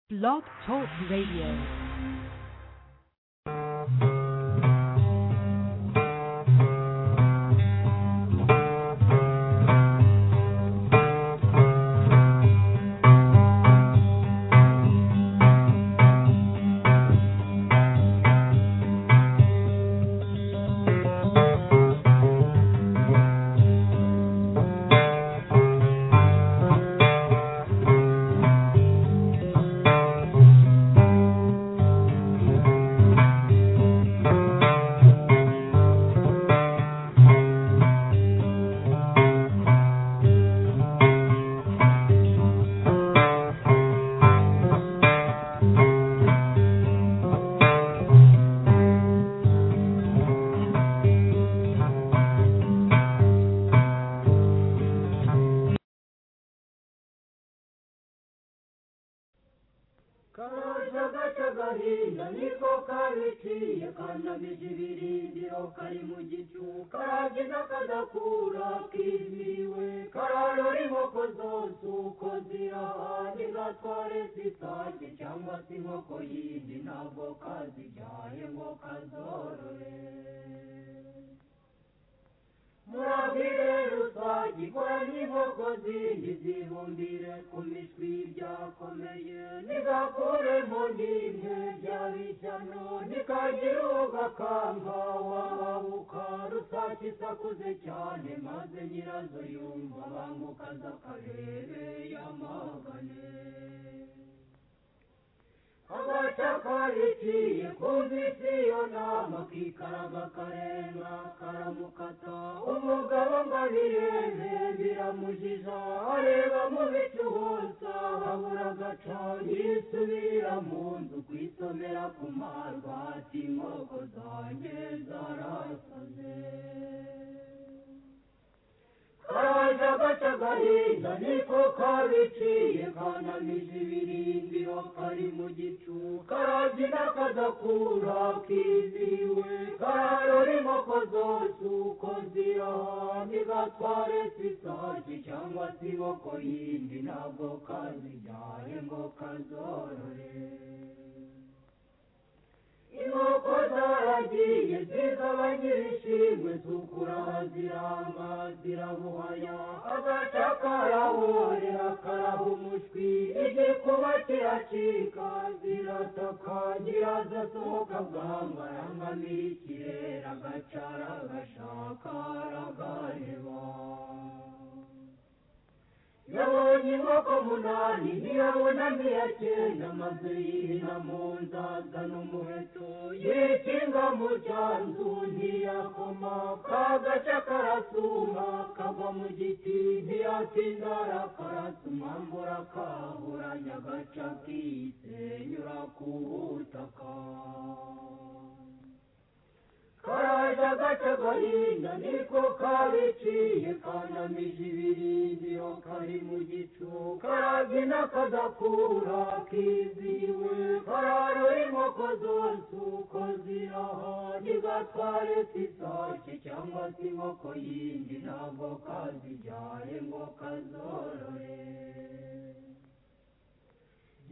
Blog Talk Radio. kagahinda niko kabiciye kanabiza ibirindiro kari mu gicu karagiza kadakura kimiwe kararora inkoko zose uko zirahaye zatware zitashye cyangwa se inkoko yindi ntabwo kazijyaye ngo kazorore murabwire rusage ikora n'inkoko zindi zibumbire ku mishwi byakomeye nigakuremo n'imwe byaba ishyano nikagira uwo gakamba wababuka rusake isakuze cyane maze nyirazo yumva banguka z'akarere yamagane agacakarikiye kumvise iyo nama kikaraga karenga karamukata umugabo ngo abirebe biramujija areba mu bicu hose abura agaca yisubira mu nzu kwisomera ku marwa ati inkoko zanjye zarasaze karaje agace gahinda niko kabiciye kanamije ibirindiro kari mu gicu karagira kadakura kiziwe kararora inkoko zose uko zirahaye gatware sisaki cyangwa se inkoko yindi ntabwo kazijyaye ngo kazorore inkoko zaragiye zikaba nyirishimwe zukura ziranga zirabuhaya agaca karahurira karaha umushwi igikuba kiracika zirataka nyirazo asohoka bwanga arangamira ikirere agacara agashaka aragareba yabonye inkoko munani ntiyabonamo iya cyenda maze yihina mu nzaza n'umuheto yikinga mu cyanzu ntiyakoma kagaca karasuma kagwa mu giti ntiyatinda arakarasuma mbura kaburanya agaca kisenyura ku butaka karaje agace gahinda niko kabiciye kanamije ibirindiro kari mu gicu karabyina kadakura kiziwe kararora inkoko zose uko ziraha ntigatware sisake cyangwa se inkoko yindi ntabwo kazijyaye ngo kazorore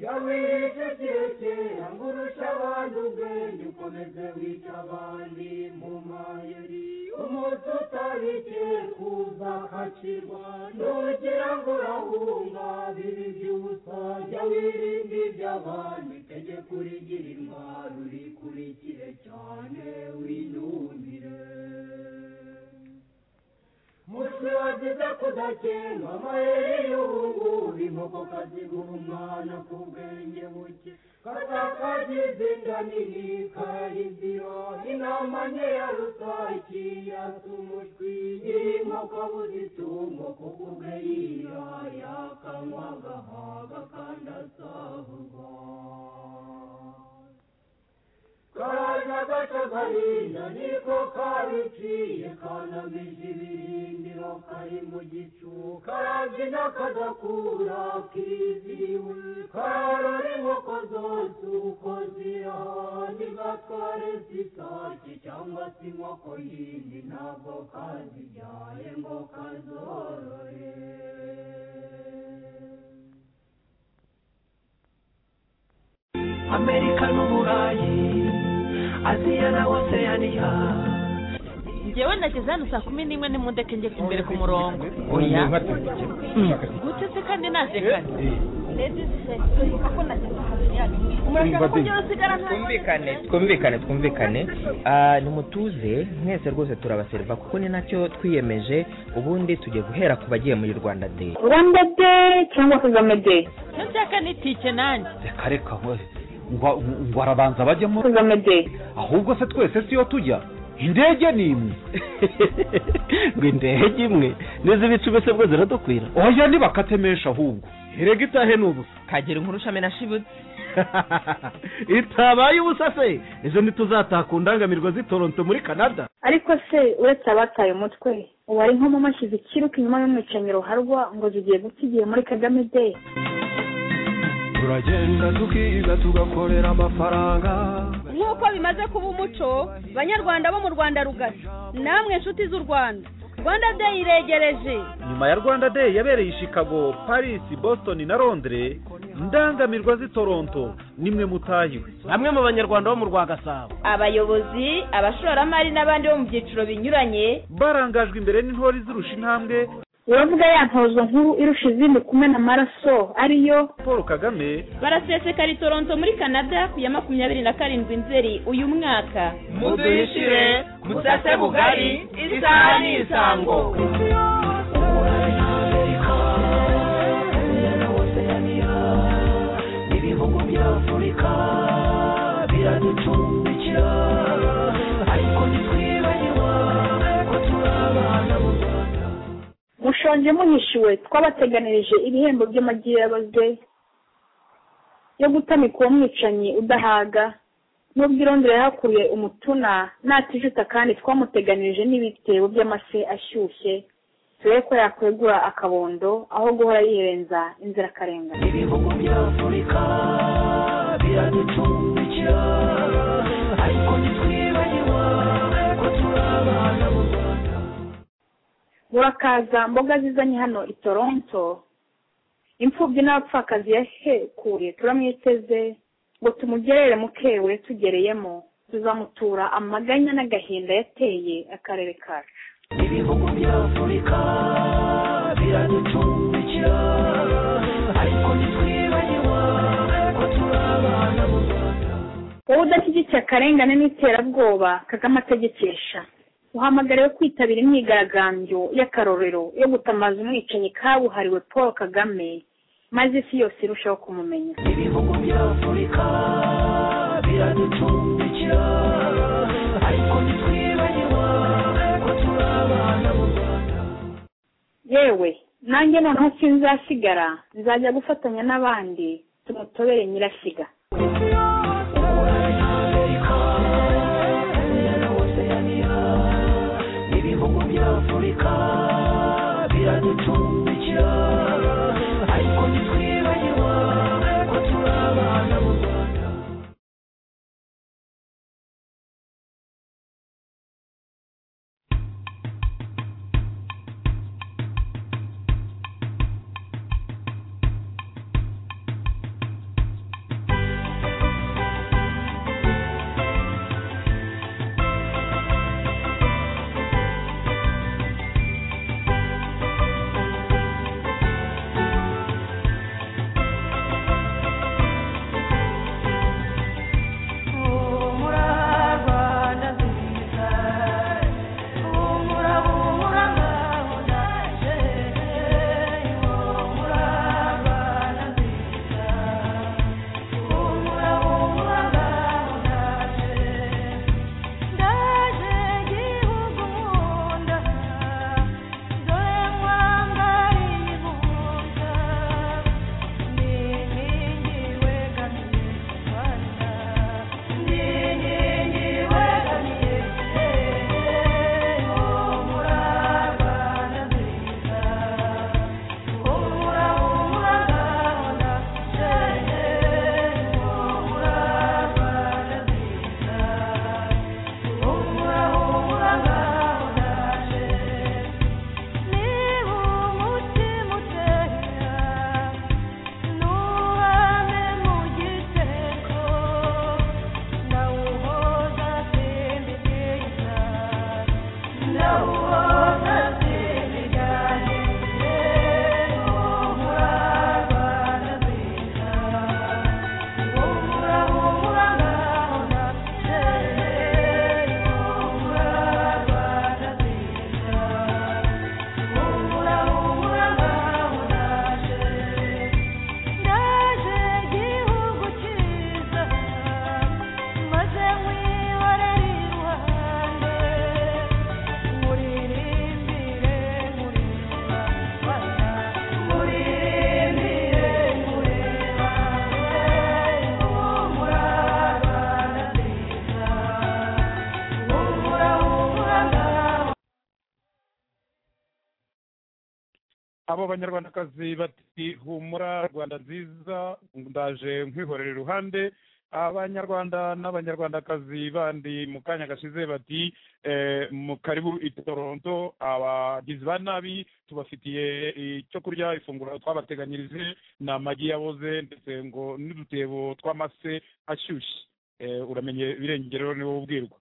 yawirije kirekera ngo urushe abandi ubwenge ukomeze wica abandi mu mayeri umuntu utarigeye kuza akakirwa nugira ngo urahunga bibi by'ubusa jya wirinda iby'abandi tegeko urigira intwaro urikurikire cyane winumire mushwi wagize kudakenga amayeri y'ubu inkoko kazigura umwana ku bwenge buke katakagize inda nini karayizira inama nke ya rusake yasa umushwi nyiri inkoko abuze itungo kuko ubwe yira yakanywa agahaga kandi asahurwa karaje agace gahinda niko kabiciye kanamije ibirindiro kari mu gicu karabyina kadakura kiziwe kararora inkoko zose uko zirahanye gatware sisake cyangwa se inkoko yindi ntabwo kazijyaye ngo kazorore amerika n'uburayi aziya na oseyaniya njyewe nageze hano saa kumi n'imwe n'imudeke njye imbere ku murongo oya gute se kandi naje kare twumvikane twumvikane twumvikane Ah, nimutuze mwese rwose turabaseriva kuko ni nacyo twiyemeje ubundi tugiye guhera ku bagiye muri rwanda day rwanda day cyangwa kagame day icyo nshaka ni tike nanjye reka reka we ngo ngo arabanza bajyemo kagame day ahubwo se twese siyo tujya indege ni imwe ngo indege imwe n'izibicu bose bwo ziradukwira oya ntibakatemesha ahubwo erega itahe ni ubusa kagira inkuru shami na shibutse itabaye ubusa se ejo ntituzataka undangamirwa z'i toronto muri canada ariko se uretse abataye umutwe uwari nko mashyize ikiruka inyuma y'umwicanyi ruharwa ngo zigiye guta igihe muri kagame day turagenda tukiga tugakorera amafaranga nk'uko bimaze kuba umuco banyarwanda bo mu rwanda rugari namwe inshuti z'u rwanda rwanda day iregereje nyuma ya rwanda day yabereye i chicago paris boston na londres indangamirwa z'i toronto nimwe mutahiwe bamwe mu banyarwanda bo mu rwa gasabo abayobozi abashoramari n'abandi bo mu byiciro binyuranye barangajwe imbere n'intore izirusha intambwe uravuga ya ntozo nkuru irusha izindi kumena amaraso ariyo paul kagame barasesekara i toronto muri canada ku ya makumyabiri na karindwi nzeri uyu mwaka muduyishire musase bugari isaha ni isango amerika aziya na oseyaniya n'ibihugu bya afurika biraducumbikira ariko ntitwibagirwa ko turi abana b'u rwanda mushonje muhishiwe twabateganirije ibihembo by'amagirabaze yo gutamika uwo mwicanyi udahaga n'ubwo irondera yahakuye umutuna natijuta kandi twamuteganirije n'ibitebo by'amase ashyushye turebe ko yakwegura akabondo aho guhora yirenza inzirakarengane ibihugu bya afurika biraducumbikira ariko ntitwibagirwa ko turi abana b'u rwanda murakaza mboga zizanye hano i toronto imfubyi n'abapfakazi yahekuye turamwiteze ngo tumugerere mukewe tugereyemo tuzamutura amaganya n'agahinda yateye akarere kacu ibihugu bya afurika biraducumbikira ariko ntitwibagirwa ko turi abana b'u rwanda wowe udashyigikiye akarengane n'iterabwoba kagame ategekesha uhamagariwe kwitabira imyigaragambyo y'akarorero yo gutamaza umwicanyi kabuhariwe paul kagame maze isi yose irushaho kumumenya ibihugu bya afurika biraducumbikira ariko ntitwibagirwa ko turi abana b'u rwanda yewe nanjye noneho sinzasigara nzajya gufatanya n'abandi tumutobere nyirashyiga ibihugu bya afurika biraducumbikira ariko ntitwibagirwa ko turi abana b'u rwanda abo banyarwandakazi bati humura rwanda nziza ndaje nkwihorera iruhande abanyarwanda n'abanyarwandakazi bandi mu kanya gashize bati eh, mu karibu i toronto abagizi ba nabi tubafitiye icyo kurya ifunguro twabateganyirije ni amagi yaboze ndetse ngo n'udutebo tw'amase ashyushye Eh, uramenye birengero niwo ubwirwa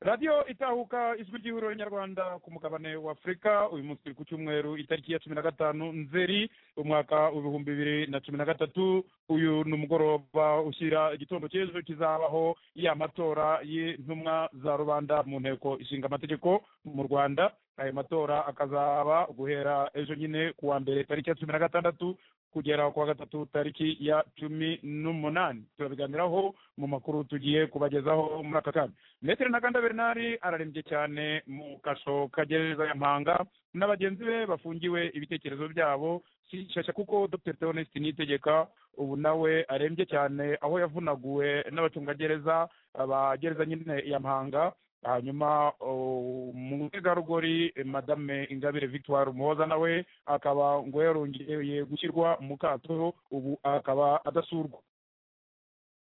radiyo itahuka ijwi ry'ihuriro nyarwanda ku mugabane w'afurika uyu munsi turi ku cyumweru itariki ya cumi na gatanu nzeri umwaka w'ibihumbi bibiri na cumi na gatatu uyu ni umugoroba ushyira igitondo cy'ejo kizabaho ya matora y'intumwa za rubanda mu nteko ishinga amategeko mu rwanda ayo matora akazaba guhera ejo nyine ku wa mbere tariki ya cumi na gatandatu kugera ku wa gatatu tariki ya cumi n'umunani turabiganiraho mu makuru tugiye kubagezaho muri aka kanya metero ntaganda bernard ararembye cyane mu kasho kagereza ya mpanga na bagenzi be bafungiwe ibitekerezo byabo shyashya kuko dr theoneste nitegeka ubu nawe arembye cyane aho yavunaguwe n'abacungagereza abagereza nyine ya mpanga hanyuma umutegarugori madame ingabire victoire umuhoza nawe akaba ngo yarongeye gushyirwa mu kato ubu akaba adasurwa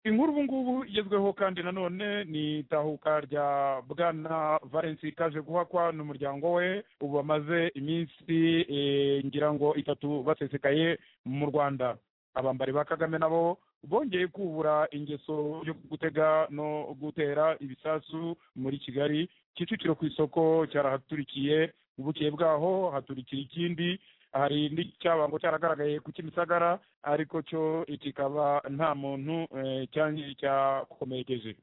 inkuru ubu ngubu igezweho kandi nanone ni itahuka rya bwana valensi kaje guhakwa n'umuryango we ubu bamaze iminsi eh, ngira ngo itatu basesekaye mu rwanda abambari ba kagame nabo bongeye kubura ingeso yo gutega no gutera ibisasu muri kigali kicukiro ku isoko cyarahaturikiye ubukeye bwaho haturikira ikindi hari n'icyabango cyaragaragaye ku kimisagara ariko cyo kikaba nta muntu cyakomerekeje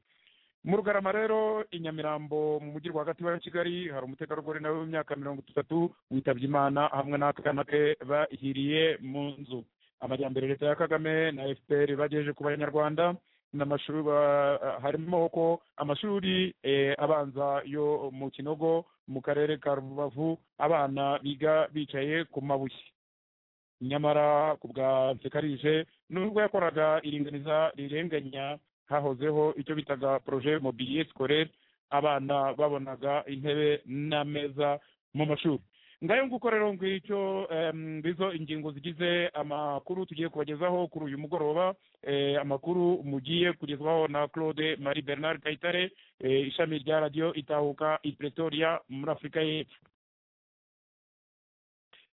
mu rugarama rero i nyamirambo mu mujyi rwagati wa kigali hari umutegarugori nawe w'imyaka mirongo itatu witabye imana hamwe n'akana ke bahiriye mu nzu amajyambere leta ya kagame na fpr bagejeje ku banyarwanda n'amashuri harimo ko amashuri abanza yo mu kinogo mu karere ka rubavu abana biga bicaye ku mabuye nyamara ku bwa nsekarije nubwo yakoraga iringaniza rirenganya hahozeho icyo bitaga projet mobilier scolaire abana babonaga intebe n'ameza mu mashuri ngayo nguko rero ngicyo bizo ingingo zigize amakuru tugiye kubagezaho kuri uyu mugoroba amakuru mugiye kugezwaho na claude marie bernard kayitare ishami rya radiyo itahuka i pretoria muri afurika y'epfo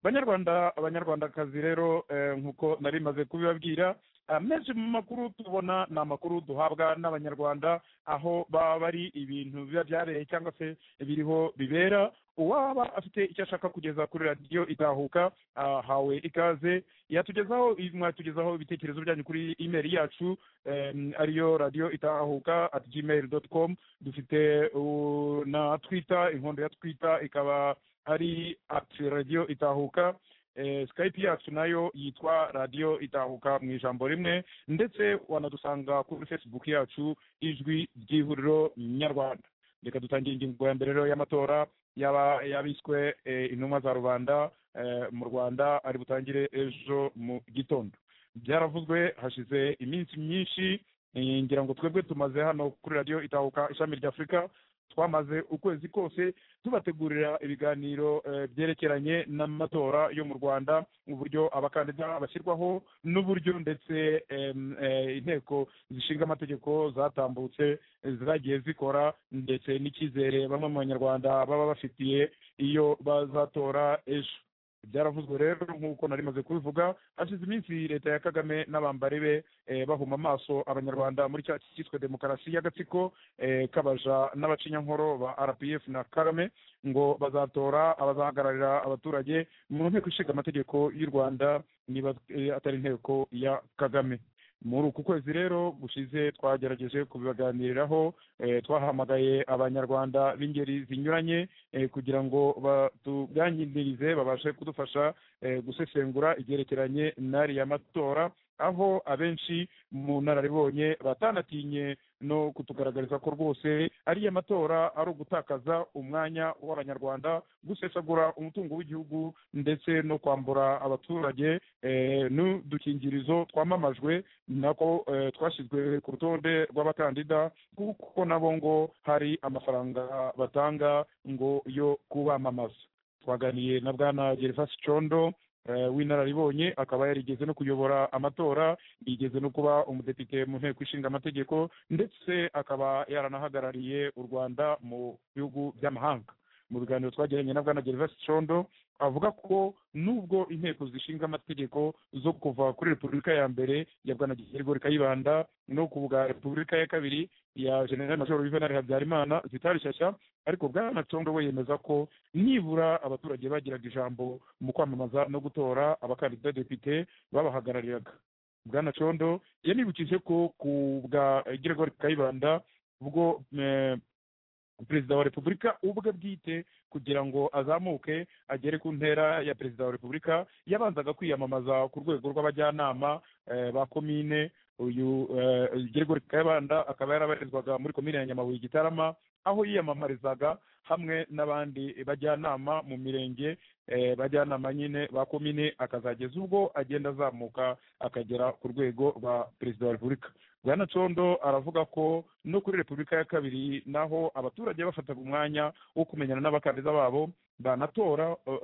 banyarwanda abanyarwandakazi rero nk'uko nari maze kubibabwira menshi mu makuru tubona ni amakuru duhabwa n'abanyarwanda aho baba bari ibintu biba byabereye cyangwa se biriho bibera uwaba afite icyo ashaka kugeza kuri radiyo itahuka ahawe ikaze yatugezaho mwatugezaho ibitekerezo byanyu kuri imeri yacu ariyo radiyo itahuka at gmail dot com dufite na twita inkondo ya twita ikaba ari at radiyo itahuka skype yacu nayo yitwa radiyo itahuka mu ijambo rimwe ndetse wanadusanga kuri facebook yacu ijwi ry'ihuriro nyarwanda reka dutangira ingingo ya mbere rero y'amatora yaba yabiswe intumwa za rubanda mu rwanda ari butangire ejo mu gitondo byaravuzwe hashize iminsi myinshi ngira ngo twebwe tumaze hano kuri radiyo itahuka ishami rya afurika twamaze ukwezi kose tubategurira ibiganiro byerekeranye n'amatora yo mu rwanda uburyo abakandida bashyirwaho n'uburyo ndetse inteko zishinga amategeko zatambutse zagiye zikora ndetse n'icyizere bamwe mu banyarwanda baba bafitiye iyo bazatora ejo byaravuzwe rero nk'uko nari maze kubivuga hashize iminsi leta ya kagame n'abambari be bahuma amaso abanyarwanda muri cya cyiswe demokarasi y'agatsiko kabaja n'abacinyankoro ba rpf na kagame ngo bazatora abazahagararira abaturage mu nteko ishinga amategeko y'u rwanda niba atari inteko ya kagame muri uku kwezi rero gushize twagerageje kubibaganiriraho twahamagaye abanyarwanda b'ingeri zinyuranye kugira ngo batuganirize babashe kudufasha gusesengura ibyerekeranye n'ariya matora aho abenshi mu nararibonye batanatinye no kutugaragariza ko rwose ariya matora ari ugutakaza umwanya w'abanyarwanda gusesagura umutungo w'igihugu ndetse no kwambura abaturage n'udukingirizo twamamajwe nako twashyizwe ku rutonde rw'abakandida kuko nabo ngo hari amafaranga batanga ngo yo kubamamaza twaganiye na bwana gervasi condo w'inararibonye akaba yarigeze no kuyobora amatora yigeze no kuba umudepite mu nteko ishinga amategeko ndetse akaba yaranahagarariye u rwanda mu bihugu by'amahanga mu biganiro twagiranye na bwana gervais condo avuga ko nubwo inteko zishinga amategeko zo kuva kuri repubulika ya mbere ya bwana gerigori kayibanda no ku bwa repubulika ya kabiri ya general major juvenal habyarimana zitari shyashya ariko bwana condo we yemeza ko nibura abaturage bagiraga ijambo mu kwamamaza no gutora abakandida depite babahagarariraga bwana condo yanibukije ko ku bwa gerigori kayibanda ubwo eh, perezida wa repubulika ubwe bwite kugira ngo azamuke agere ku ntera ya perezida wa repubulika yabanzaga kwiyamamaza ku rwego rw'abajyanama eh, ba komine uyu eh, Gregory kayibanda akaba yarabarizwaga muri komine ya nyamabuye gitarama aho yiyamamarizaga hamwe n'abandi bajyanama mu mirenge eh, bajyanama nyine ba komine akazageza ubwo agenda azamuka akagera ku rwego rwa perezida wa repubulika bwana condo aravuga ko no kuri repubulika ya kabiri naho abaturage bafataga umwanya wo kumenyana n'abakandida babo banatora eh,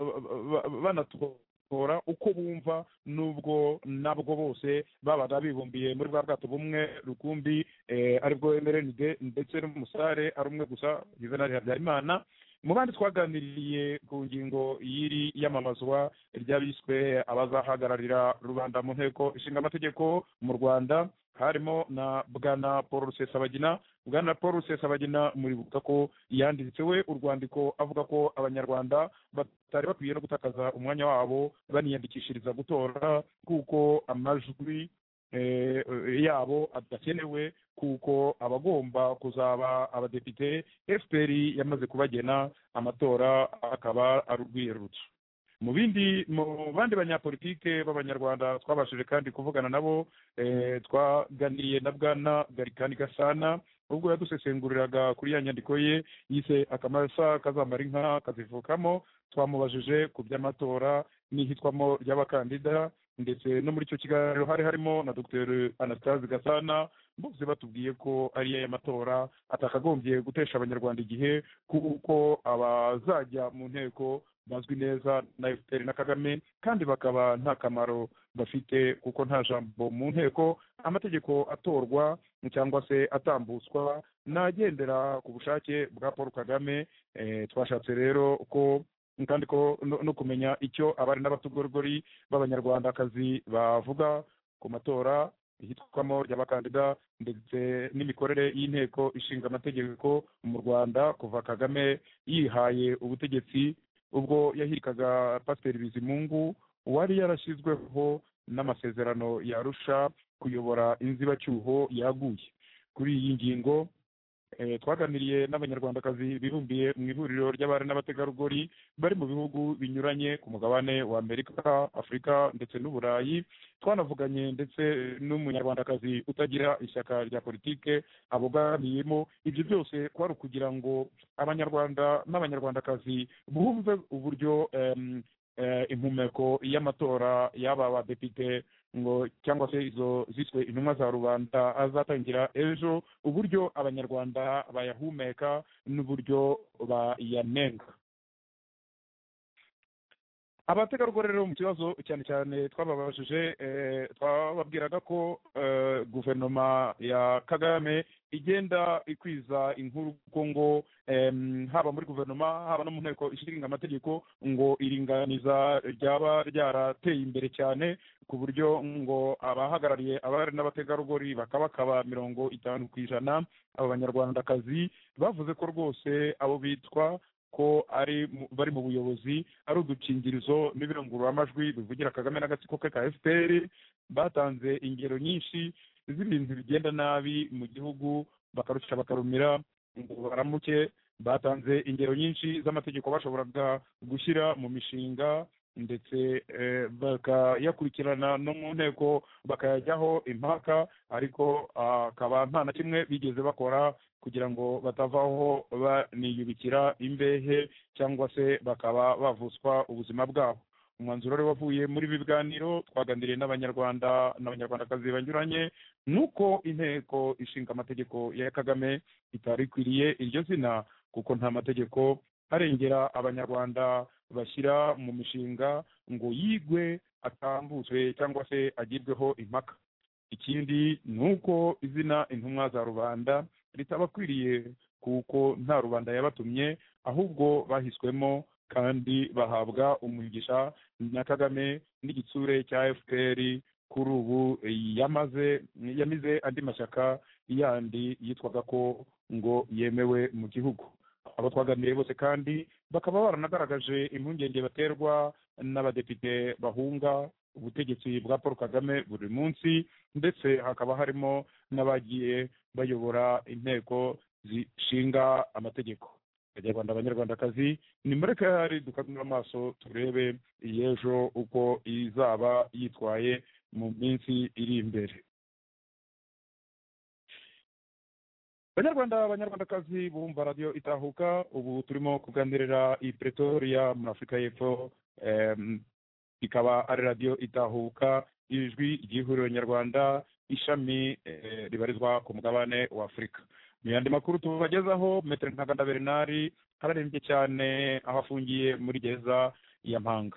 ba- ba- banatora uko bumva nubwo nabwo bose babaga bibumbiye muri bwa bwato bumwe rukumbi eh, aribwo mrnd ndetse n'umusare ari umwe gusa juvenal habyarimana mu bandi twaganiriye ku ngingo y'iri iyamamazwa ry'abiswe abazahagararira rubanda mu nteko ishinga amategeko mu rwanda harimo na bwana paul rusesabagina bwana paul rusesabagina muribuka ko yanditse we urwandiko avuga ko abanyarwanda batari bakwiye no gutakaza umwanya wabo baniyandikishiriza gutora kuko amajwi eh, eh, yabo adakenewe kuko abagomba kuzaba abadepite fpr yamaze kubagena amatora akaba ari urwiyerurutso mu bindi mu bandi banyapolitike b'abanyarwanda twabashije kandi kuvugana nabo eh, twaganiriye na bwana garikani gasana ubwo yadusesenguriraga kuri ya nyandiko ye yise akamasa kazamara inka kazivukamo twamubajije ku by'amatora n'ihitwamo ry'abakandida ndetse no muri icyo kiganiro hari harimo na dr anastase gasana bose batubwiye ko ari yo matora atakagombye gutesha abanyarwanda igihe kuko abazajya mu nteko bazwi neza na fpr na kagame kandi bakaba nta kamaro bafite kuko nta jambo mu nteko amategeko atorwa cyangwa se atambutswa n'agendera ku bushake bwa paul kagame Eh, twashatse rero ko kandi ko no no kumenya icyo abari n'abategarugori b'abanyarwandakazi bavuga ku matora ihitwamo ry'abakandida ndetse n'imikorere y'inteko ishinga amategeko mu rwanda kuva kagame yihaye ubutegetsi ubwo yahirikaga pasiteri bizimungu wari yarashyizweho n'amasezerano yarusha kuyobora inzibacyuho yaguye kuri iyi ngingo Eh, twaganiriye n'abanyarwandakazi bibumbiye mu ihuriro ry'abari n'abategarugori bari mu bihugu binyuranye ku mugabane wa amerika afurika ndetse n'uburayi twanavuganye ndetse n'umunyarwandakazi utagira ishyaka rya politike abogamiyemo ibyo byose kwari ukugira ngo abanyarwanda n'abanyarwandakazi bumve uburyo em, eh, impumeko y'amatora y'aba badepite ngo cyangwa se izo ziswe intumwa za rubanda azatangira ejo uburyo abanyarwanda bayahumeka n'uburyo bayanenga abategarugori rero mu kibazo cyane cyane twababajije eh, twababwiraga ko eh, guverinoma ya kagame igenda ikwiza inkuru kuko ngo em, haba muri guverinoma haba no mu nteko ishinga amategeko ngo iringaniza ryaba ryarateye imbere cyane ku buryo ngo abahagarariye abari n'abategarugori bakabakaba mirongo itanu ku ijana aba banyarwandakazi bavuze ko rwose abo bitwa ko ari mu- bari mu buyobozi ari udukingirizo n'ibirangururamajwi bivugira kagame n'agatsiko ke ka fpr batanze ingero nyinshi z'ibintu bigenda nabi mu gihugu bakarusha bakarumira ngo baramuke batanze ingero nyinshi z'amategeko bashoboraga gushyira mu mishinga ndetse eh, bakayakurikirana no mu nteko bakayajyaho impaka ariko akaba nta na kimwe bigeze bakora kugira ngo batavaho baniyubikira imbehe cyangwa se bakaba bavutswa ubuzima bwabo umwanzuro wari wavuye muri ibi biganiro twaganiriye n'abanyarwanda n'abanyarwandakazi banyuranye nuko inteko ishinga amategeko ya kagame itari ikwiriye iryo zina kuko nta mategeko harengera abanyarwanda bashyira mu mishinga ngo yigwe atambutswe cyangwa se agirweho impaka ikindi ni uko izina intumwa za rubanda ritabakwiriye kuko nta rubanda yabatumye ahubwo bahiswemo kandi bahabwa umugisha na kagame n'igitsure cya fpr kuri ubu yamaze yamize andi mashyaka yandi yitwaga ko ngo yemewe mu gihugu abo twaganiriye bose kandi bakaba baranagaragaje impungenge baterwa n'abadepite bahunga ubutegetsi bwa paul kagame buri munsi ndetse hakaba harimo n'abagiye bayobora inteko zishinga amategeko abanyarwanda abanyarwandakazi ni muri kayihari dukangura amaso turebe iy'ejo uko izaba yitwaye mu minsi iri imbere banyarwanda abanyarwandakazi bumva radiyo itahuka ubu turimo kuganirira i pretoria muri afurika y'epfo em, ikaba ari radiyo itahuka ijwi ry'ihuriro nyarwanda ishami eh, ribarizwa ku mugabane wa afurika mu yandi makuru tubagezaho metero ntaganda bernari ararembye cyane aho afungiye muri gereza ya mpanga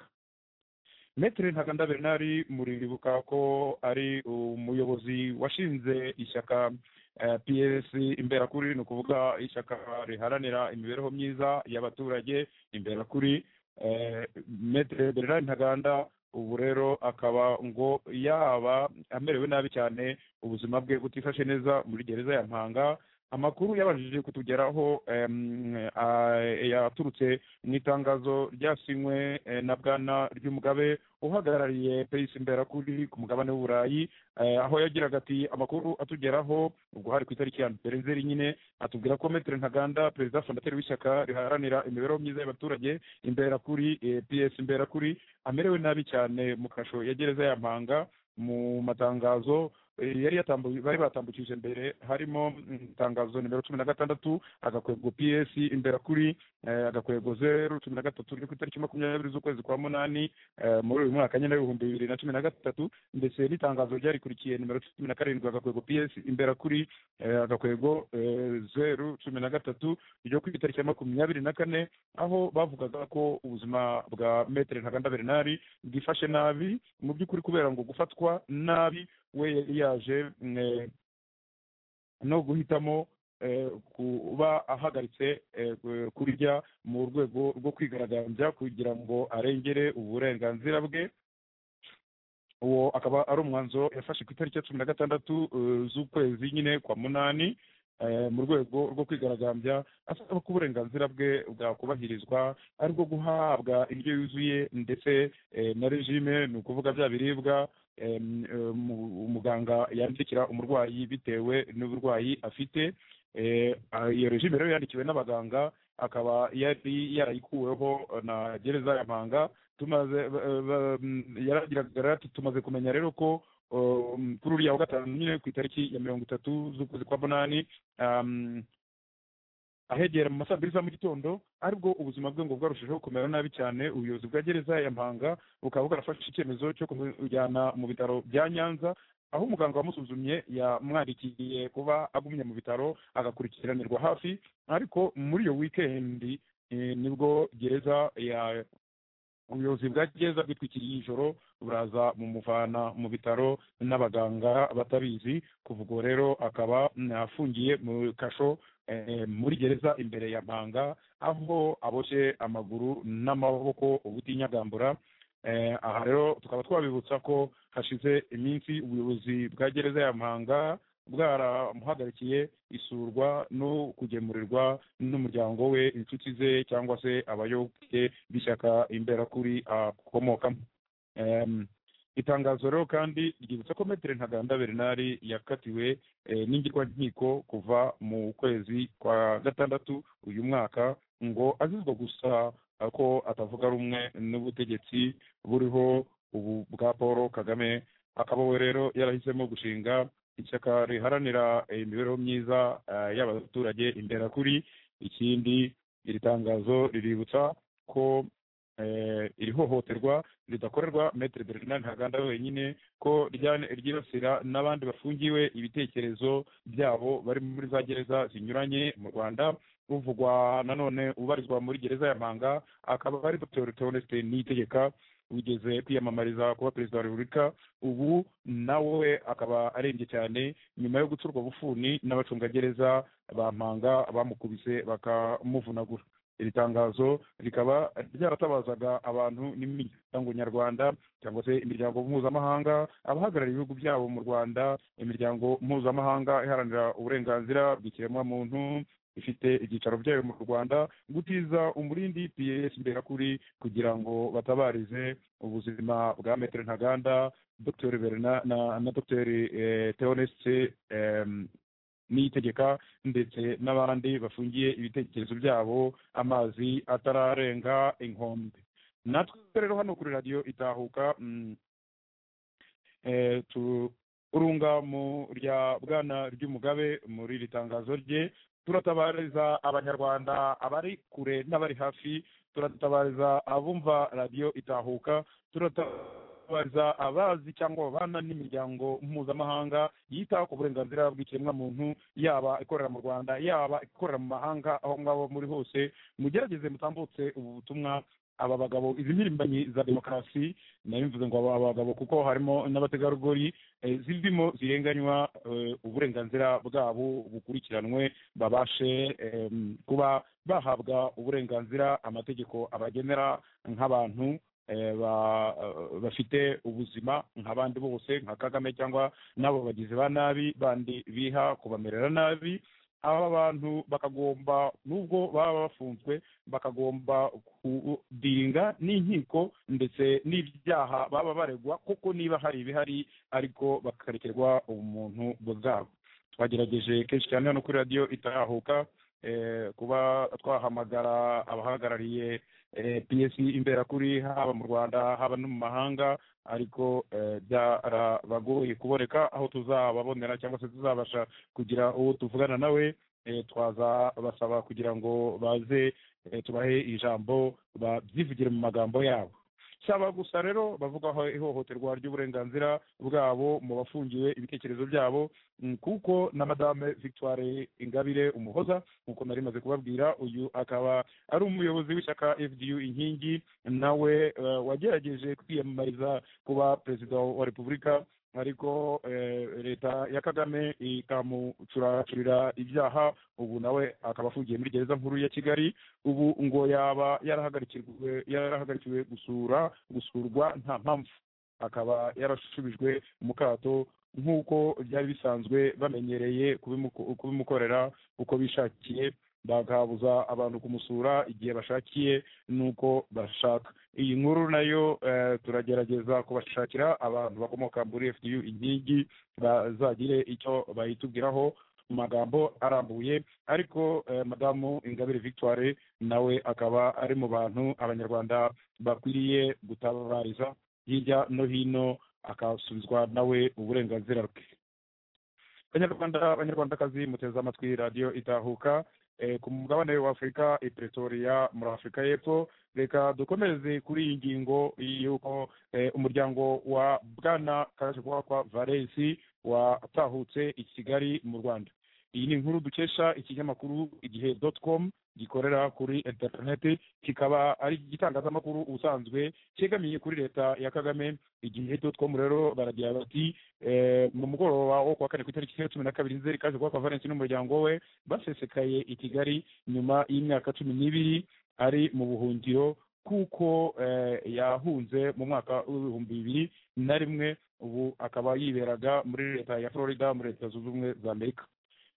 metero ntaganda bernari muribuka ko ari umuyobozi washinze ishyaka eh, ps imberakuri ni ukuvuga ishyaka riharanira imibereho myiza y'abaturage imberakuri eh, metero bernari ntaganda ubu rero akaba ngo yaba amerewe nabi cyane ubuzima bwe butifashe neza muri gereza ya mpanga amakuru yabashije kutugeraho em, a- yaturutse mu itangazo ryasinywe eh, na bwana ry'umugabe uhagarariye peyisi imberakuri ku mugabane w'uburayi eh, aho yagiraga ati amakuru atugeraho ubwo hari ku itariki ya mbere nzeri nyine atubwira ko metero ntaganda perezida fondateri w'ishyaka riharanira imibereho myiza y'abaturage imberakuri eh, ps imberakuri amerewe nabi cyane mu kasho ya gereza ya mpanga mu matangazo Eh, yari yatambu- bari batambukije mbere harimo mm, itangazo nimero cumi na gatandatu agakwego ps imbere kuri eh, agakwego zeru cumi na gatatu ryo ku itariki makumyabiri z'ukwezi kwa munani eh, muri uyu mwaka nyine w'ibihumbi bibiri na cumi na gatatu ndetse n'itangazo ryarikurikiye nimero cumi na karindwi agakwego ps imbere kuri eh, agakwego eh, zeru cumi na gatatu ryo ku itariki ya makumyabiri na kane aho bavugaga ko ubuzima bwa metere ntaganda bernari bwifashe nabi mu by'ukuri kubera ngo gufatwa nabi we yari yaje mm, eh, no guhitamo eh, kuba ahagaritse eh, ku- kurya mu rwego rwo kwigaragambya kugira ngo arengere uburenganzira bwe uwo akaba ari umwanzuro yafashe ku itariki ya cumi na gatandatu eh, z'ukwezi nyine kwa munani eh, mu rwego rwo kwigaragambya asaba ko uburenganzira bwe bwakubahirizwa ari bwo guhabwa indyo yuzuye ndetse eh, na regime ni ukuvuga bya biribwa em, eh, mu- umuganga yandikira umurwayi bitewe n'uburwayi afite Eh, ah, iyo regime rero yandikiwe n'abaganga akaba yari yarayikuweho na gereza ya mpanga tumaze ba- ba- mm, yaragiraga ati tumaze kumenya rero ko um, kuri uriya wa gatanu nyine ku itariki ya mirongo itatu z'ukwezi kwa munani um, ahegera mu ma saa mbiri za mu gitondo aribwo ubuzima bwe ngo bwarushijeho kumera nabi cyane ubuyobozi bwa gereza ya mpanga bukaba bwarafashe icyemezo cyo kumujyana mu bitaro bya nyanza aho umuganga wamusuzumye yamwandikiye kuba agumye mu bitaro agakurikiranirwa hafi ariko muri iyo wikendi eh, nibwo gereza ya ubuyobozi bwa gereza bwitwikiriye ijoro buraza mumuvana mu bitaro n'abaganga batabizi kuva ubwo rero akaba mm, afungiye mu kasho eh, muri gereza imbere ya mpanga aho aboshye amaguru n'amaboko ubutinyagambura Eh, aha rero tukaba twabibutsa ko hashize iminsi ubuyobozi bwa gereza ya mpanga bwaramuhagarikiye isurwa no kugemurirwa n'umuryango we inshuti ze cyangwa se abayoboke b'ishyaka imberakuri akomokamo Em, itangazo rero kandi ryibutsa ko metere ntaganda bernari yakatiwe eh, n'ingirwankiko kuva mu kwezi kwa gatandatu uyu mwaka ngo azizwa gusa ko atavuga rumwe n'ubutegetsi buriho ubu bwa paul kagame akaba we rero yarahisemo gushinga ishyaka riharanira eh, imibereho myiza eh, y'abaturage imberakuri ikindi iri tangazo riributsa ko eh, iri hohoterwa ridakorerwa metere bernard ntaganda wenyine ko rya- ryibasira n'abandi bafungiwe ibitekerezo byabo bari muri za gereza zinyuranye mu rwanda uvugwa nanone ubarizwa muri gereza ya mpanga akaba ari dr theoneste niyitegeka wigeze kwiyamamariza kuba perezida wa repubulika ubu nawe akaba arembye cyane nyuma yo guturwa bufuni n'abacungagereza ba mpanga bamukubise bakamuvunagura iri tangazo rikaba ryaratabazaga abantu n'imiryango nyarwanda cyangwa se imiryango mpuzamahanga abahagarariye ibihugu byabo mu rwanda imiryango mpuzamahanga iharanira uburenganzira bw'ikiremwamuntu ifite ibyicaro byayo mu rwanda gutiza umurindi ps mberakuri kugira ngo batabarize ubuzima bwa metere ntaganda dr Berna- na, na dr eh, theoneste em, n'itegeka ndetse n'abandi bafungiye ibitekerezo byabo amazi atararenga inkombe natwe rero hano kuri radiyo itahuka mm, eh, tu- urunga mu rya bwana ry'umugabe muri iri tangazo rye turatabariza abanyarwanda abari kure n'abari hafi turatabariza abumva radiyo itahuka turatabariza abazi cyangwa babana n'imiryango mpuzamahanga yita ku burenganzira bw'ikiremwamuntu yaba ikorera mu rwanda yaba ikorera mu mahanga aho ngaho muri hose mugerageze mutambutse ubu butumwa aba bagabo izi mpirimbanyi za demokarasi nayo mvuze ngo aba bagabo kuko harimo n'abategarugori eh, zirimo zirenganywa eh, uburenganzira bwabo bukurikiranwe babashe em, kuba bahabwa uburenganzira amategeko abagenera nk'abantu eh, ba- eh, bafite ubuzima nk'abandi bose nka kagame cyangwa n'abo bagizi ba nabi bandi biha kubamerera nabi aba bantu bakagomba nubwo baba bafunzwe bakagomba kudiringa n'inkiko ndetse n'ibyaha baba baregwa kuko niba hari ibihari ariko bakarekerwa ubumuntu bwabo twagerageje kenshi cyane hano kuri radiyo itarahuka eh, kuba twahamagara abahagarariye eh, pc imberakuri haba mu rwanda haba no mu mahanga ariko eh, byarabagoye kuboneka aho tuzababonera cyangwa se tuzabasha kugira uwo tuvugana nawe eh, twazabasaba kugira ngo baze eh, tubahe ijambo babyivugire mu magambo yabo cyaba gusa rero bavugaho ihohoterwa ry'uburenganzira bwabo mu bafungiwe ibitekerezo byabo mm, kuko na madame victoire ingabire umuhoza nk'uko nari maze kubabwira uyu akaba ari umuyobozi w'ishyaka fdu inkingi nawe eh, wagerageje kwiyamamariza kuba perezida wa repubulika ariko eh, leta ya kagame ikamucuracurira ibyaha ubu nawe akaba afungiye muri gereza nkuru ya kigali ubu ngo yaba yarahagarikirwe yarahagarikiwe gusura gusurwa nta mpamvu akaba yarasubijwe mu kato nk'uko byari bisanzwe bamenyereye kubimuko- kubimukorera uko bishakiye bakabuza abantu kumusura igihe bashakiye n'uko bashaka iyi nkuru nayo eh, turagerageza kubashakira abantu bakomoka muri fdu inkingi bazagire icyo bayitubwiraho mu magambo arambuye ariko eh, madamu ingabire victoire nawe akaba ari mu bantu abanyarwanda bakwiriye gutabariza hirya no hino akasubizwa nawe uburenganzira bwe abanyarwanda abanyarwandakazi muteze amatwi radiyo itahuka eh, ku mugabane wa afurika i pretoria muri afurika y'epfo reka dukomereze kuri iyi ngingo y'uko eh, umuryango wa bwana kajwakwa valensi watahutse i kigali mu rwanda iyi ni inkuru dukesha ikinyamakuru igihe dot com gikorera kuri interineti kikaba ari igitangazamakuru ubusanzwe cyegamiye kuri leta ya kagame igihe dot com rero baragira bati eh, mu mugoroba wo kuwa kane ku itariki ya cumi na kabiri nzeri kaje kwa valensi n'umuryango we basesekaye i kigali nyuma y'imyaka cumi n'ibiri ari mu buhungiro kuko eh, yahunze mu mwaka w'ibihumbi bibiri na rimwe ubu akaba yiberaga muri leta ya florida muri leta zunze ubumwe za amerika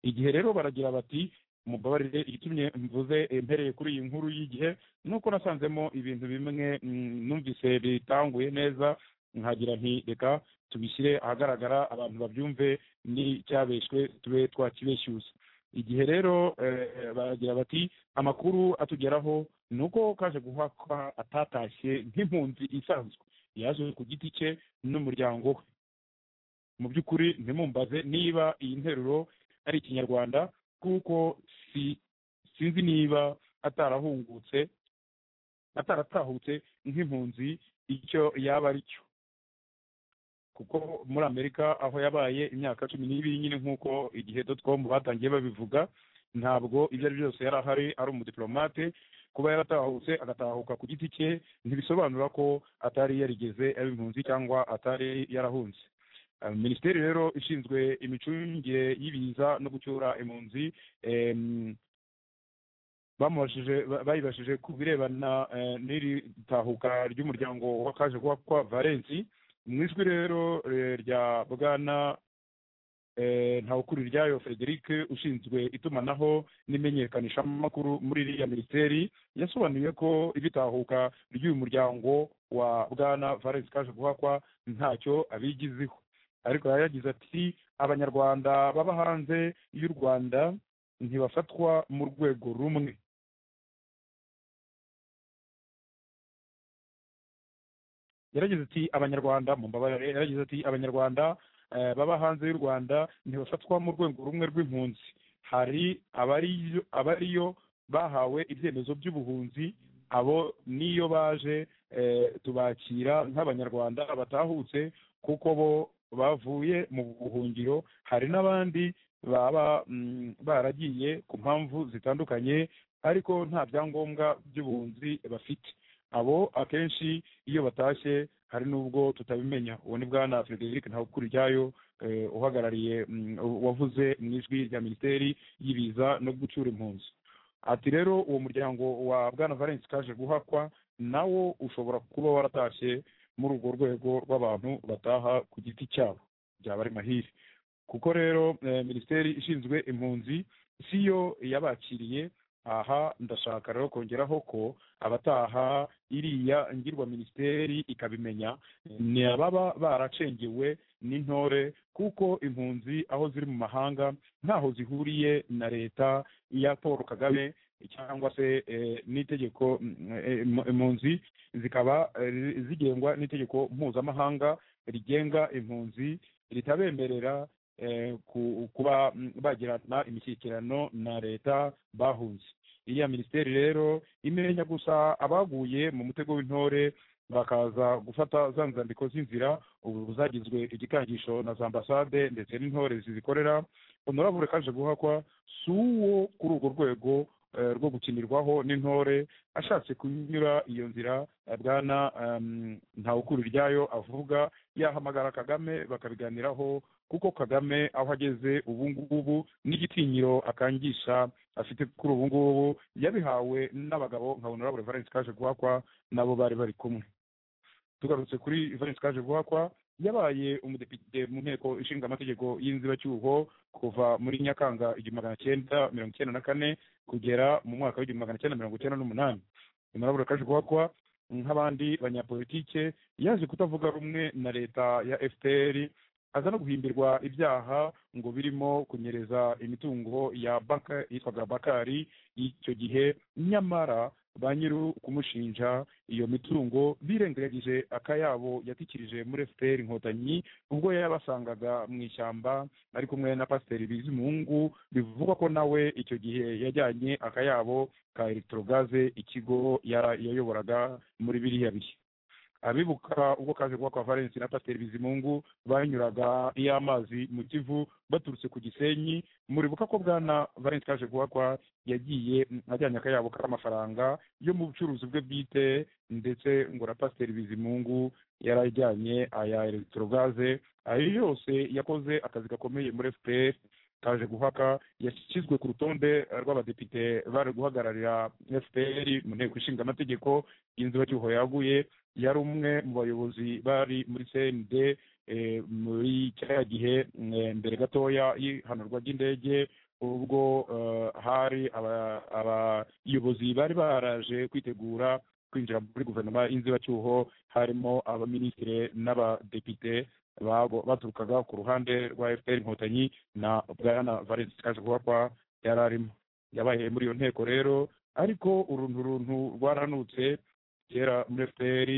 igihe rero baragira bati mubabarire igitumye mvuze eh, mpereye kuri iyi nkuru y'igihe nuko nasanzemo ibintu bimwe mm, numvise bitanguye neza nkagira nti reka tubishyire ahagaragara abantu babyumve n'icyabeshywe tube twakibeshyuza igihe rero eh, baragira bati amakuru atugeraho ni uko kaje guhakwa atatashye nk'impunzi isanzwe yaje ku giti cye n'umuryango we mu by'ukuri ntimumbaze niba iyi nteruro ari ikinyarwanda kuko si sinzi niba atarahungutse ataratahutse nk'impunzi icyo yaba ari cyo kuko muri amerika aho yabaye imyaka cumi n'ibiri nyine nk'uko igihe dotcom batangiye babivuga ntabwo ibyo ari byose yari ahari ari umudipolomate kuba yaratahutse agatahuka ku giti cye ntibisobanura ko atari yarigeze aba impunzi cyangwa atari yarahunze Uh, minisiteri rero ishinzwe imicungire y'ibiza no gucyura impunzi em, bamubajije ba- bayibajije ku birebana eh, n'iri tahuka ry'umuryango w'akaje kuba kwa valensi mu ijwi rero eh, rya bwana eh, ntawukuri ryayo frederic ushinzwe itumanaho n'imenyekanishamakuru muri iriya minisiteri yasobanuye ko ibitahuka ry'uyu muryango wa bwana valensi kaje guhakwa ntacyo abigiziho ariko yari yagize ati abanyarwanda baba hanze y'u rwanda ntibafatwa mu rwego rumwe yaragize ati abanyarwanda mu mbabarire yaragize ati abanyarwanda eh, baba hanze y'u rwanda ntibafatwa mu rwego rumwe rw'impunzi hari abariyo abariyo bahawe ibyemezo by'ubuhunzi abo niyo baje eh, tubakira nk'abanyarwanda batahutse kuko bo bavuye mu buhungiro hari n'abandi baba mm, baragiye ku mpamvu zitandukanye ariko nta byangombwa by'ubuhunzi bafite abo akenshi iyo batashye hari n'ubwo tutabimenya uwo ni bwana frederic ntawukuriryayo eh, uhagarariye mm, wavuze mu ijwi rya minisiteri y'ibiza no gucyura impunzi ati rero uwo muryango wa bwana valence kaje guhakwa nawo ushobora kuba waratashye muri urwo rwego rw'abantu bataha ku giti cyabo byaba ari mahire kuko rero eh, minisiteri ishinzwe impunzi si yo yabakiriye aha ndashaka rero kongeraho ko abataha iriya ngirwa minisiteri ikabimenya ni ababa baracengewe n'intore kuko impunzi aho ziri mu mahanga ntaho zihuriye na leta ya paul kagame cyangwa se eh, n'itegeko mm, eh, impu- impunzi zikaba eh, zigengwa n'itegeko mpuzamahanga rigenga impunzi ritabemerera eh, ku- kuba mm, bagirana imishyikirano na leta bahunze iriya minisiteri rero imenya gusa abaguye mu mutego w'intore bakaza gufata za nzandiko z'inzira ubu buzagizwe igikangisho na za ambasade ndetse n'intore zizikorera honorable kaje guhakwa si uwo kuri urwo rwego eh, rwo gukinirwaho n'intore ashatse kunyura iyo nzira eh, bwana em, ntawukuri ryayo avuga yahamagara kagame bakabiganiraho kuko kagame aho ageze ubu ngubu n'igitinyiro akangisha afite kuri ubu ngubu yabihawe n'abagabo nka honorable valence kaje guhakwa nabo bari bari kumwe tugarutse kuri valence kaje guhakwa yabaye umudepite mu nteko ishinga amategeko y'inzibacyuho kuva muri nyakanga igihumbi magana cyenda mirongo icyenda na kane kugera mu mwaka w'igihumbi magana cyenda mirongo icyenda n'umunani honorable kaje guhakwa nk'abandi banyapolitike yaje kutavuga rumwe na leta ya fpr aza no guhimbirwa ibyaha ngo birimo kunyereza imitungo ya baka yitwaga bakari icyo gihe nyamara ba nyiri kumushinja iyo mitungo birengagije akayabo yatikirije muri fpr inkotanyi ubwo yabasangaga mu ishyamba ari kumwe na pasiteri bizimungu bivugwa ko nawe icyo gihe yajyanye akayabo ka electrogaze ikigo yara- yayoboraga muri biriya bihe abibuka ubwo kaje kuba kwa valence na pasiteri bizimungu banyuraga iyo amazi mu kivu baturutse ku gisenyi muribuka ko bwana valence kaje kuba kwa yagiye mm, ajyanye akayabo k'amafaranga yo mu bucuruzi bwe bwite ndetse ngo na pasiteri bizimungu yarajyanye aya electrogaze ayo yose yakoze akazi gakomeye muri fpr kaje guhaka yashyizwe ku rutonde rw'abadepite bari guhagararira fpr mu nteko ishinga amategeko y'inzibacyuho yaguye yari umwe mu bayobozi bari muri cnd eh, muri cya gihe mm, eh, mbere gatoya y'ihanurwa ry'indege ubwo eh, hari aba- abayobozi bari baraje kwitegura kwinjira muri guverinoma y'inzibacyuho harimo abaminisitiri n'abadepite babo- baturukaga ku ruhande rwa fpr inkotanyi na bwana valens kajwakwa yari arimo yabaye muri iyo nteko rero ariko uruntu runtu rwaranutse kera muri fpr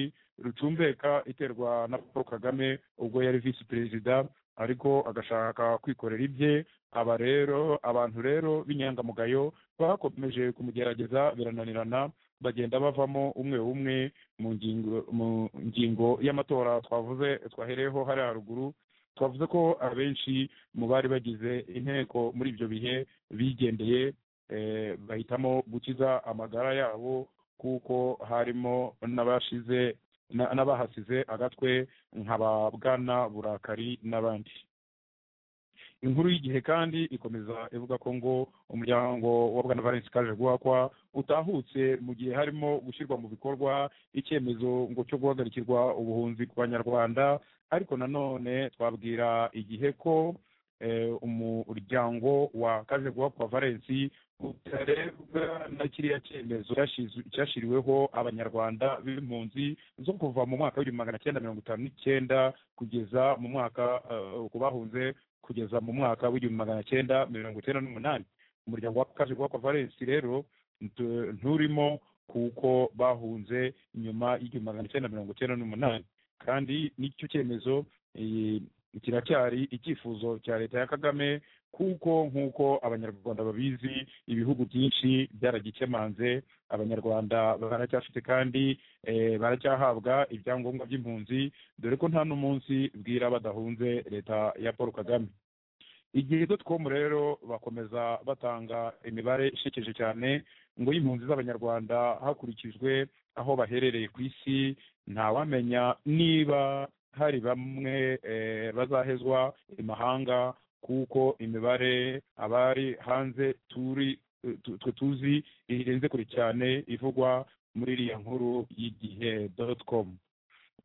rucumbeka iterwa na paul kagame ubwo yari visi perezida ariko agashaka kwikorera ibye aba rero abantu rero b'inyangamugayo bakomeje kumugerageza birananirana bagenda bavamo umwe umwe mu ngingo mu ngingo y'amatora twavuze twahereyeho hariya haruguru twavuze ko abenshi mu bari bagize inteko muri ibyo bihe bigendeye eh, bahitamo gukiza amagara yabo kuko harimo n'abashize na- n'abahasize agatwe nka ba bwana burakari n'abandi inkuru y'igihe kandi ikomeza ivuga ko ngo umuryango wa bwana valence kaje guhakwa utahutse mu gihe harimo gushyirwa mu bikorwa icyemezo ngo cyo guhagarikirwa ubuhunzi ku banyarwanda ariko nanone twabwira igihe ko eh, umuryango wa kaje guhakwa valence utarebwa na kiriya cyemezo cyashiz- cyashyiriweho abanyarwanda b'impunzi zo kuva mu mwaka w'ibihumbi magana cyenda mirongo itanu n'icyenda kugeza mu mwaka eh, ku bahunze kugeza mu mwaka w'igihumbi magana cyenda mirongo icyenda n'umunani umuryango wa kaje kwa valensi rero ntu- nturimo kuko bahunze nyuma y'igihumbi magana cyenda mirongo icyenda n'umunani kandi n'icyo cyemezo eh, kiracyari icyifuzo cya leta ya kagame kuko nk'uko abanyarwanda babizi ibihugu byinshi byaragikemanze abanyarwanda baracyafite kandi eh, baracyahabwa ibyangombwa by'impunzi dore ko nta n'umunsi bwira badahunze leta ya paul kagame igihe com rero bakomeza batanga imibare ishekeje cyane ngo y'impunzi z'abanyarwanda hakurikijwe aho baherereye ku isi ntawamenya niba hari bamwe eh, bazahezwa imahanga kuko imibare abari hanze turi tu- twe tuzi irenze kure cyane ivugwa muri iriya nkuru y'igihe com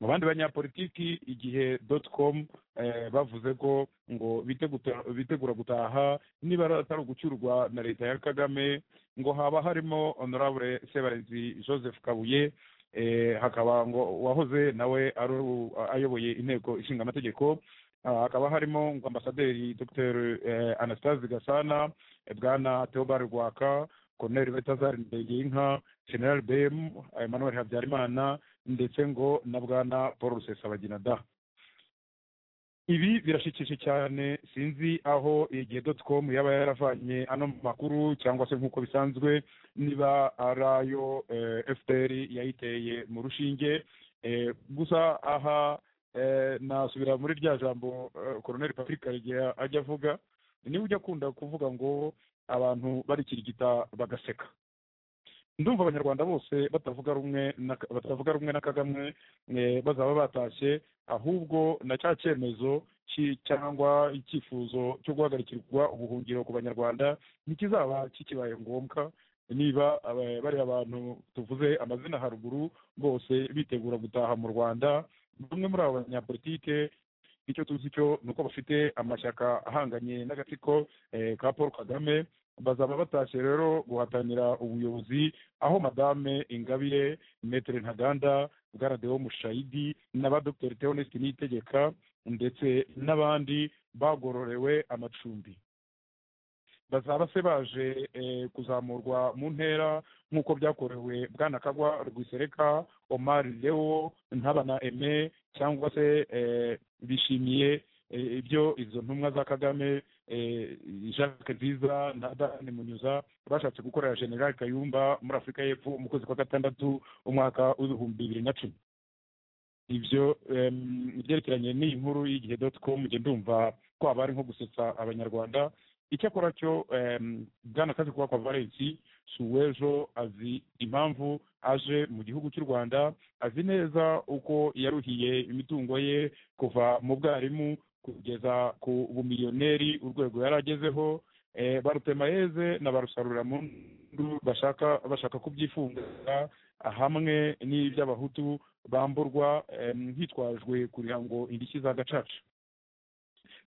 mu bandi banyapolitiki igihe doti com eh, bavuze ko ngo biteguta- bitegura gutaha niba atari ugucyurwa na leta ya kagame ngo haba harimo honorable sebarenzi joseph kabuye eh, hakaba ngo wahoze nawe ari u- ayoboye inteko ishinga amategeko Ah, hakaba harimo ngo ambasaderi dr eh, anastase gasana eh, bwana theobald rwaka colonel betazari ndegeyinka general bm emmanuel habyarimana ndetse ngo na bwana paul rusesabagina da ibi birashikije cyane sinzi aho igihe doti komu yaba yaravanye ano makuru cyangwa se nk'uko bisanzwe niba ari ayo eh, fpr yayiteye mu rushinge Eh, gusa aha eh, nasubira muri rya jambo eh, colonel patrick igihe ajya avuga niba ujya akunda kuvuga ngo abantu barikirigita bagaseka ndumva abanyarwanda bose batavuga rumwe na- batavuga rumwe na kagame eh, bazaba batashye ahubwo na cya cyemezo ki- cyangwa icyifuzo cyo guhagarikirwa ubuhungiro ku banyarwanda ntikizaba kikibaye ngombwa niba aba- bariya abantu tuvuze amazina haruguru bose bitegura gutaha mu rwanda bamwe muri abo banyapolitike icyo tuzi cyo ni uko bafite amashyaka ahanganye n'agatsiko eh, ka paul kagame bazaba batashye rero guhatanira ubuyobozi aho madame ingabire metere ntaganda bwaradeho mushayidi n'aba dr theonest niyitegeka ndetse n'abandi bagororewe amacumbi bazaba se baje eh, kuzamurwa mu ntera nk'uko byakorewe bwana kagwa rwisereka omar leo ntabana eme cyangwa se eh, bishimiye eh, ibyo izo ntumwa za kagame eh, jacques nziza na dani munyuza bashatse gukorera general kayumba muri afurika y'epfo mu kwezi kwa gatandatu umwaka w'ibihumbi bibiri na cumi ibyo em, ibyerekeranye n'iyi nkuru y'igihe doti com njye ndumva ko haba ari nko gusetsa abanyarwanda icyakora cyo em, bwana kazi kuba kwa valensi suwejo azi impamvu aje mu gihugu cy'u rwanda azi neza uko yaruhiye imitungo ye kuva mu bwarimu kugeza ku bumiliyoneri urwego yari agezeho eh, barutemaeze na barusaruramundu bashaka bashaka kubyifunga hamwe n'iby'abahutu bamburwa em, hitwajwe kugira ngo indishyi za gacaca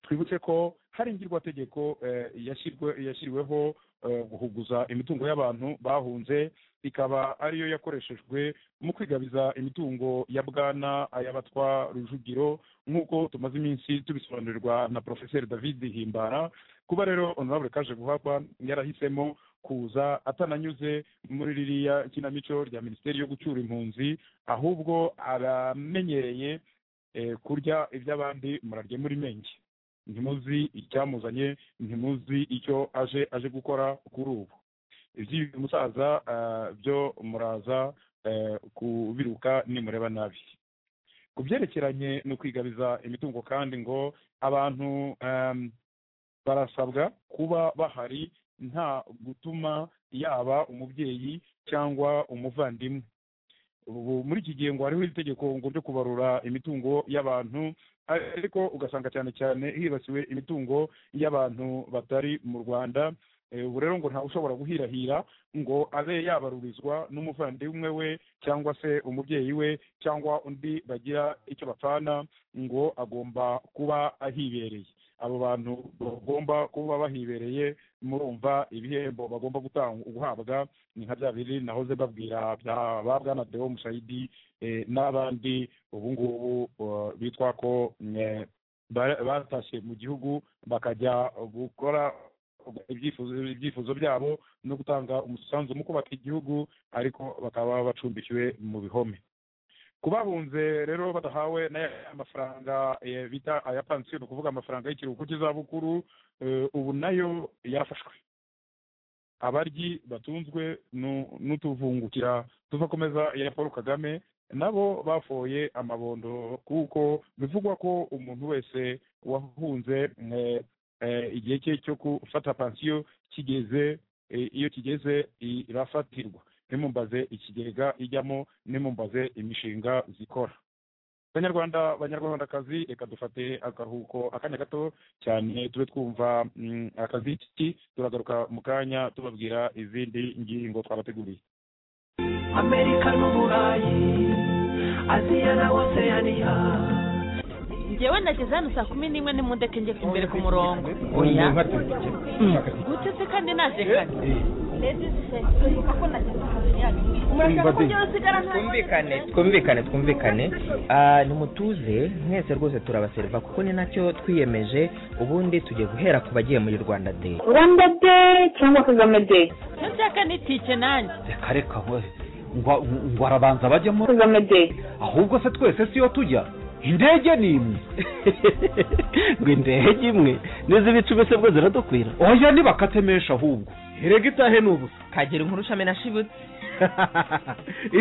twibutse ko hari ingirwategeko eh, yashyirwe yashyiriweho eh, guhuguza imitungo y'abantu bahunze ikaba ariyo yakoreshejwe mu kwigabiza imitungo ya bwana ay'abatwa rujugiro nk'uko tumaze iminsi tubisobanurirwa na porofeseri david himbara kuba rero honorable kaje guhabwa yarahisemo kuza atananyuze muri ririya kinamico rya minisiteri yo gucyura impunzi ahubwo aramenyereye eh, kurya iby'abandi murarye muri menge ntimuzi icyamuzanye ntimuzi icyo aje aje gukora kuri ubu iby'uyu musaza ah, byo muraza eh, kubiruka nimureba nabi ku byerekeranye no kwigabiza imitungo kandi ngo abantu em, barasabwa kuba bahari nta gutuma yaba umubyeyi cyangwa umuvandimwe ubu muri iki gihe ngo hariho itegeko ngo ryo kubarura imitungo y'abantu ariko ugasanga cyane cyane hibasiwe imitungo y'abantu batari mu rwanda Eh, ubu rero ngo ntawe ushobora guhirahira ngo abe yabarurizwa n'umuvandimwe we cyangwa se umubyeyi we cyangwa undi bagira icyo bapfana ngo agomba kuba ahibereye abo bantu bagomba kuba bahibereye murumva ibihembo bagomba gutanga guhabwa ni nka bya biri nahoze babwira bya ba bwana deo mushayidi eh, n'abandi ubu ngubu eh, bitwa ko eh, ba- batashye mu gihugu bakajya gukora ibyifuzo ibyifuzo byabo no gutanga umusanzu mu kubaka igihugu ariko bakaba bacumbikiwe mu bihome ku babunze rero badahawe n'aya mafaranga eh, bita aya pansiyo ni ukuvuga amafaranga y'ikiruhuko cy'izabukuru eh, ubu nayo yarafashwe abaryi batunzwe nu- n'utuvungukira tuvakomeza ya paul kagame nabo bafoye amabondo kuko bivugwa ko umuntu wese wahunze eh, eh, igihe cye cyo gufata pansiyo kigeze eh, iyo kigeze i- irafatirwa nimumbaze ikigega ijyamo nimumbaze imishinga zikora banyarwanda banyarwandakazi reka dufate akaruhuko akanya gato cyane tube twumva mm, akaziki turagaruka mu kanya tubabwira izindi ngingo twabateguriye amerika n'uburayi aziya na oseyaniya ngewe nageze hano saa kumi n'imwe n'imodoka ingeze imbere ku murongo oya gute se kandi naje kane twumvikane twumvikane twumvikane Ah, nimutuze mwese rwose turabaseriva kuko ni nacyo twiyemeje ubundi tugiye guhera ku bagiye muri rwanda day rwanda de cyangwa kagame de icyo nshaka ni tike nanjye reka reka we ngo ngo arabanza bajyemo kagame de ahubwo se twese siyo tujya indege ni imwe ngo indege imwe n'izi bicu mbese bwo ziradukwira oya ntibakatemesha ahubwo erega itahe ni ubusa kagira inkuru shamena shibutse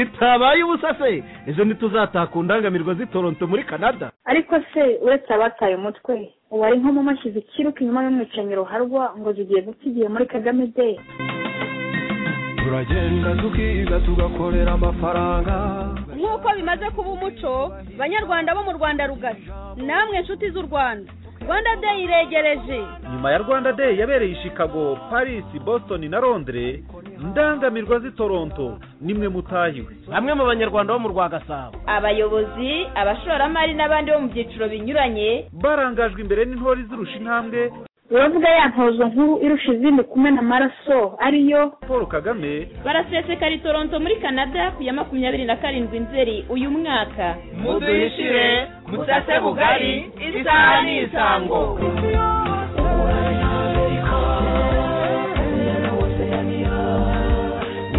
itabaye ubusa se ejo ntituzataka undangamirwa z'itoronto muri canada ariko se uretse abataye umutwe ubu ari nko mu mashyize ikiruka inyuma y'umwicanyi ruharwa ngo zigiye guta igihe muri kagame de turagenda tukiga tugakorera amafaranga nk'uko bimaze kuba umuco banyarwanda bo mu rwanda rugari namwe inshuti z'u rwanda rwanda day iregereje nyuma ya rwanda day yabereye i chicago paris boston na londres ndangamirwa z'i toronto nimwe mutahiwe bamwe mu banyarwanda bo mu rwa gasabo abayobozi abashoramari n'abandi bo mu byiciro binyuranye barangajwe imbere n'intore izirusha intambwe uravuga ya ntozo nkuru irusha izindi kumena amaraso ariyo paul kagame barasesekara i toronto muri canada ku ya makumyabiri na karindwi nzeri uyu mwaka muduhishire musase bugari isaha ni isango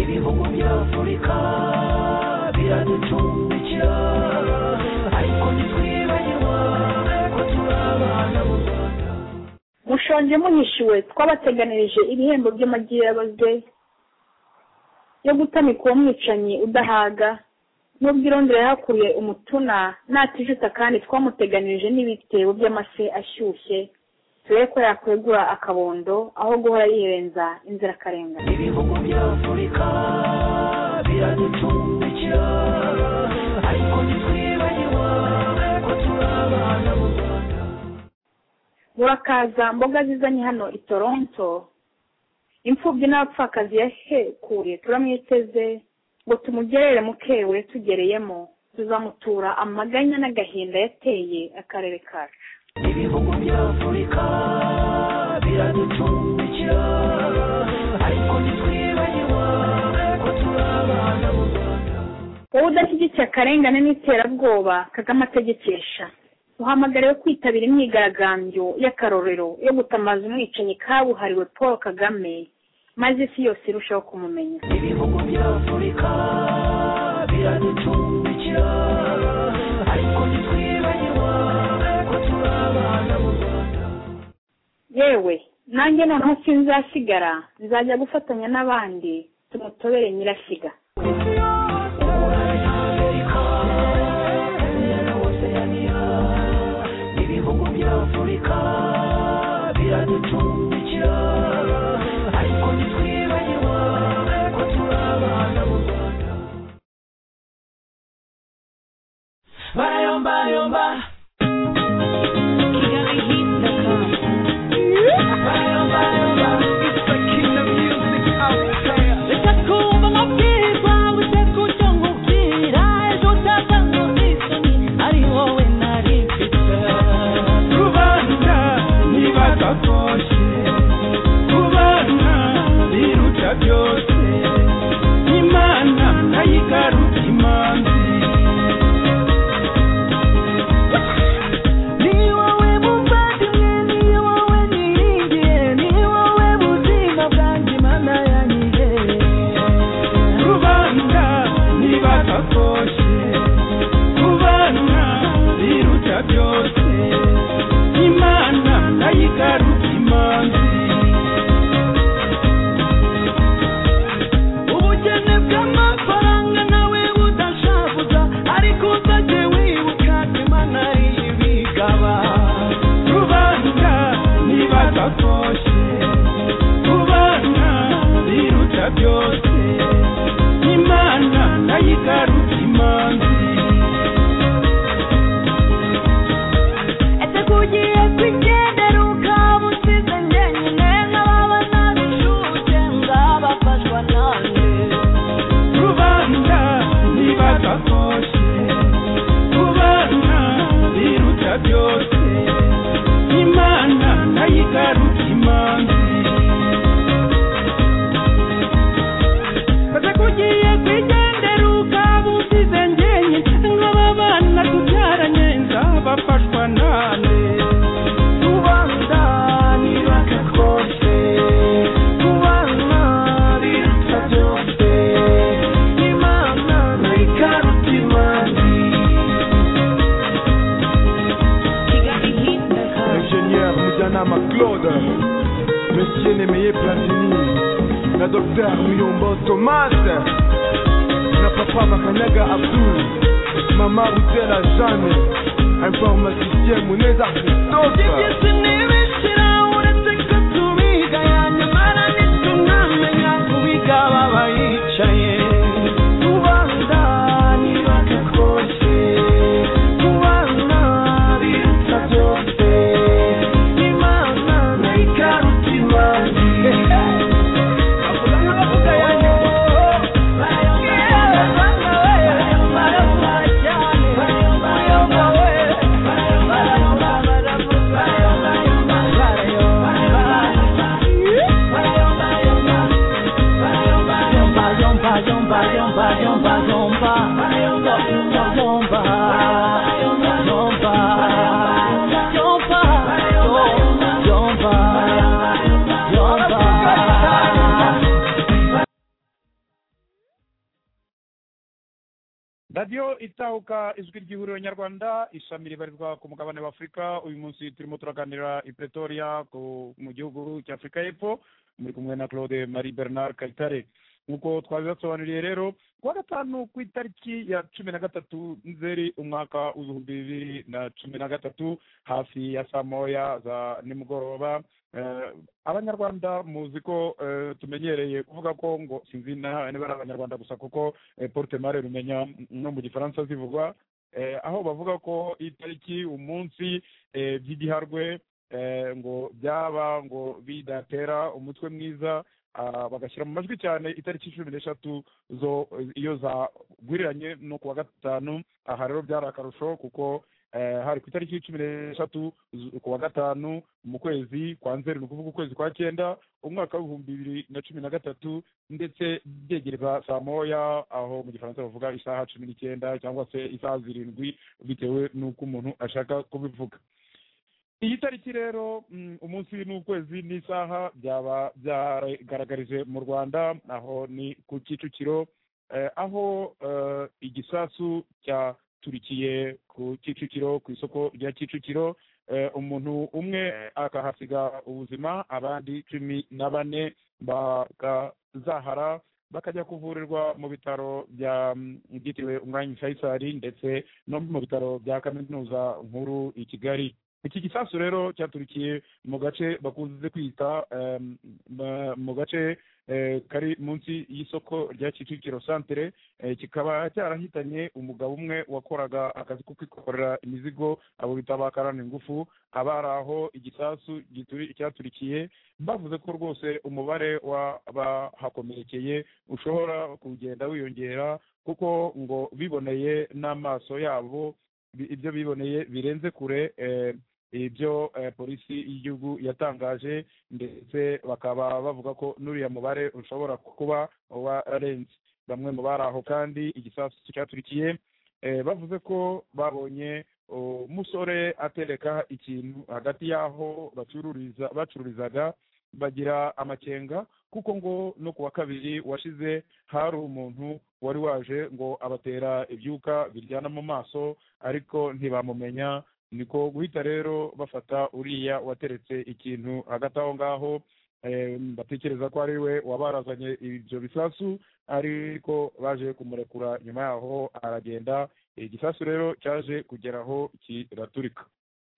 ibihugu bya afurika biraducumbikira ariko ntitwibagirwa ko turi abana b'u rwanda mushonje muhishiwe twabateganirije ibihembo by'amagirabaze yo gutamika uwo mwicanyi udahaga n'ubwo irondera yahakuriye umutuna natijuta kandi twamuteganirije n'ibitebo by'amase ashyushye turebe ko yakwegura akabondo aho guhora yirenza inzirakarengane ibihugu bya afurika biraducumbikira ariko ntitwibagirwa ko turi abana b'u rwanda murakaza mboga zizanye hano i toronto imfubyi n'abapfakazi yahekuriye turamwiteze ngo tumugerere mukewe tugereyemo tuzamutura amaganya n'agahinda yateye akarere kacu ibihugu bya afurika biraducumbikira ariko ntitwibagirwa ko turi abana b'u rwanda wowe udashyigikiye akarengane n'iterabwoba kagame ategekesha uhamagariwe kwitabira imyigaragambyo y'akarorero yo gutamaza umwicanyi kabuhariwe paul kagame maze isi yose irushaho kumumenya ibihugu bya afurika biraducumbikira ariko ntitwibagirwa ko turi abana b'u rwanda yewe nanjye noneho sinzasigara nzajya gufatanya n'abandi tumutobere nyirashyiga ibihugu bya afurika biraducumbikira ariko ntitwibagirwa ko turi abana b'u rwanda barayombayomba rubanda ntibagakoshye kubana biruta byose imana nayigaruka imanzi ni wowe muvandimwe ni wowe niringiye ni wowe buzima bwanjye mana yanyihe rubanda ntibagakoshye kubana biruta byose imana nayigaruka imanzi ubukene bw'amafaranga nawe budashavuza ariko uzajye wibuka ko imana ari ibigaba rubanda ntibagakoshye kubana biruta byose imana nayigaruka imanzi ese kugiye kwigendera ukaba usize njyenyine nk'ababa nabishuke ngabafashwa nanjye rubanda ntibagakoshye kubana biruta byose imana nayigaruka imanzi ese kugiye kwigendera ukaba usize njyenyine nk'ababana tubyaranye nzabafashwa nane rubanda ntibagakoshye kubana biruta byose imana nayigaruka imanzi ingénieur mujyanama claude monsieur nemeye platini na dr muyombo tomase na papa makanyaga abdul mama rutela jane informaticien muneza christophe ntibishira uretse ko tubiga yanyamara ntitunamenya kubiga baba yicaye rubanda ntibagakoshye kubana biruta byose imana nayigaruka imanzi radiyo itahuka ijwi ry'ihuriro nyarwanda ishami ribarizwa ku mugabane w'afurika uyu munsi turimo turaganira i pretoria ku- mu gihugu cy'afurika y'epfo muri kumwe na claude marie bernard kayitare nk'uko twabibasobanuriye rero kuwa gatanu ku itariki ya cumi na gatatu nzeri umwaka w'ibihumbi bibiri na cumi na gatatu hafi ya saa moya za nimugoroba Eh, abanyarwanda muzi ko eh, tumenyereye kuvuga ko ngo sinzi na niba ari abanyarwanda gusa kuko eh, porte mare rumenya no mu gifaransa zivugwa eh, aho bavuga ko itariki umunsi eh, by'igiharwe eh, ngo byaba ngo bidatera umutwe mwiza ah, bagashyira mu majwi cyane itariki cumi n'eshatu zo iyo zagwiriranye no ku wa gatanu aha rero byari akarusho kuko eh, hari ku itariki cumi n'eshatu zu- ku wa gatanu mu kwezi kwa nzeri ni ukuvuga ukwezi kwa cyenda umwaka w'ibihumbi bibiri na cumi na gatatu ndetse byegereza saa moya aho mu gifaransa bavuga isaha cumi n'icyenda cyangwa se isaha zirindwi bitewe n'uko umuntu ashaka kubivuga iyi tariki rero mm, umunsi n'ukwezi n'isaha byaba byaragaragarije mu rwanda aho ni ku kicukiro eh, aho eh, igisasu cyaturikiye ku kicukiro ku isoko rya kicukiro eh, umuntu umwe akahasiga ubuzima abandi cumi na bane bakazahara bakajya kuvurirwa mu bitaro bya mm, byitiriwe umwanya faisal ndetse no mu bitaro bya kaminuza nkuru i kigali iki gisasu rero cyaturikiye mu gace bakunze kwita em, ma- mu gace eh, kari munsi y'isoko rya kicukiro santere eh, kikaba cyarahitanye umugabo umwe wakoraga akazi ko kwikorera imizigo abo bita bakarana ingufu abari aho igisasu gituri- cyaturikiye bavuze ko rwose umubare w'abahakomerekeye ushobora kugenda wiyongera kuko ngo biboneye n'amaso yabo bi- ibyo biboneye birenze kure eh, ibyo eh, polisi y'igihugu yatangaje ndetse bakaba bavuga ko n'uriya mubare ushobora kuba wararenze bamwe mu bari aho kandi igisasu cyaturikiye eh, bavuze ko babonye umusore atereka ikintu hagati y'aho bacururiza bacururizaga bagira amakenga kuko ngo no ku wa kabiri washize hari umuntu wari waje ngo abatera ibyuka biryana mu maso ariko ntibamumenya niko guhita rero bafata uriya wateretse ikintu hagati aho ngaho eh, batekereza ko ari we wabarazanye ibyo bisasu ariko baje kumurekura nyuma yaho aragenda igisasu rero cyaje kugera aho kiraturika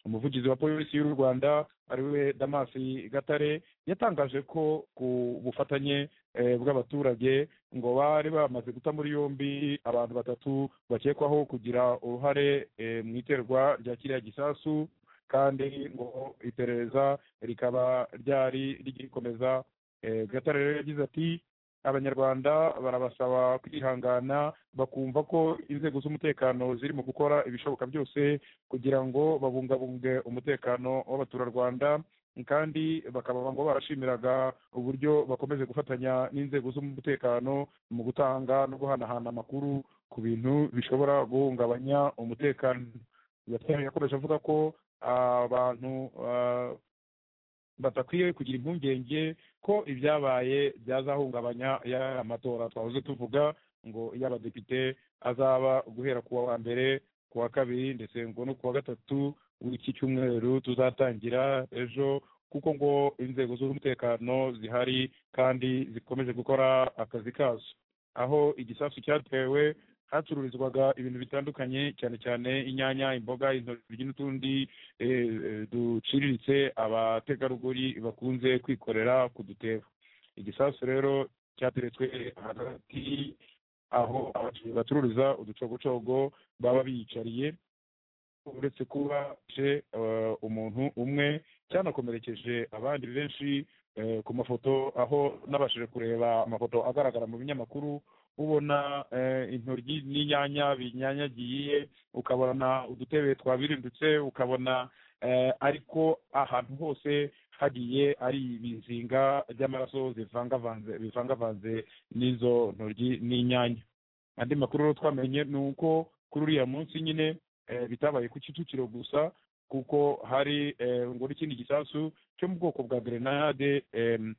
umuvugizi wa polisi y'u rwanda ari we damasi gatare yatangaje ko ku bufatanye eh, bw'abaturage ngo bari bamaze guta muri yombi abantu batatu bakekwaho kugira uruhare eh, mu iterwa rya kiriya gisasu kandi ngo iperereza rikaba ryari rigikomeza Eh, gatare rero yagize ati abanyarwanda barabasaba kwihangana bakumva ko inzego z'umutekano ziri mu gukora ibishoboka byose kugira ngo babungabunge umutekano w'abaturarwanda kandi bakaba ngo barashimiraga uburyo bakomeje gufatanya n'inzego z'umutekano mu gutanga no guhanahana amakuru ku bintu bishobora guhungabanya umutekano Gatare yakomeje avuga ko abantu ah, batakwiye kugira impungenge ko ibyabaye byazahungabanya ya matora twahoze tuvuga ngo y'abadepite azaba guhera ku wa mbere ku wa kabiri ndetse ngo no ku wa gatatu w'iki cyumweru tuzatangira ejo kuko ngo inzego z'umutekano zihari kandi zikomeje gukora akazi kazo aho igisasu cyatewe hacururizwaga ibintu bitandukanye cyane cyane inyanya imboga intoryi n'utundi eh, eh, duciriritse abategarugori bakunze kwikorera ku dutebo igisasu rero cyateretswe hagati aho abacuruzi bacururiza uducogocogo baba biyicariye uretse kuba je eh, umuntu umwe cyanakomerekeje abandi benshi eh, ku mafoto aho nabashije kureba amafoto agaragara mu binyamakuru ubona eh, intoryi n'inyanya binyanyagiye ukabona udutebe twabirindutse ukabona eh, ariko ahantu hose hagiye ari ibizinga by'amaraso zivangavanze bivangavanze n'izo ntoryi n'inyanya andi makuru rero twamenye ni uko kuri uriya munsi nyine eh, bitabaye ku kicukiro gusa kuko hari eh, ngo n'ikindi gisasu cyo mu bwoko bwa grenade em,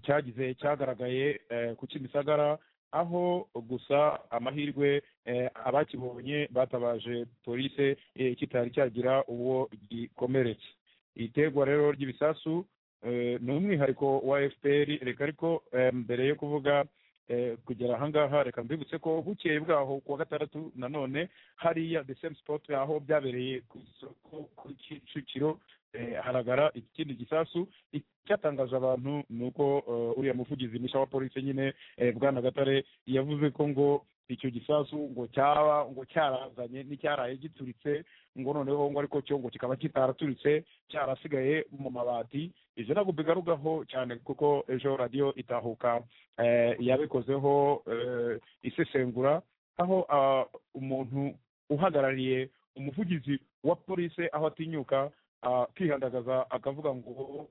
cyagize cyagaragaye eh, ku kimisagara aho gusa amahirwe eh, abakibonye batabaje polise eh, kitari cyagira uwo gikomeretse iterwa rero ry'ibisasu eh, ni umwihariko wa fpr reka ariko eh, mbere yo kuvuga eh, kugera ahangaha reka mbibutse ko bukeye bwaho kuwa gatandatu nanone hariya the same spot aho byabereye ku isoko ku kicukiro eh, haragara ikindi gisasu icyatangaje abantu ni uko eh, uriya muvugizi misha wa polisi nyine eh, bwana gatare yavuze ko ngo icyo gisasu ngo cyaba ngo cyarazanye n'icyaraye gituritse ngo noneho ngo ariko cyo ngo kikaba kitaraturitse cyarasigaye mu mabati ibyo ntabwo bigarukaho cyane kuko ejo radiyo itahuka eh, yabikozeho eh, isesengura aho ah, umuntu uhagarariye umuvugizi wa polisi aho atinyuka ah, akihandagaza akavuga ngo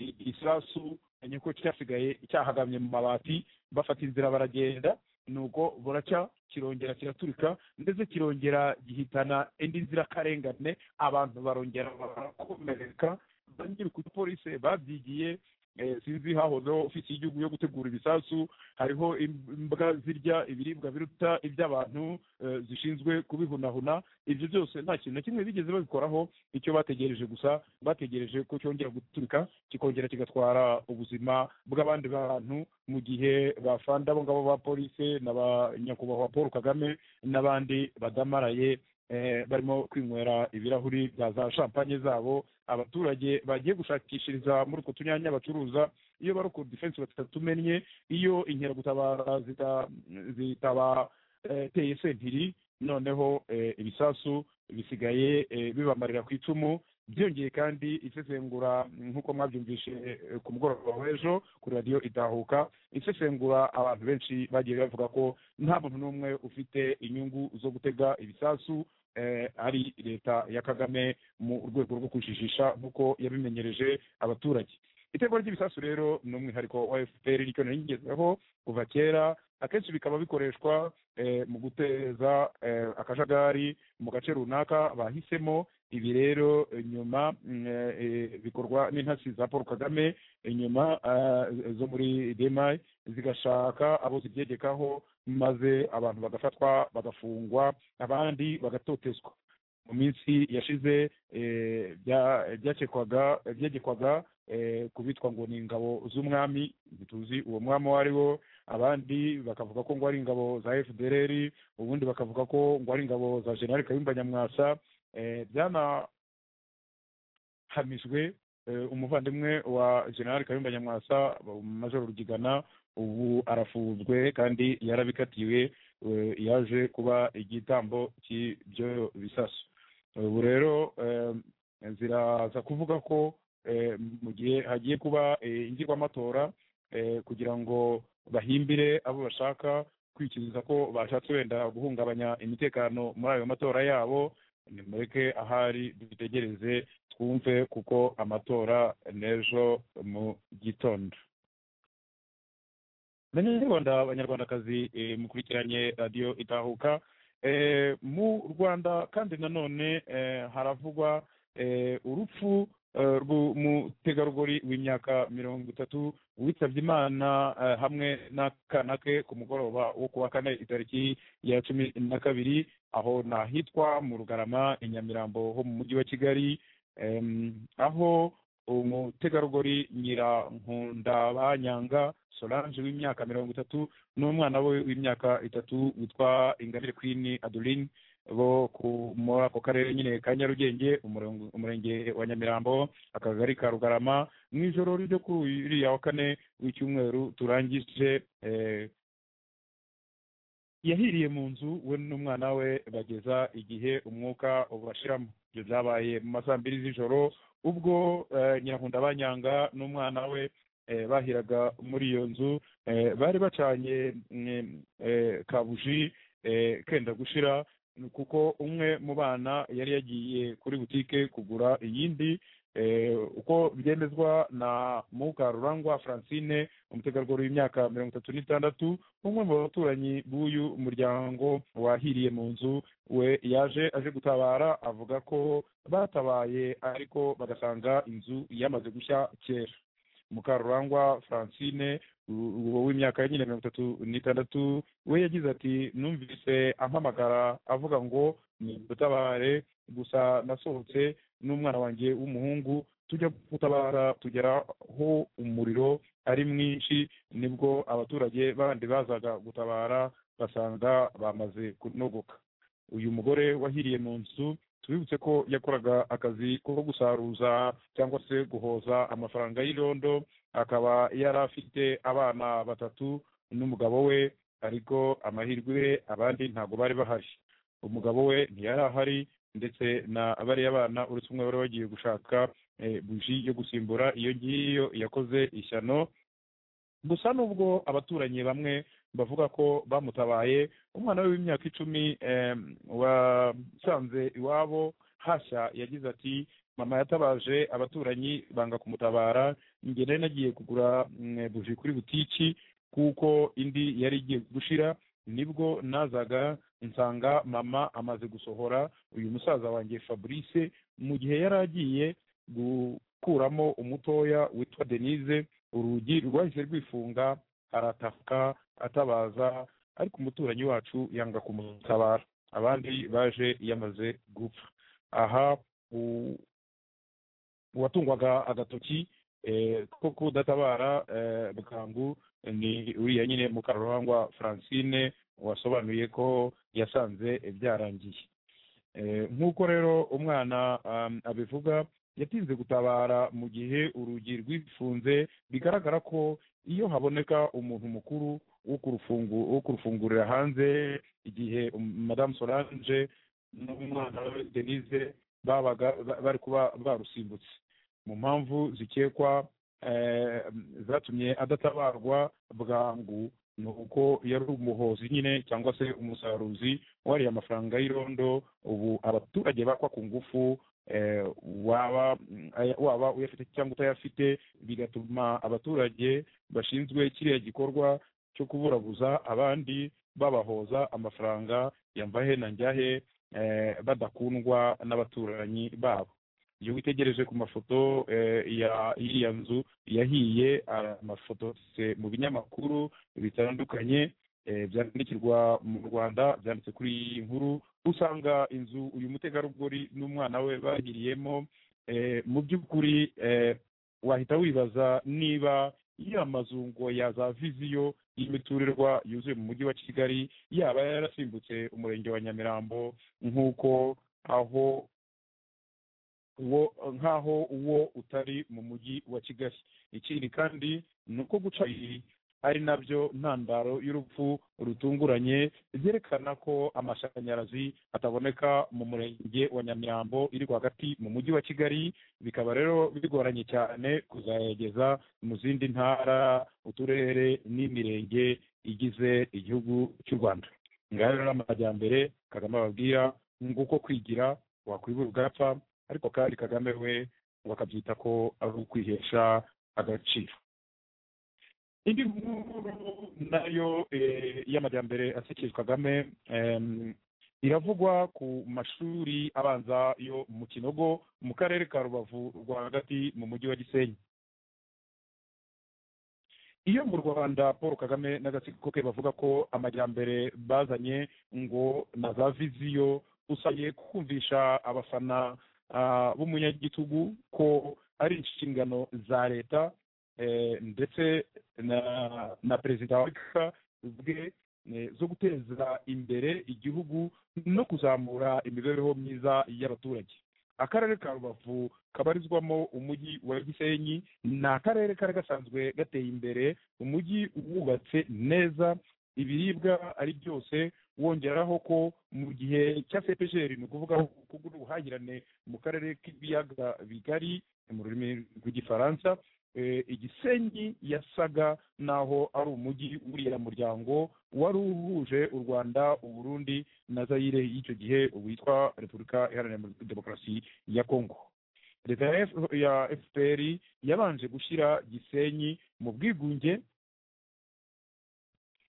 i- isasu ni uko cyasigaye cyahagamye mu mabati bafata inzira baragenda nuko buracya kirongera kiraturika ndetse kirongera gihitana indi nzirakarengane abantu barongera barakomereka ba nyiri kuri polisi babyigiye eh, sinzi hahozeho ofisi y'igihugu yo gutegura ibisasu hariho imbwa zirya ibiribwa biruta iby'abantu eh, zishinzwe kubihunahuna ibyo byose nta kintu na kimwe bigeze babikoraho icyo bategereje gusa bategereje ko cyongera guturika kikongera kigatwara ubuzima bw'abandi bantu mu gihe bafanda abo ngabo ba polise na ba nyakubahwa paul kagame n'abandi badamaraye eh, barimo kwinywera ibirahuri bya za champagne zabo abaturage bagiye gushakishiriza muri utwo tunyanya bacuruza iyo bari ku defense batatumenye iyo inkeragutabara zita- zitabateye sentiri noneho eh, ibisasu bisigaye eh, bibamarira ku icumu byongeye kandi isesengura mm, nk'uko mwabyumvishe eh, ku mugoroba w'ejo kuri radiyo itahuka isesengura abantu benshi bagiye bavuga ko nta muntu n'umwe ufite inyungu zo gutega ibisasu eh, ari leta ya kagame mu rwego rwo kujijisha nk'uko yabimenyereje abaturage itegeko ry'ibisasu rero ni umwihariko wa fpr nicyo naringezeho kuva kera akenshi bikaba bikoreshwa eh, mu guteza eh, akajagari mu gace runaka bahisemo ibi rero eh, nyuma mm, eh, eh, bikorwa n'intasi za paul kagame eh, nyuma ah, zo muri demayi zigashaka abo zibyegekaho maze abantu bagafatwa bagafungwa abandi bagatotezwa mu minsi yashize eh, bya- byakekwaga byegekwaga eh, ku bitwa ngo ni ingabo z'umwami ntituzi uwo mwami uwo ari wo abandi bakavuga ko ngo ari ingabo za fdr ubundi bakavuga ko ngo ari ingabo za generali kayumba nyamwasa eh, byanahamijwe eh, umuvandimwe wa generali kayumba nyamwasa majoro rugigana ubu arafunzwe kandi yarabikatiwe eh, yaje kuba igitambo cy'ibyo bisasu ubu rero eh, ziraza kuvuga ko eh, mu gihe hagiye kuba eh, ingirwamatora eh, kugira ngo bahimbire abo bashaka kwikiriza ko bashatse wenda guhungabanya imitekano muri ayo matora yabo nimureke ahari dutegereze twumve kuko amatora n'ejo mu gitondo banyarwanda abanyarwandakazi eh, mukurikiranye radiyo itahuka Eh, mu rwanda kandi nanone eh, haravugwa eh, urupfu eh, rw'umutegarugori w'imyaka mirongo itatu witabye imana eh, hamwe n'akana ke ku mugoroba wo kuwa kane itariki ya cumi na kabiri aho ni ahitwa mu rugarama i nyamirambo ho mu mujyi wa kigali em, aho umutegarugori nyirankundabayanga solange w'imyaka mirongo itatu n'umwana we w'imyaka itatu witwa ingabire queen adeline bo ku- muri ako karere nyine ka nyarugenge umurongo- umurenge wa nyamirambo akagari ka rugarama mu ijoro ryo kuri uyu- uriya wa kane w'icyumweru turangije eh, yahiriye mu nzu we n'umwana we bageza igihe umwuka ubashiramo ibyo byabaye mu ma saa mbiri z'ijoro ubwo eh, nyirankunda banyanga n'umwana we eh, bahiraga muri iyo nzu eh, bari bacanye mm, eh, kabuji eh, kenda gushira kuko umwe mu bana yari yagiye kuri butike kugura iyindi eh, uko byemezwa na mukarurangwa francine umutegarugori w'imyaka mirongo itatu n'itandatu umwe mu baturanyi b'uyu muryango wahiriye mu nzu we yaje aje gutabara avuga ko batabaye ariko bagasanga inzu yamaze gushya kera mukarurangwa francine u- uwo w'imyaka nyine mirongo itatu n'itandatu we yagize ati numvise ampamagara avuga ngo ni dutabare gusa nasohotse n'umwana wanjye w'umuhungu tujya gutabara tugera aho umuriro ari mwinshi nibwo abaturage bandi bazaga gutabara basanga bamaze kunogoka uyu mugore wahiriye mu nzu tubibutse ko yakoraga akazi ko gusaruza cyangwa se guhoza amafaranga y'irondo akaba yari afite abana batatu n'umugabo we ariko amahirwe abandi ntabwo bari bahari umugabo we ntiyari ahari ndetse na bariya bana uretse umwe wari wagiye gushaka eh, buji yo gusimbura iyo ngiyo yakoze ishyano gusa nubwo abaturanyi bamwe bavuga ko bamutabaye umwana we w'imyaka icumi em, wasanze iwabo hashya yagize ati mama yatabaje abaturanyi banga kumutabara njye nari nagiye kugura mm, buji kuri butiki kuko indi yari igiye gushira nibwo nazaga nsanga mama amaze gusohora uyu musaza wanjye fabrice mu gihe yari agiye gukuramo umutoya witwa denise urugi rwahise rwifunga arataka atabaza ariko umuturanyi wacu yanga kumutabara abandi baje yamaze gupfa aha u- uwatungwaga agatoki eh, ko kudatabara eh, bwangu ni uriya nyine mukarurangwa francine wasobanuye ko yasanze byarangiye Eh, nk'uko rero umwana um, abivuga yatinze gutabara mu gihe urugi rwifunze bigaragara ko iyo haboneka umuntu mukuru wo kurufungu wo kurufungurira hanze igihe um, madame solange n'umwana we denise babaga ba- bari kuba barusimbutse mu mpamvu zikekwa eh, zatumye adatabarwa bwangu ni uko yari umuhozi nyine cyangwa se umusaruzi wariye amafaranga y'irondo ubu abaturage bakwa ku ngufu eh, waba aya- waba uyafite cyangwa utayafite bigatuma abaturage bashinzwe kiriya gikorwa cyo kuburabuza abandi babahoza amafaranga yambahe na njyahe eh, badakundwa n'abaturanyi babo iyo witegereje ku mafoto eh, ya y'iriya nzu yahiye ah, amafoto se mu binyamakuru bitandukanye eh, byandikirwa mu rwanda byanditse kuri iyi nkuru usanga inzu uyu mutegarugori n'umwana we bahiriyemo eh, mu by'ukuri eh, wahita wibaza niba ya mazungo ya za viziyo y'imiturirwa yuzuye mu mujyi wa kigali yaba yarasimbutse umurenge wa nyamirambo nk'uko aho uwo nk'aho uwo utari mu mujyi wa kigali ikindi kandi ni uko guca iyi ari nabyo ntandaro y'urupfu rutunguranye byerekana ko amashanyarazi ataboneka mu murenge wa nyamirambo iri rwagati mu mujyi wa kigali bikaba rero bigoranye cyane kuzayageza mu zindi ntara uturere n'imirenge igize igihugu cy'u rwanda ngaho rero amajyambere kagame ababwira nguko kwigira wakwibura ugapfa ariko kandi kagame we ngo akabyita ko ari ukwihesha agaciro indi nkuru nayo eh, y'amajyambere asekeje kagame em, iravugwa ku mashuri abanza yo mu kinogo mu karere ka rubavu rwagati mu mujyi wa gisenyi iyo mu rwanda paul kagame n'agatsiko ke bavuga ko amajyambere bazanye ngo na za viziyo usabye kumvisha abafana ah, b'umunyagitugu ko ari inshingano za leta eh, ndetse na na perezida wa repubulika ubwe eh, zo guteza imbere igihugu no kuzamura imibereho myiza y'abaturage akarere ka rubavu kabarizwamo umujyi wa gisenyi ni akarere kari gasanzwe gateye imbere umujyi wubatse neza ibiribwa ari byose wongeraho ko mu gihe cya sepejeri ni ukuvuga kugira ubuhahirane mu karere k'ibiyaga bigari mu rurimi rw'igifaransa eh, igisenyi yasaga n'aho ari umujyi w'uriya muryango wari uhuje u rwanda uburundi na zayire y'icyo gihe witwa repubulika iharanira demokarasi ya kongo leta ya F- ya fpr yabanje gushyira gisenyi mu bwigunge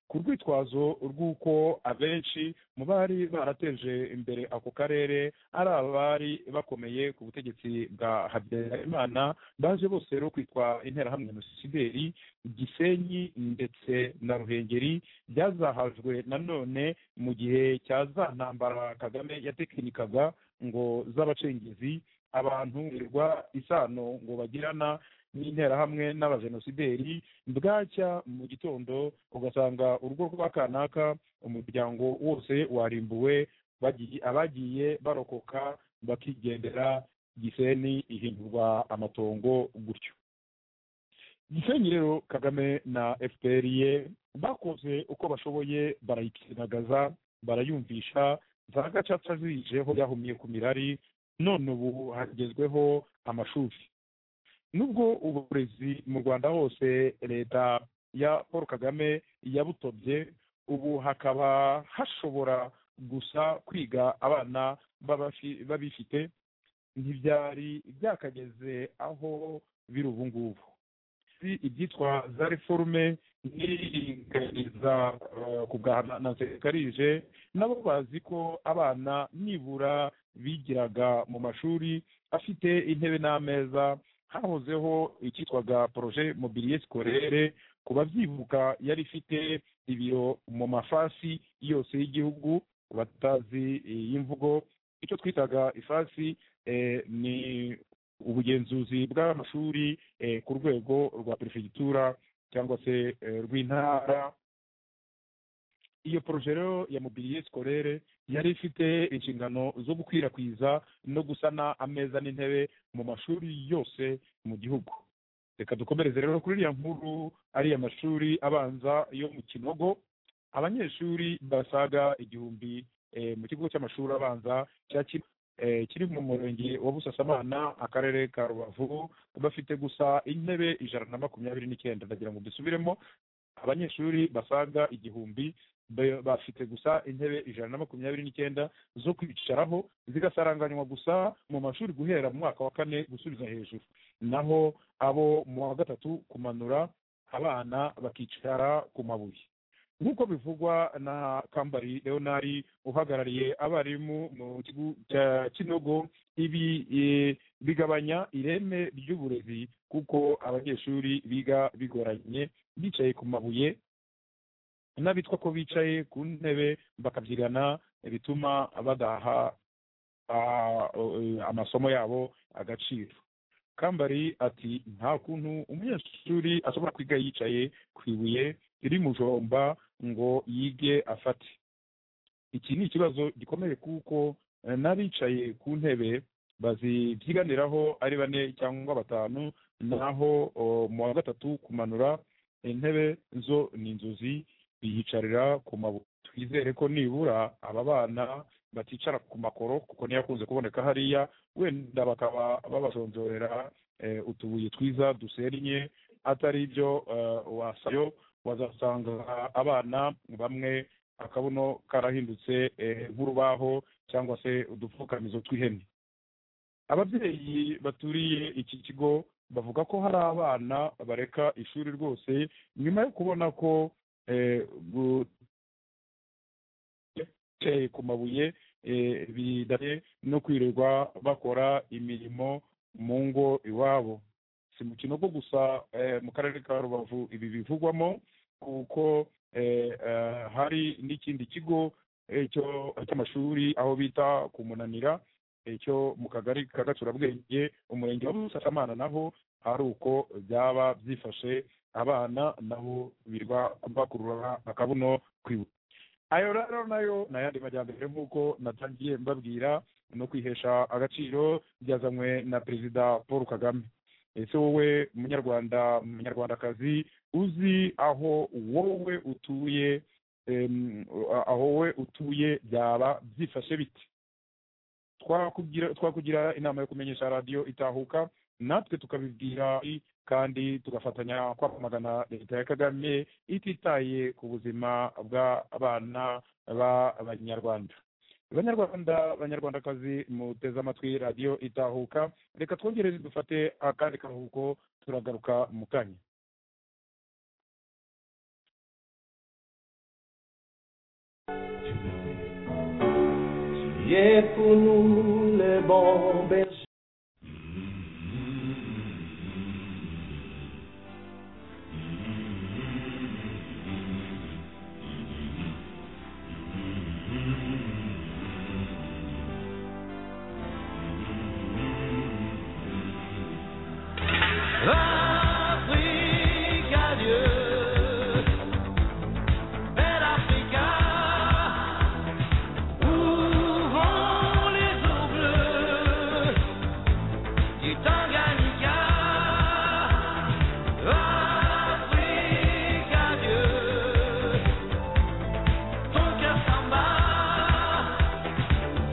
ku rwitwazo rw'uko abenshi mu bari barateje imbere ako karere ari abari bakomeye ku butegetsi bwa habyarimana baje bose rero kwitwa interahamwe nosideri gisenyi ndetse na ruhengeri byazahajwe nanone mu gihe cya za ntambara kagame yatekinikaga ngo z'abacengezi abantu birirwa isano ngo bagirana n'interahamwe n'abajenosideri bwacya mu gitondo ugasanga urugo rwa kanaka umuryango wose warimbuwe bagiye- abagiye barokoka bakigendera giseni ihindurwa amatongo gutyo gisenyi rero kagame na fpr ye bakoze uko bashoboye barayikinagaza barayumvisha za gacaca zijeho byahumye ku mirari none ubu hagezweho amashuri nubwo uburezi mu rwanda hose leta ya paul kagame yabutobye ubu hakaba hashobora gusa kwiga abana b'abafi- b'abifite ntibyari byakageze aho biri ubu ngubu si ibyitwa za reforme n'iringaniza eh, ku bwa na- na sekarije nabo bazi ko abana nibura bigiraga mu mashuri afite intebe n'ameza hahozeho icyitwaga poroje mobiliye sikorere ku babyibuka yari ifite ibiro mu mafasi yose y'igihugu ku batazi iyi mvugo icyo twitaga ifasi eh, ni ubugenzuzi bw'amashuri eh, ku rwego rwa perefegitura cyangwa se eh, rw'intara iyo poroje rero ya mobiliye sikorere yari ifite inshingano zo gukwirakwiza no gusana ameza n'intebe mu mashuri yose mu gihugu reka dukomereze rero kuri iriya nkuru ariya mashuri abanza yo mu kinogo abanyeshuri basaga igihumbi eh, mu kigo cy'amashuri abanza cya Kinogo, eh, kiri mu murenge wa busasamana akarere ka rubavu bafite gusa intebe ijana na makumyabiri n'icyenda ndagira ngo dusubiremo abanyeshuri basaga igihumbi ba- bafite gusa intebe ijana na makumyabiri n'icyenda zo kwicaraho zigasaranganywa gusa mu mashuri guhera mu mwaka wa kane gusubiza hejuru naho abo mu wa gatatu kumanura abana bakicara ku mabuye nk'uko bivugwa na kambari leonari uhagarariye abarimu mu kigo cya kinogo ibi eh, bigabanya ireme ry'uburezi kuko abanyeshuri biga bigoranye bicaye ku mabuye n'abitwa ko bicaye ku ntebe bakabyigana bituma badaha ah, eh, amasomo yabo agaciro kambari ati nta kuntu umunyeshuri ashobora kwiga yicaye ku ibuye riri mujomba ngo yige afate iki ni ikibazo gikomeye kuko eh, n'abicaye ku ntebe bazibyiganiraho ari bane cyangwa batanu naho oh, mu wa gatatu kumanura intebe zo ni inzozi biyicarira ku mabuye twizere ko nibura aba bana baticara ku makoro kuko niyo akunze kuboneka hariya wenda bakaba babasonzorera eh, utubuye twiza dusennye atari byo eh, wasayo wazasanga abana bamwe akabuno karahindutse eh, nk'urubaho cyangwa se udupfukamizo tw'ihene ababyeyi baturiye iki kigo bavuga ko hari abana bareka ishuri rwose nyuma yo kubona ko eh, gu- bicaye ku mabuye eh, bidanye no kwirirwa bakora imirimo mu ngo iwabo si mu kinogo gusa eh, mu karere ka rubavu ibi bivugwamo kuko eh, eh, hari n'ikindi kigo eh, cyo- cy'amashuri aho bita ku munanira eh, cyo mu kagari ka gacurabwenge umurenge wa busasamana naho hari uko byaba byifashe abana nabo birwa bakurura akabuno kwibuka ayo rero nayo ni ayandi majyambere nk'uko natangiye mbabwira no kwihesha agaciro byazanywe na perezida paul kagame ese wowe munyarwanda munyarwandakazi uzi aho wowe utuye em, aho wowe utuye byaba byifashe bite twakugira twakugira inama yo kumenyesha radiyo itahuka natwe tukabibwira kandi tugafatanya kwamagana leta ya kagame ititaye ku buzima bw'abana b'abanyarwanda banyarwanda banyarwandakazi muteze amatwi radiyo itahuka reka twongere dufate akandi karuhuko turagaruka mu kanya Il est pour nous le bon berger. Afrique à Dieu, belle Africa, ouvrons les eaux bleues du Tanganyika. Afrique à Dieu, ton cœur s'en bat,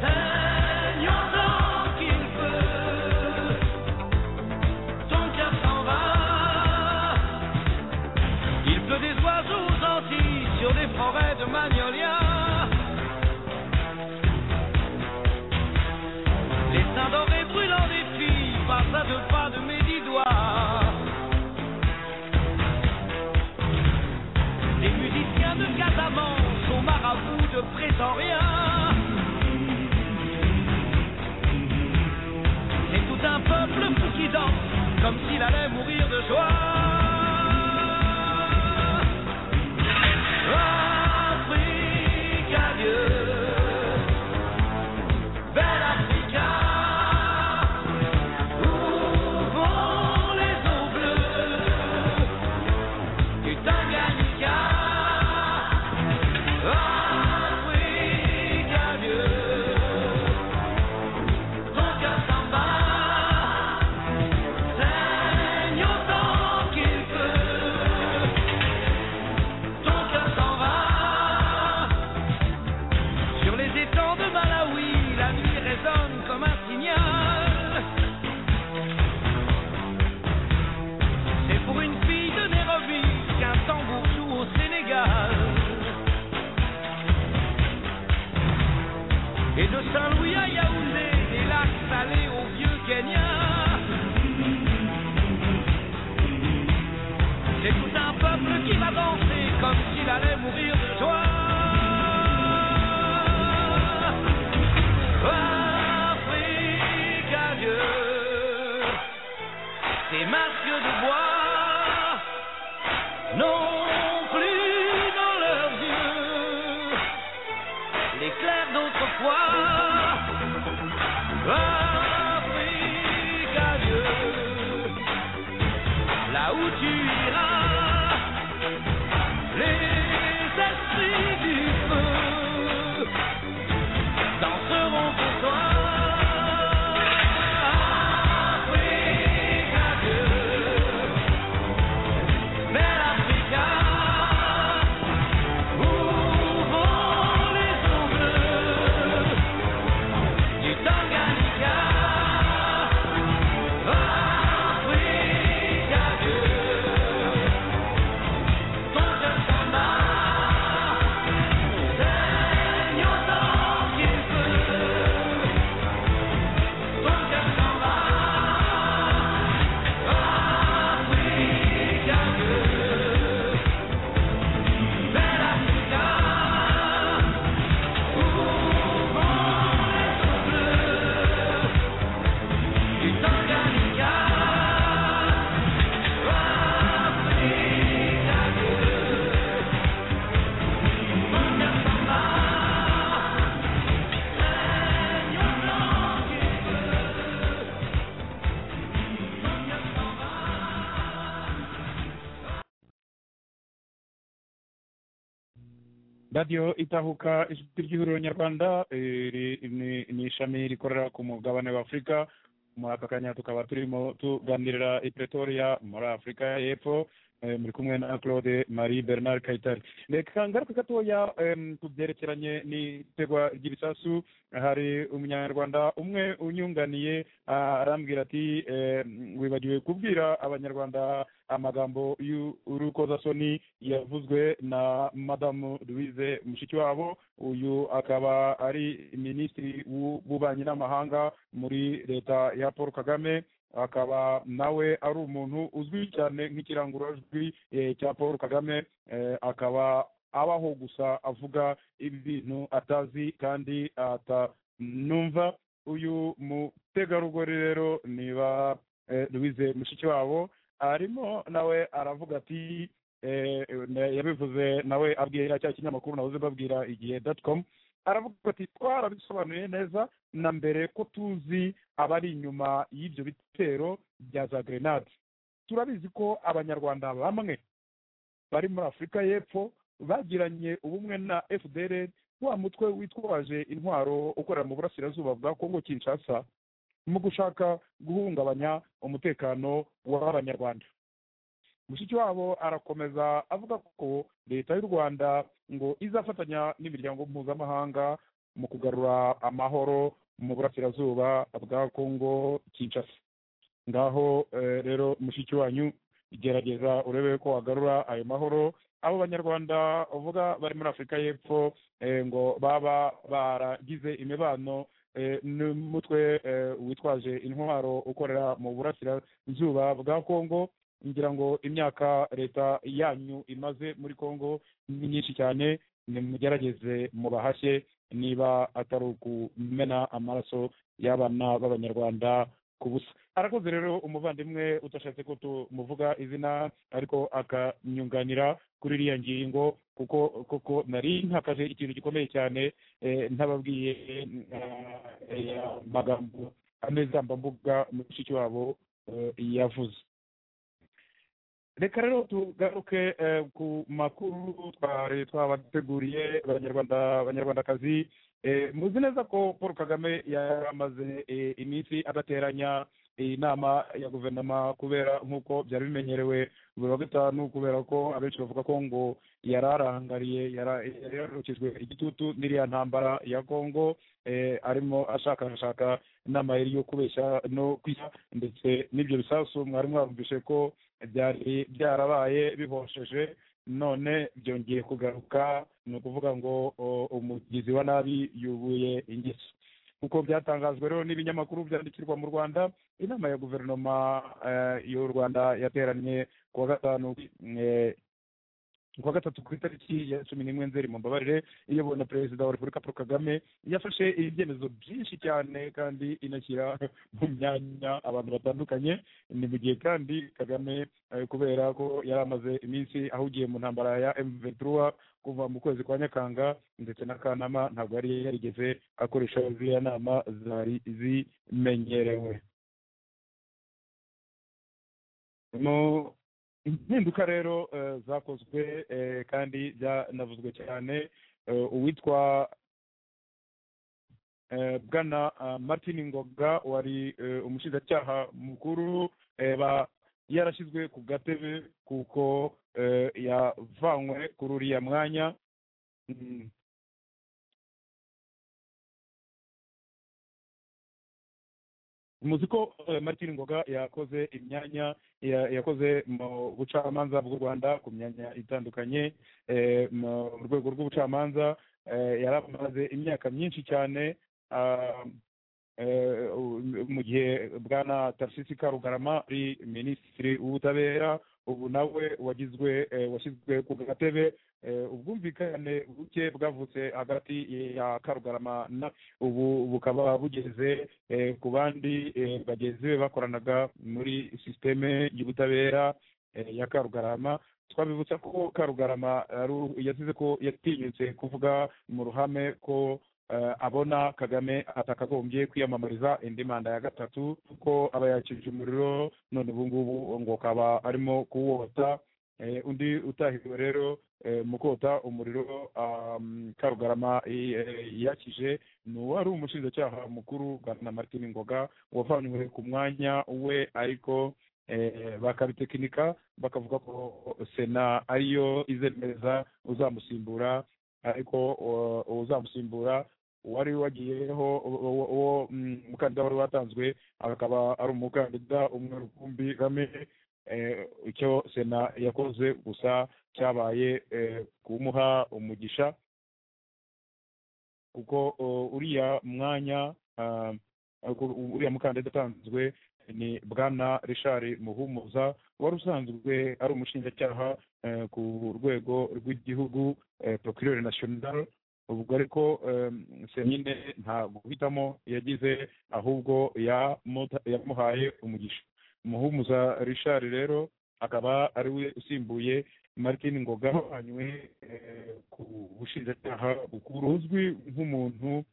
saignons tant qu'il peut. Ton cœur s'en va. Il pleut des oiseaux gentils sur des forêts de magnolias. Les seins dorés brûlants des filles passent à deux pas de mes dix doigts. Les musiciens de Casamance aux marabouts de Pretoria. C'est tout un peuple fou qui danse comme s'il allait mourir de joie. Afrique, adieu. Belle Africa, ouvrons les eaux bleues du Tanganyika. Afrique, adieu. Ton cœur s'en bat, saigne autant qu'il peut. Ton cœur s'en va. Sur les étangs de Malawi, la nuit résonne comme un signal. C'est pour une fille de Nairobi qu'un tambour joue au Sénégal. Et de Saint-Louis à Yaoundé, des lacs salés au vieux Kenya. C'est tout un peuple qui va danser comme s'il allait mourir de joie. Afrique, adieu. Tes masques de bois n'ont plus dans leurs yeux l'éclair d'autrefois. Afrique, adieu. Là où tu iras, les esprits du feu danseront pour toi. Afrique, adieu. Belle Africa, ouvrons les eaux bleues du Tanganyika. Afrique, adieu. Ton cœur s'en bat, saigne autant qu'il peut. Ton cœur s'en va, Afrique, adieu. Belle Africa, ouvrons les eaux bleues du Tanganyika. radiyo itahuka ijwi ry'ihuriro nyarwanda eh, ri- ni ni ishami rikorera ku mugabane wa afurika muri aka kanya tukaba turimo tuganirira i pretoria muri afurika y'epfo eh, muri kumwe na claude marie bernard kayitare reka ngaruke gatoya em, ku byerekeranye n'itegwa ry'ibisasu hari umunyarwanda umwe unyunganiye ah, arambwira ati em, wibagiwe kubwira abanyarwanda amagambo y'urukozasoni yavuzwe na madamu louise mushikiwabo uyu akaba ari minisitiri w'ububanyi n'amahanga muri leta ya paul kagame akaba nawe ari umuntu uzwi cyane nk'ikirangurajwi eh, cya paul kagame eh, akaba abaho gusa avuga ibintu atazi kandi atanumva uyu mutegarugori rero niba eh, louise mushikiwabo arimo nawe aravuga ati eh, ne- yabivuze nawe abwira cya kinyamakuru nahoze babwira igihe dot com aravuga ati twarabisobanuye neza na mbere ko tuzi abari inyuma y'ibyo bitero bya za grenade turabizi ko abanyarwanda bamwe bari muri afurika y'epfo bagiranye ubumwe na fdr wa mutwe witwaje intwaro ukorera mu burasirazuba bwa kongo kinshasa mu gushaka guhungabanya umutekano w'abanyarwanda mushiki wabo arakomeza avuga ko leta y'u rwanda ngo izafatanya n'imiryango mpuzamahanga mu kugarura amahoro mu burasirazuba bwa kongo kinshasa ngaho eh, rero mushiki wanyu gerageza urebe ko wagarura ayo mahoro abo banyarwanda uvuga bari muri afurika y'epfo eh, ngo baba baragize imibano eh, n'umutwe eh, witwaje intwaro ukorera mu burasirazuba bwa kongo ngira ngo imyaka leta yanyu imaze muri kongo ni myinshi cyane nimugerageze mubahashye niba atari ukumena amaraso y'abana b'abanyarwanda ku busa arakoze rero umuvandimwe utashatse ko tumuvuga izina ariko akanyunganira kuri iriya ngingo kuko koko nari ntakaje ikintu gikomeye cyane eh, ntababwiye eh, eh, amagambo ameza mbambuga mushiki wabo eh, yavuze reka rero tugaruke eh, ku makuru twari twabateguriye abanyarwanda abanyarwandakazi Eh, muzi neza ko paul kagame yari amaze eh, iminsi adateranya inama ya guverinoma kubera nk'uko byari bimenyerewe buri wa gatanu kubera ko abenshi bavuga ko ngo yari arangariye yara- yari yararukijwe igitutu n'iriya ntambara ya kongo eh, arimo ashakashaka inama yari yo kubeshya no kwishya ndetse n'ibyo bisasu mwari mwabumvishe ko byari byarabaye bihosheje none byongeye kugaruka ni ukuvuga ngo o, umugizi wa nabi yubuye ingeso kuko byatangajwe rero n'ibinyamakuru byandikirwa mu rwanda inama ya guverinoma eh, y'u rwanda yateranye ku wa gatanu eh, ku wa gatatu ku itariki ya cumi n'imwe nzeri mu mbabarire iyobowe na perezida wa repubulika paul kagame yafashe ibyemezo byinshi cyane kandi inashyira mu myanya abantu batandukanye ni mu gihe kandi kagame eh, kubera ko yari amaze iminsi ahugiye mu ntambara ya mventura kuva mu kwezi kwa nyakanga ndetse na kanama ntabwo yari yarigeze akoresha ziriya nama zari zimenyerewe mu impinduka rero eh, zakozwe eh, kandi byanavuzwe cyane eh, uwitwa eh, bwana ah, martin ngoga wari eh, umushinjacyaha mukuru eh, ba- yarashyizwe ku gatebe kuko eh, yavanywe kuri uriya mwanya Mm. muzi ko eh, martin ngoga yakoze imyanya ya- yakoze mu bucamanza bw'u rwanda ku myanya itandukanye eh, mu rwego rw'ubucamanza eh, yari amaze imyaka myinshi cyane ah, eh, u- mu gihe bwana tarsisi karugarama ari minisitiri w'ubutabera ubu nawe wagizwe eh, washyizwe ku gatebe eh, ubwumvikane buke bwavutse hagati ya karugarama na ubu bukaba bugeze eh, ku bandi eh, bagenzi be bakoranaga muri sisiteme y'ubutabera eh, ya karugarama twabibutsa ko karugarama ari- yasize ko yatinyutse kuvuga mu ruhame ko eh, abona kagame atakagombye kwiyamamariza indi manda ya gatatu kuko aba yakije umuriro none ubu ngubu ngo akaba arimo kuwota Eh, undi utahiwe rero eh, mu kota umuriro um, karugarama i- eh, yakije ni uwari umushinjacyaha mukuru bwana martin ngoga wavanywe ku mwanya we ariko eh, bakabitekinika bakavuga ko sena ariyo izemeza uzamusimbura ariko uh, uzamusimbura wari wagiyeho uwo- uwo uwo, mm, umukandida wari watanzwe akaba ari umukandida umwe rukumbi kagame eh, icyo sena yakoze gusa cyabaye eh, kumuha umugisha kuko oh, uriya mwanya ah, ku- uriya mukandida utanzwe ni bwana richard muhumuza wari usanzwe ari umushinjacyaha eh, ku rwego rw'igihugu eh, procureur national ubwo ariko eh, senyine nta guhitamo yagize ahubwo yamuta- yamuhaye umugisha muhumuza richard rero akaba ari we usimbuye martin ngoga wanywe eh, ku bushinjacyaha bukuru uzwi nk'umuntu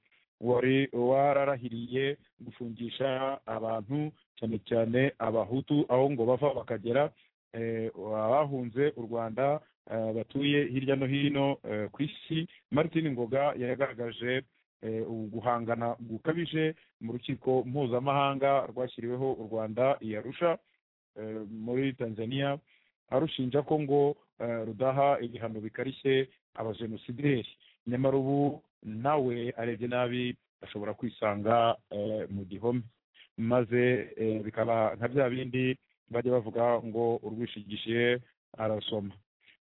wari wararahiriye gufungisha abantu cyane cyane abahutu aho ngo bava bakagera eh, abahunze u rwanda eh, batuye hirya no hino eh, ku isi martin ngoga yagaragaje eh, uguhangana gukabije mu rukiko mpuzamahanga rwashyiriweho u rwanda i arusha eh, muri tanzania arushinja ko ngo eh, rudaha ibihano bikarishye abajenosideri nyamara ubu nawe arebye nabi ashobora kwisanga eh, mu gihome maze eh, bikaba nka bya bindi bajya bavuga ngo urwishigishiye arasoma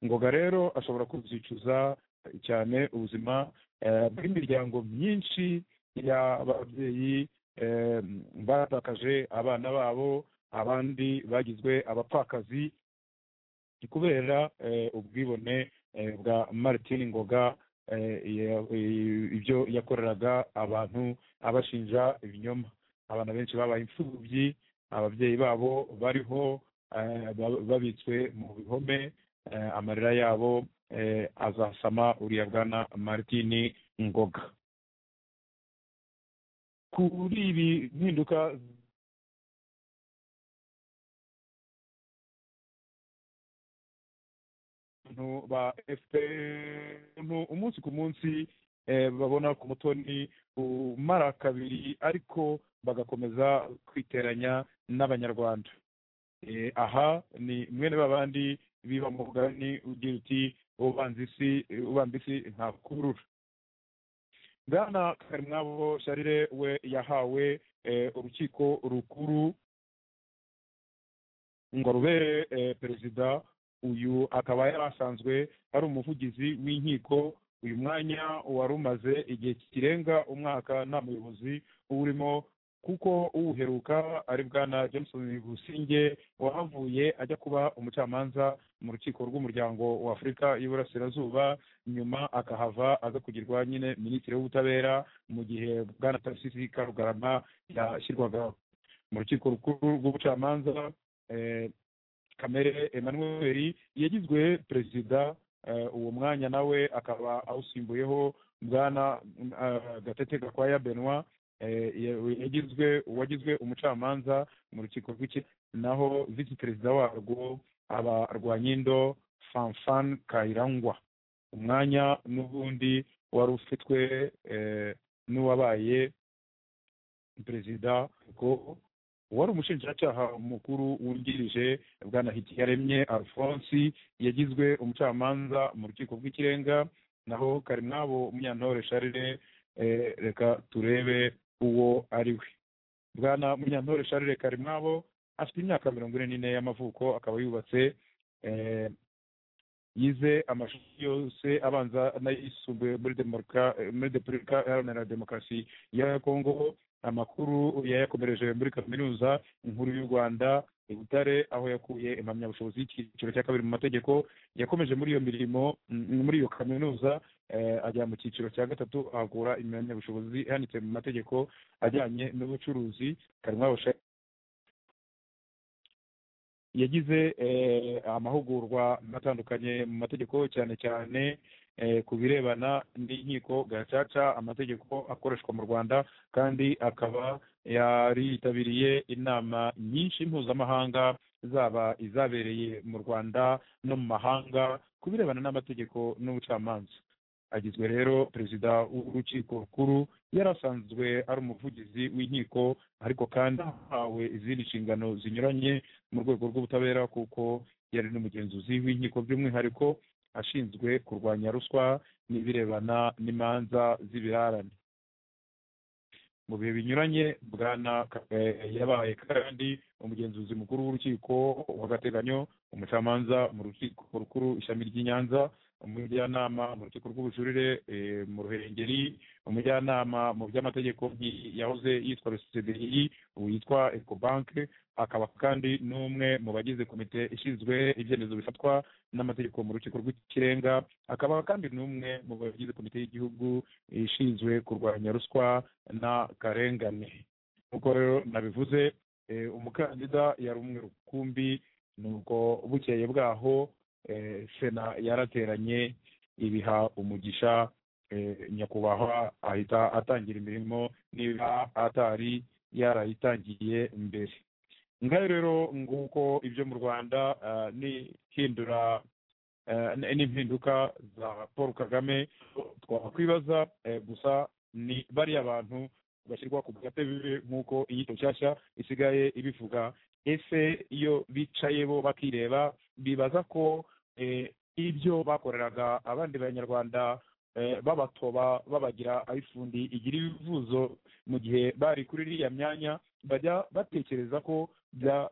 ngoga rero ashobora kuzicuza cyane ubuzima eh, bw'imiryango myinshi y'ababyeyi eh, batakaje abana babo abandi bagizwe abapfakazi kubera eh, ubwibone eh, bwa martin ngoga eh, ya- i- ibyo yakoreraga abantu abashinja ibinyoma abana benshi babaye imfubyi ababyeyi babo bariho eh, ba- babitswe mu bihome eh, amarira yabo eh, azasama uriya bwana martin ngoga kuri ibi mpinduka abantu ba fpr umunsi ku munsi eh, babona ku mutoni umara kabiri ariko bagakomeza kwiteranya n'abanyarwanda Eh, aha ni mwene babandi biba mu mugani ugira uti ubanza isi ubanza isi ntakurura bwana karimwabo sharire we yahawe eh, urukiko rukuru ngo rubere eh, perezida uyu akaba yari asanzwe ari umuvugizi w'inkiko uyu mwanya wari umaze igihe kirenga umwaka nta muyobozi uwurimo kuko uwuheruka ari bwana johnson businge wahavuye ajya kuba umucamanza mu rukiko rw'umuryango wa afurika y'iburasirazuba nyuma akahava aza kugirwa nyine minisitiri w'ubutabera mu gihe bwana tarisisi karugarama yashyirwagaho mu rukiko rukuru rw'ubucamanza eh, kamere emmanuel yagizwe perezida eh, uwo mwanya nawe akaba awusimbuyeho bwana eh, gatete gakwaya benoit eh, ya- yagizwe uwagizwe umucamanza mu rukiko rw'iki naho visi perezida warwo aba rwanyindo fanfan kayirangwa umwanya n'ubundi wari ufitwe eh, n'uwabaye perezida ngo uwari umushinjacyaha mukuru wungirije bwana hitiyaremye alphonse yagizwe umucamanza mu rukiko rw'ikirenga naho karimwabo munyantore sharire eh, reka turebe uwo ari we bwana munyantore sharire karimwabo afite imyaka mirongo ine n'ine y'amavuko akaba yubatse eh, yize amashuri yose abanza n'ayisumbuye muri demoka- eh, muri repubulika iharanira demokarasi ya kongo amakuru yayakomereje muri kaminuza inkuru y'u rwanda i butare aho yakuye impamyabushobozi y'icyiciro cya kabiri mu mategeko yakomeje muri iyo mirimo mm, muri iyo kaminuza eh, ajya mu cyiciro cya gatatu ahakura impamyabushobozi ihanitse mu mategeko ajyanye n'ubucuruzi karimwabo Sha- yagize eh, amahugurwa atandukanye mu mategeko cyane cyane eh, ku birebana n'inkiko gacaca amategeko akoreshwa mu rwanda kandi akaba yaritabiriye inama nyinshi mpuzamahanga zaba izabereye mu rwanda no mu mahanga ku birebana n'amategeko n'ubucamanza agizwe rero perezida w'urukiko rukuru yari asanzwe ari umuvugizi w'inkiko ariko kandi ahawe izindi nshingano zinyuranye mu rwego rw'ubutabera kuko yari n'umugenzuzi w'inkiko by'umwihariko ashinzwe kurwanya ruswa n'ibirebana n'imanza z'ibirarane mu bihe binyuranye bwana Ka- eh, yabaye kandi umugenzuzi mukuru w'urukiko w'agateganyo umucamanza mu rukiko rukuru ishami ry'i nyanza umujyanama mu rukiko rw'ubujurire eh, mu ruhengeri umujyanama mu by'amategeko nk'i- yahoze yitwa cdi ubu yitwa ecobank akaba kandi n'umwe mu bagize komite ishinzwe ibyemezo bifatwa n'amategeko mu rukiko rw'ikirenga akaba kandi n'umwe mu bagize komite y'igihugu ishinzwe kurwanya ruswa n'akarengane nk'uko rero nabivuze eh, umukandida yari umwe rukumbi nuko bukeye bwaho eh, sena yarateranye ibiha umugisha eh, nyakubahwa ahita atangira imirimo niba atari yarayitangiye mbere ngaho rero nguko ibyo mu rwanda ah, ni hindura eh, n- n'impinduka za paul kagame twakwibaza eh, gusa ni bariya bantu bashyirwa ku gatebe nk'uko inyito nshyashya isigaye ibivuga ese iyo bicaye bo bakireba bibaza ko eh, ibyo bakoreraga abandi banyarwanda eh, babatoba babagira ayifundi igira ibivuzo mu gihe bari kuri iriya myanya bajya batekereza ko bya-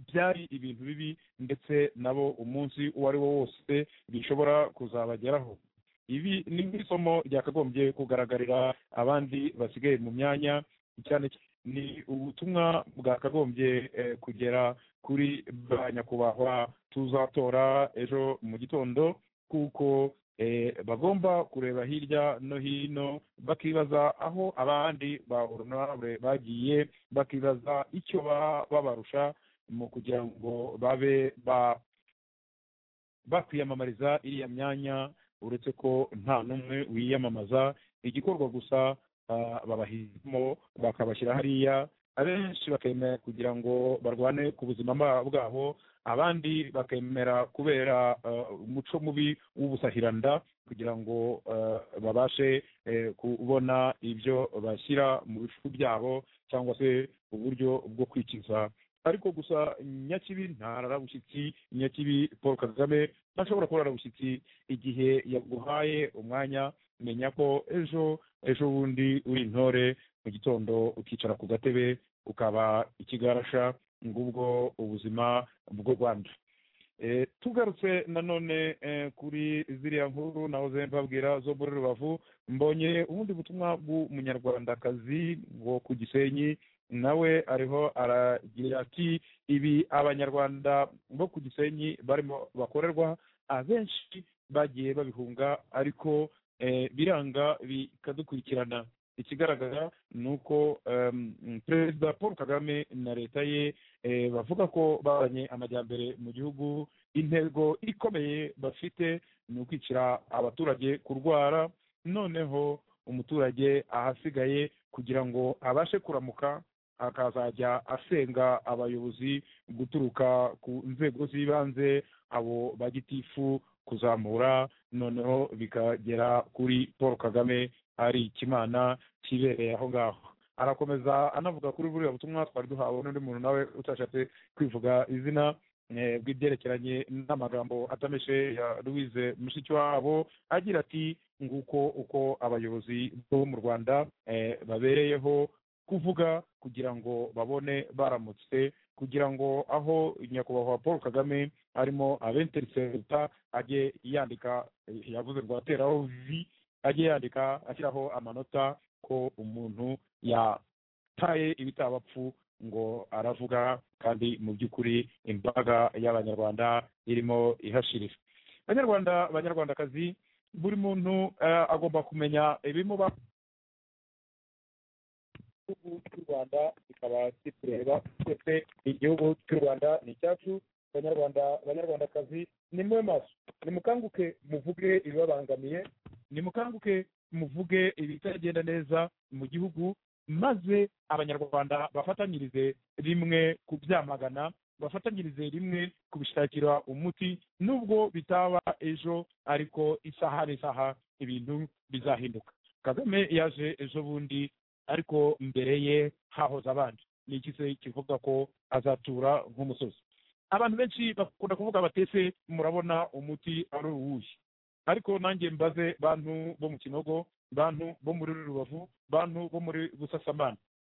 byari ibintu bibi ndetse nabo umunsi uwo ari wo wose bishobora kuzabageraho ibi ni nk'isomo ryakagombye kugaragarira abandi basigaye mu myanya cyane cy- ni ubutumwa bwakagombye eh, kugera kuri ba nyakubahwa tuzatora ejo mu gitondo kuko eh, bagomba kureba hirya no hino bakibaza aho abandi ba honorable bagiye bakibaza icyo baba babarusha mu kugira ngo babe ba bakwiyamamariza iriya myanya uretse ko nta n'umwe wiyamamaza igikorwa gusa ah, babahitamo bakabashyira hariya abenshi bakemera kugira ngo barwane ku buzima bwa- bwabo abandi bakemera kubera eh, umuco mubi w'ubusahiranda kugira ngo eh, babashe eh, kubona ibyo bashyira mu bifu byabo cyangwa se uburyo bwo kwikiza ariko gusa nyakibi ntarara bushyitsi nyakibi paul kagame ntashobora kurara bushyitsi igihe yaguhaye umwanya menya ko ejo ejo bundi uri intore mu gitondo ukicara ku gatebe ukaba ikigarasha ngubwo ubuzima bw'u rwanda Eh, tugarutse nanone eh, kuri ziriya nkuru nahoze mbabwira zo muri rubavu mbonye ubundi butumwa bw'umunyarwandakazi wo ku gisenyi nawe ariho aragira ati ibi abanyarwanda bo ku gisenyi barimo bakorerwa abenshi bagiye babihunga ariko eh, biranga bikadukurikirana ikigaragara ni uko em, perezida paul kagame na leta ye eh, bavuga ko babanye amajyambere mu gihugu intego ikomeye bafite ni ukwicira abaturage kurwara noneho umuturage ahasigaye kugira ngo abashe kuramuka akazajya asenga abayobozi guturuka ku nzego z'ibanze abo bagitifu kuzamura noneho bikagera kuri paul kagame ari ikimana kibereye aho ngaho arakomeza anavuga kuri buriya butumwa twari duhawe n'undi muntu nawe utashatse kwivuga izina eh, bw'ibyerekeranye n'amagambo atameshe ya louise mushikiwabo agira ati nguko uko abayobozi bo mu rwanda eh, babereyeho kuvuga kugira ngo babone baramutse kugira ngo aho nyakubahwa paul kagame arimo abenteriseruta ajye yandika eh, yavuze rwateraho vi ajye yandika ashyiraho amanota ko umuntu yataye ibitabapfu ngo aravuga kandi mu by'ukuri imbaga y'abanyarwanda irimo ihashirira abanyarwanda abanyarwandakazi buri muntu eh, agomba kumenya ibimuba igihugu cy'u rwanda kikaba kitureba twese igihugu cy'u rwanda ni icyacu abanyarwanda abanyarwandakazi ni mwe maso nimukanguke muvuge ibibabangamiye nimukanguke muvuge ibitagenda neza mu gihugu maze abanyarwanda bafatanyirize rimwe kubyamagana bafatanyirize rimwe kubishakira umuti nubwo bitaba ejo ariko isaha n'isaha ibintu bizahinduka kagame yaje ejo bundi ariko mbere ye hahoze abandi ni iki se kivuga ko azatura nk'umusozi abantu benshi bakunda kuvuga batese murabona umuti ari uwuhe ariko nanjye mbaze bantu bo mu kinogo bantu bo muri rubavu bantu bo muri busasamana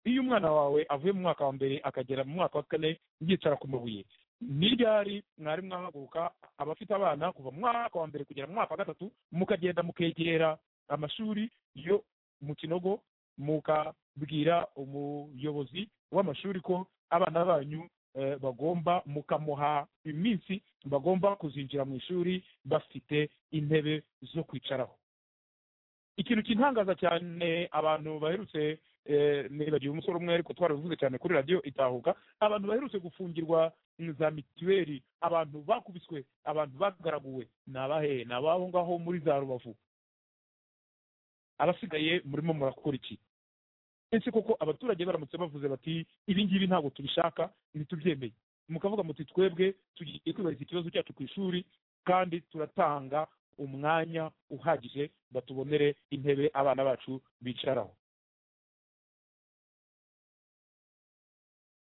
iyo umwana wawe avuye mu mwaka wa mbere akagera mu mwaka wa kane yicara ku mabuye ni ryari mwari mwahaguruka abafite abana kuva mu mwaka wa mbere kugera mu mwaka wa gatatu mukagenda mukegera amashuri yo mu kinogo mukabwira umuyobozi w'amashuri ko abana banyu eh, bagomba mukamuha iminsi bagomba kuzinjira mu ishuri bafite intebe zo kwicaraho ikintu kintangaza cyane abantu baherutse eh, nibagiwe umusore umwe ariko twarabivuze cyane kuri radiyo itahuka abantu baherutse gufungirwa za mituweli abantu bakubiswe abantu bagaraguwe ni abahe ni ababo ngaho muri za rubavu abasigaye murimo murakora iki ese koko abaturage baramutse bavuze bati ibi ngibi ntabwo tubishaka ntitubyemeye mukavuga muti twebwe tugiye kwibariza ikibazo cyacu ku ishuri kandi turatanga umwanya uhagije batubonere intebe abana bacu bicaraho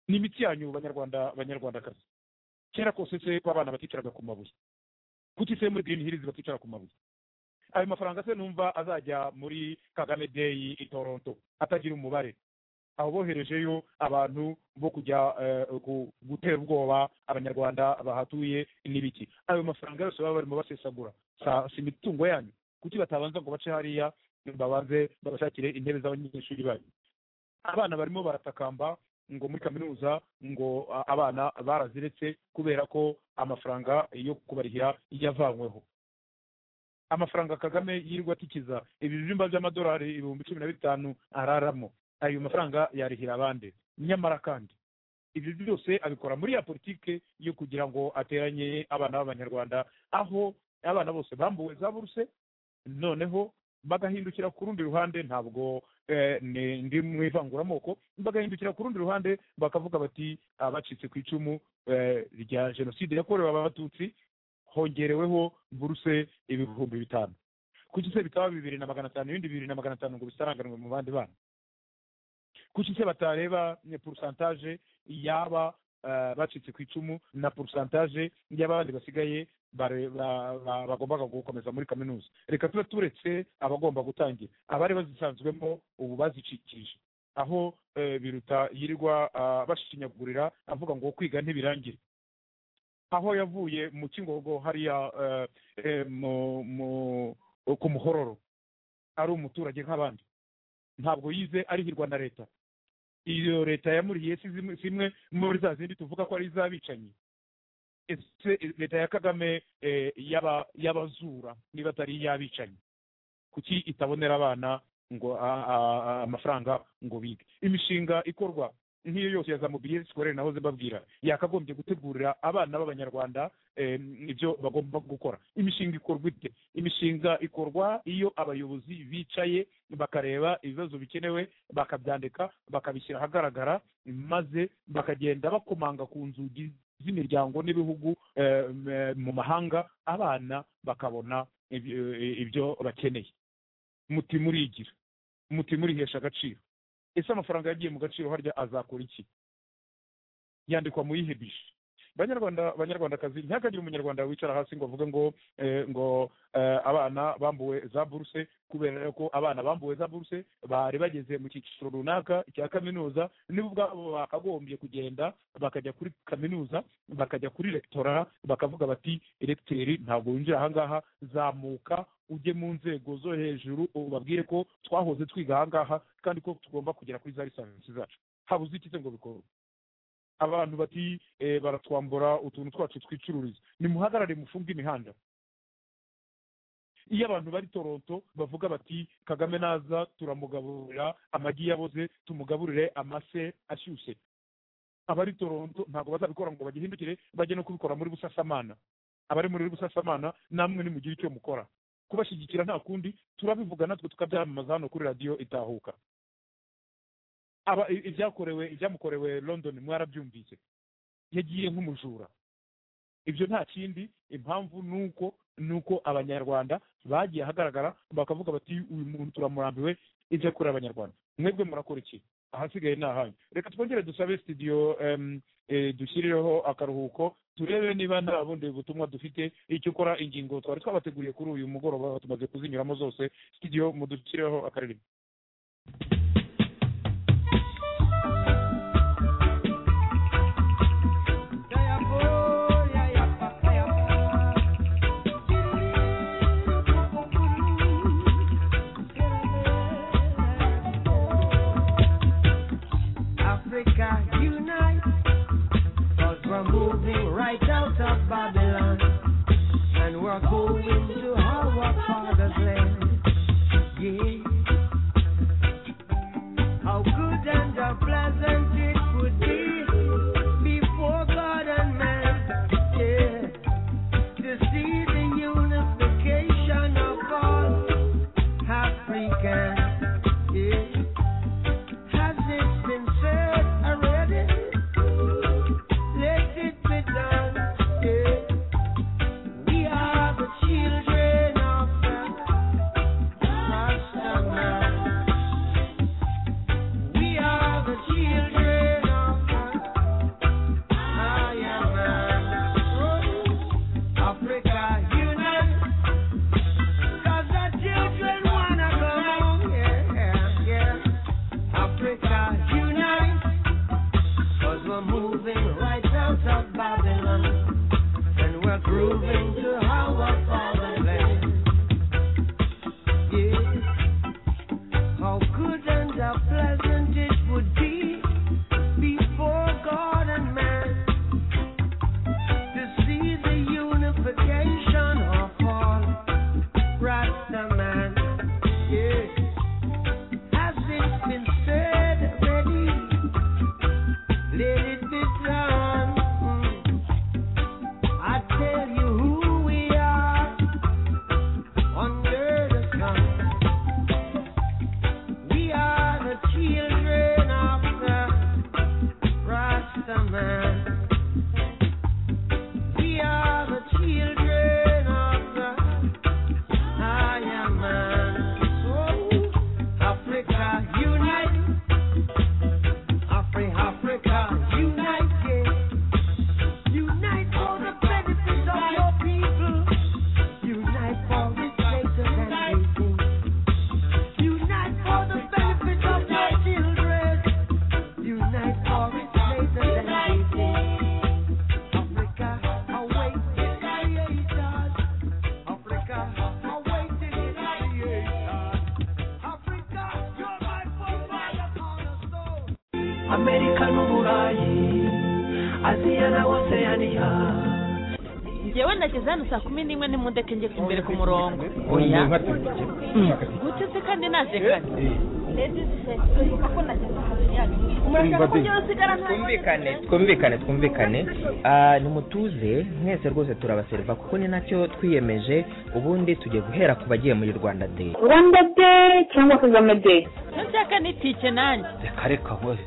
ni imiti yanyu banyarwanda banyarwandakazi kera kose se ko abana baticaraga ku mabuye kuki se muri girini hirizi baticara ku mabuye ayo mafaranga se numva azajya muri kagame deyi i toronto atagira umubare aho boherejeyo abantu bo kujya eh, gu- gutera ubwoba abanyarwanda bahatuye n'ibiki ayo mafaranga yose baba barimo basesagura sa- si imitungo yanyu kuki batabanza ngo bace hariya babanze babashakire intebe z'abanyeshuri banyu abana barimo baratakamba ngo muri kaminuza ngo a- abana baraziretse kubera ko amafaranga yo kubarihira yavanyweho amafaranga kagame yirirwa atikiza ibibyumba by'amadolari ibihumbi cumi na bitanu araramo ayo mafaranga yarihira abandi nyamara kandi ibyo byose abikora muri ya politike yo kugira ngo ateranye abana b'abanyarwanda aho abana bose bambuwe za buruse noneho bagahindukira ku rundi ruhande ntabwo eh, ni- ndi mu ivanguramoko bagahindukira ku rundi ruhande bakavuga bati abacitse ku icumu eh, rya jenoside yakorewe abatutsi hongereweho buruse ibihumbi bitanu kuki se bitaba bibiri na magana atanu ibindi bibiri na magana atanu ngo bitaranganwe mu bandi bana kuki se batareba eh, pourcentage yaba eh, bacitse ku icumu na pourcentage y'abandi basigaye bare- ba- ba- bagombaga gukomeza muri kaminuza reka tuba turetse abagomba gutangira abari bazisanzwemo ubu bazicikije aho eh, biruta yirirwa ah, bashinyagurira avuga ngo kwiga ntibirangire aho yavuye mu kingogo hariya eh, eh, mu- mu- ku muhororo ari umuturage nk'abandi ntabwo yize arihirwa na leta iyo leta yamuriye si zimwe- zimwe muri za zindi tuvuga ko ari iz'abicanyi ese leta ya kagame eh, y'aba- y'abazura niba atari iy'abicanyi kuki itabonera abana ngo a- a- a- amafaranga ngo bige imishinga ikorwa nk'iyo yose ya za mobiliyeri sikorere nahoze mbabwira yakagombye gutegurira abana b'abanyarwanda eh, ibyo bagomba gukora imishinga ikorwa ite imishinga ikorwa iyo abayobozi bicaye bakareba ibibazo bikenewe bakabyandika bakabishyira ahagaragara maze bakagenda bakomanga ku nzugi z'imiryango n'ibihugu eh, m- mu mahanga abana bakabona ibyo- ibyo bakeneye muti murigira muti murihesha agaciro ese amafaranga yagiye mu gaciro harya azakora iki yandikwa mu yihe bishi banyarwanda banyarwandakazi ntihakagire umunyarwanda wicara hasi ngo avuge ngo eh, ngo eh, abana bambuwe za buruse kubera ko abana bambuwe za buruse bari bageze mu cyiciro runaka cya kaminuza nibo ubwabo bakagombye kugenda bakajya kuri kaminuza bakajya kuri rektora bakavuga bati eregiteri ntabwo winjira ahangaha zamuka ujye mu nzego zo hejuru ubabwire ko twahoze twiga ahangaha kandi ko tugomba kugera kuri za lisansi zacu habuze iki se ngo bikorwe abantu bati eh, baratwambura utuntu twacu twicururiza nimuhagarare mufunge imihanda iyo abantu bari toronto bavuga bati kagame naza turamugaburira amagi yaboze tumugaburire amase ashyushye abari toronto ntabwo bazabikora ngo bagihindukire bajye no kubikora muri busasamana abari muri busasamana namwe nimugire icyo mukora kubashyigikira nta kundi turabivuga natwe tukabyamamaza hano kuri radiyo itahuka aba i- ibyakorewe ibyamukorewe london mwarabyumvise yagiye nk'umujura ibyo nta kindi impamvu ni uko ni uko abanyarwanda bagiye ahagaragara bakavuga bati uyu muntu turamurambiwe ibyo akorera abanyarwanda mwebwe murakora iki ahasigaye ni ahanyu reka twongere dusabe studio em, eh, dushyirireho akaruhuko turebe niba nta bundi butumwa dufite icyo ukora ingingo twari twabateguriye kuri uyu mugoroba tumaze kuzinyuramo zose studio mudushyireho akaririmbo Africa unite, cause we're moving right out of Babylon, and we're going to our father's land. Yeah, amerika n'uburayi aziya na oseyaniya ngewe nageze hano saa kumi n'imwe n'imodoka ingeze imbere ku murongo oya gute se kandi naje kare twumvikane twumvikane twumvikane Ah, nimutuze mwese rwose turabaseriva kuko ni nacyo twiyemeje ubundi tugiye guhera ku bagiye muri rwanda day rwanda de cyangwa kagame de icyo nshaka ni tike nanjye reka reka we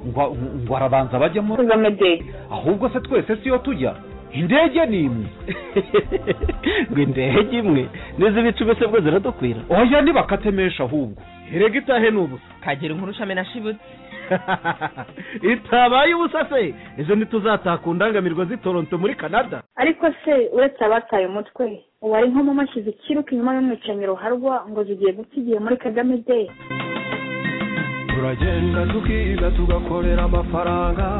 ngo ngo arabanza bajyemo kagame de ahubwo se twese siyo tujya indege ni imwe ngo indege imwe n'izi bicu mbese bwo ziradukwira oya ntibakatemesha ahubwo erega itahe ni ubusa kagira inkuru shamena shibutse itabaye ubusa se ejo ntituzataka undangamirwa z'i toronto muri canada ariko se uretse abataye umutwe uwari nkomo mashyize ikiruka inyuma y'umwicanyi ruharwa ngo zigiye guta igihe muri kagame de turagenda tukiga tugakorera amafaranga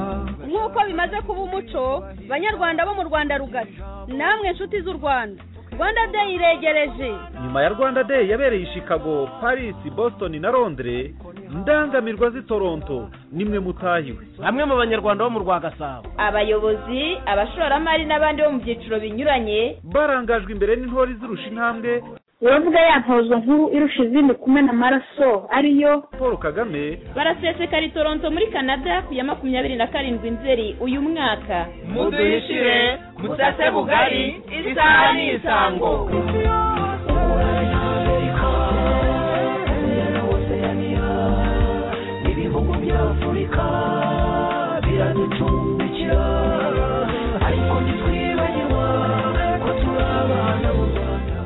nk'uko bimaze kuba umuco banyarwanda bo mu rwanda rugari namwe inshuti z'u rwanda rwanda deyi iregereje nyuma ya rwanda day yabereye i chicago paris boston na londres indangamirwa z'i toronto nimwe mutahiwe bamwe mu banyarwanda bo mu rwa gasabo abayobozi abashoramari n'abandi bo mu byiciro binyuranye barangajwe imbere n'intore izirusha intambwe uravuga ya ntozo nkuru irusha izindi kumena amaraso ariyo paul kagame barasesekara i toronto muri canada ku ya makumyabiri na karindwi nzeri uyu mwaka muduhishire musase bugari isaha ni isango ibihugu bya afurika biraducumbikira ariko ntitwibagirwa ko turi abana b'u rwanda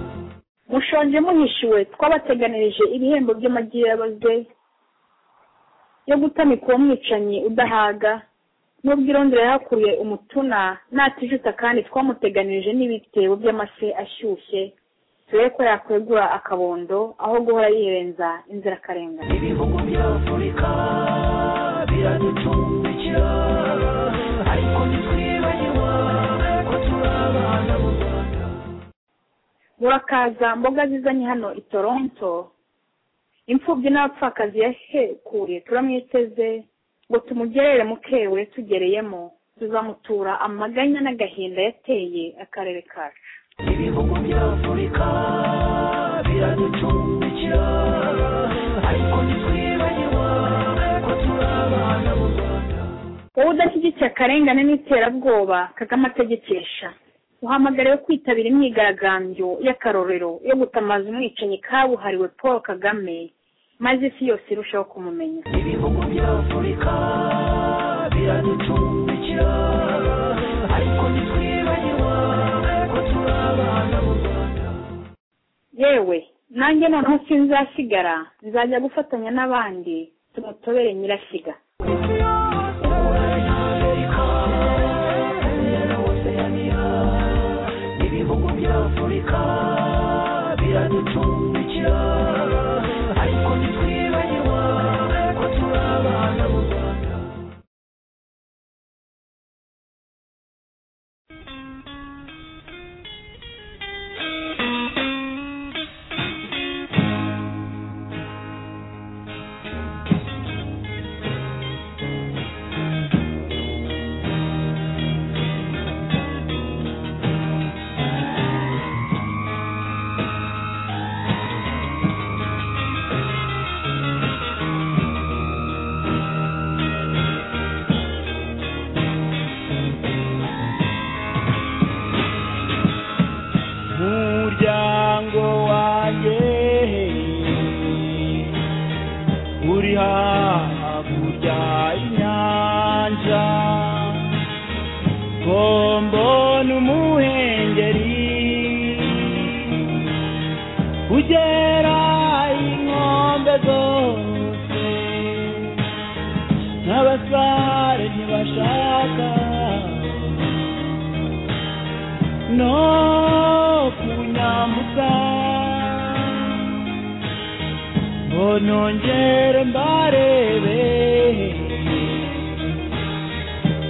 mushonje muhishiwe twabateganirije ibihembo by'amagi yabaze yo gutamika uwo mwicanyi udahaga n'ubwo irondera yahakuriye umutuna natijuta kandi twamuteganirije n'ibitebo by'amase ashyushye turebe ko yakwegura akabondo aho guhora yirenza inzirakarengane ibihugu bya afurika biraducumbikira ariko ntitwibagirwa ko turi abana b'u rwanda murakaza mboga zizanye hano i toronto imfubyi n'abapfakazi yahekuye turamwiteze ngo tumugerere mukewe tugereyemo tuzamutura amaganya n'agahinda yateye akarere kacu ibihugu bya afurika biraducumbikira ariko ntitwibagirwa ko turi abana b'u rwanda wowe udashyigikiye akarengane n'iterabwoba kagame ategekesha uhamagariwe kwitabira imyigaragambyo y'akarorero yo gutamaza umwicanyi kabuhariwe paul kagame maze isi yose irushaho kumumenya ibihugu bya afurika biraducumbikira ariko ntitwibagirwa ko turi abana b'u rwanda yewe nanjye noneho sinzasigara nzajya gufatanya n'abandi tumutobere nyirashyiga ibihugu bya afurika biraducumbikira ariko ntitwibagirwa ko turi abana b'u rwanda umuryango wanjye uri hakurya y'inyanja bombo n'umuhengeri ugera inkombe zose n'abasare ntibashaka no kunyambuka ngo nongere mbarebe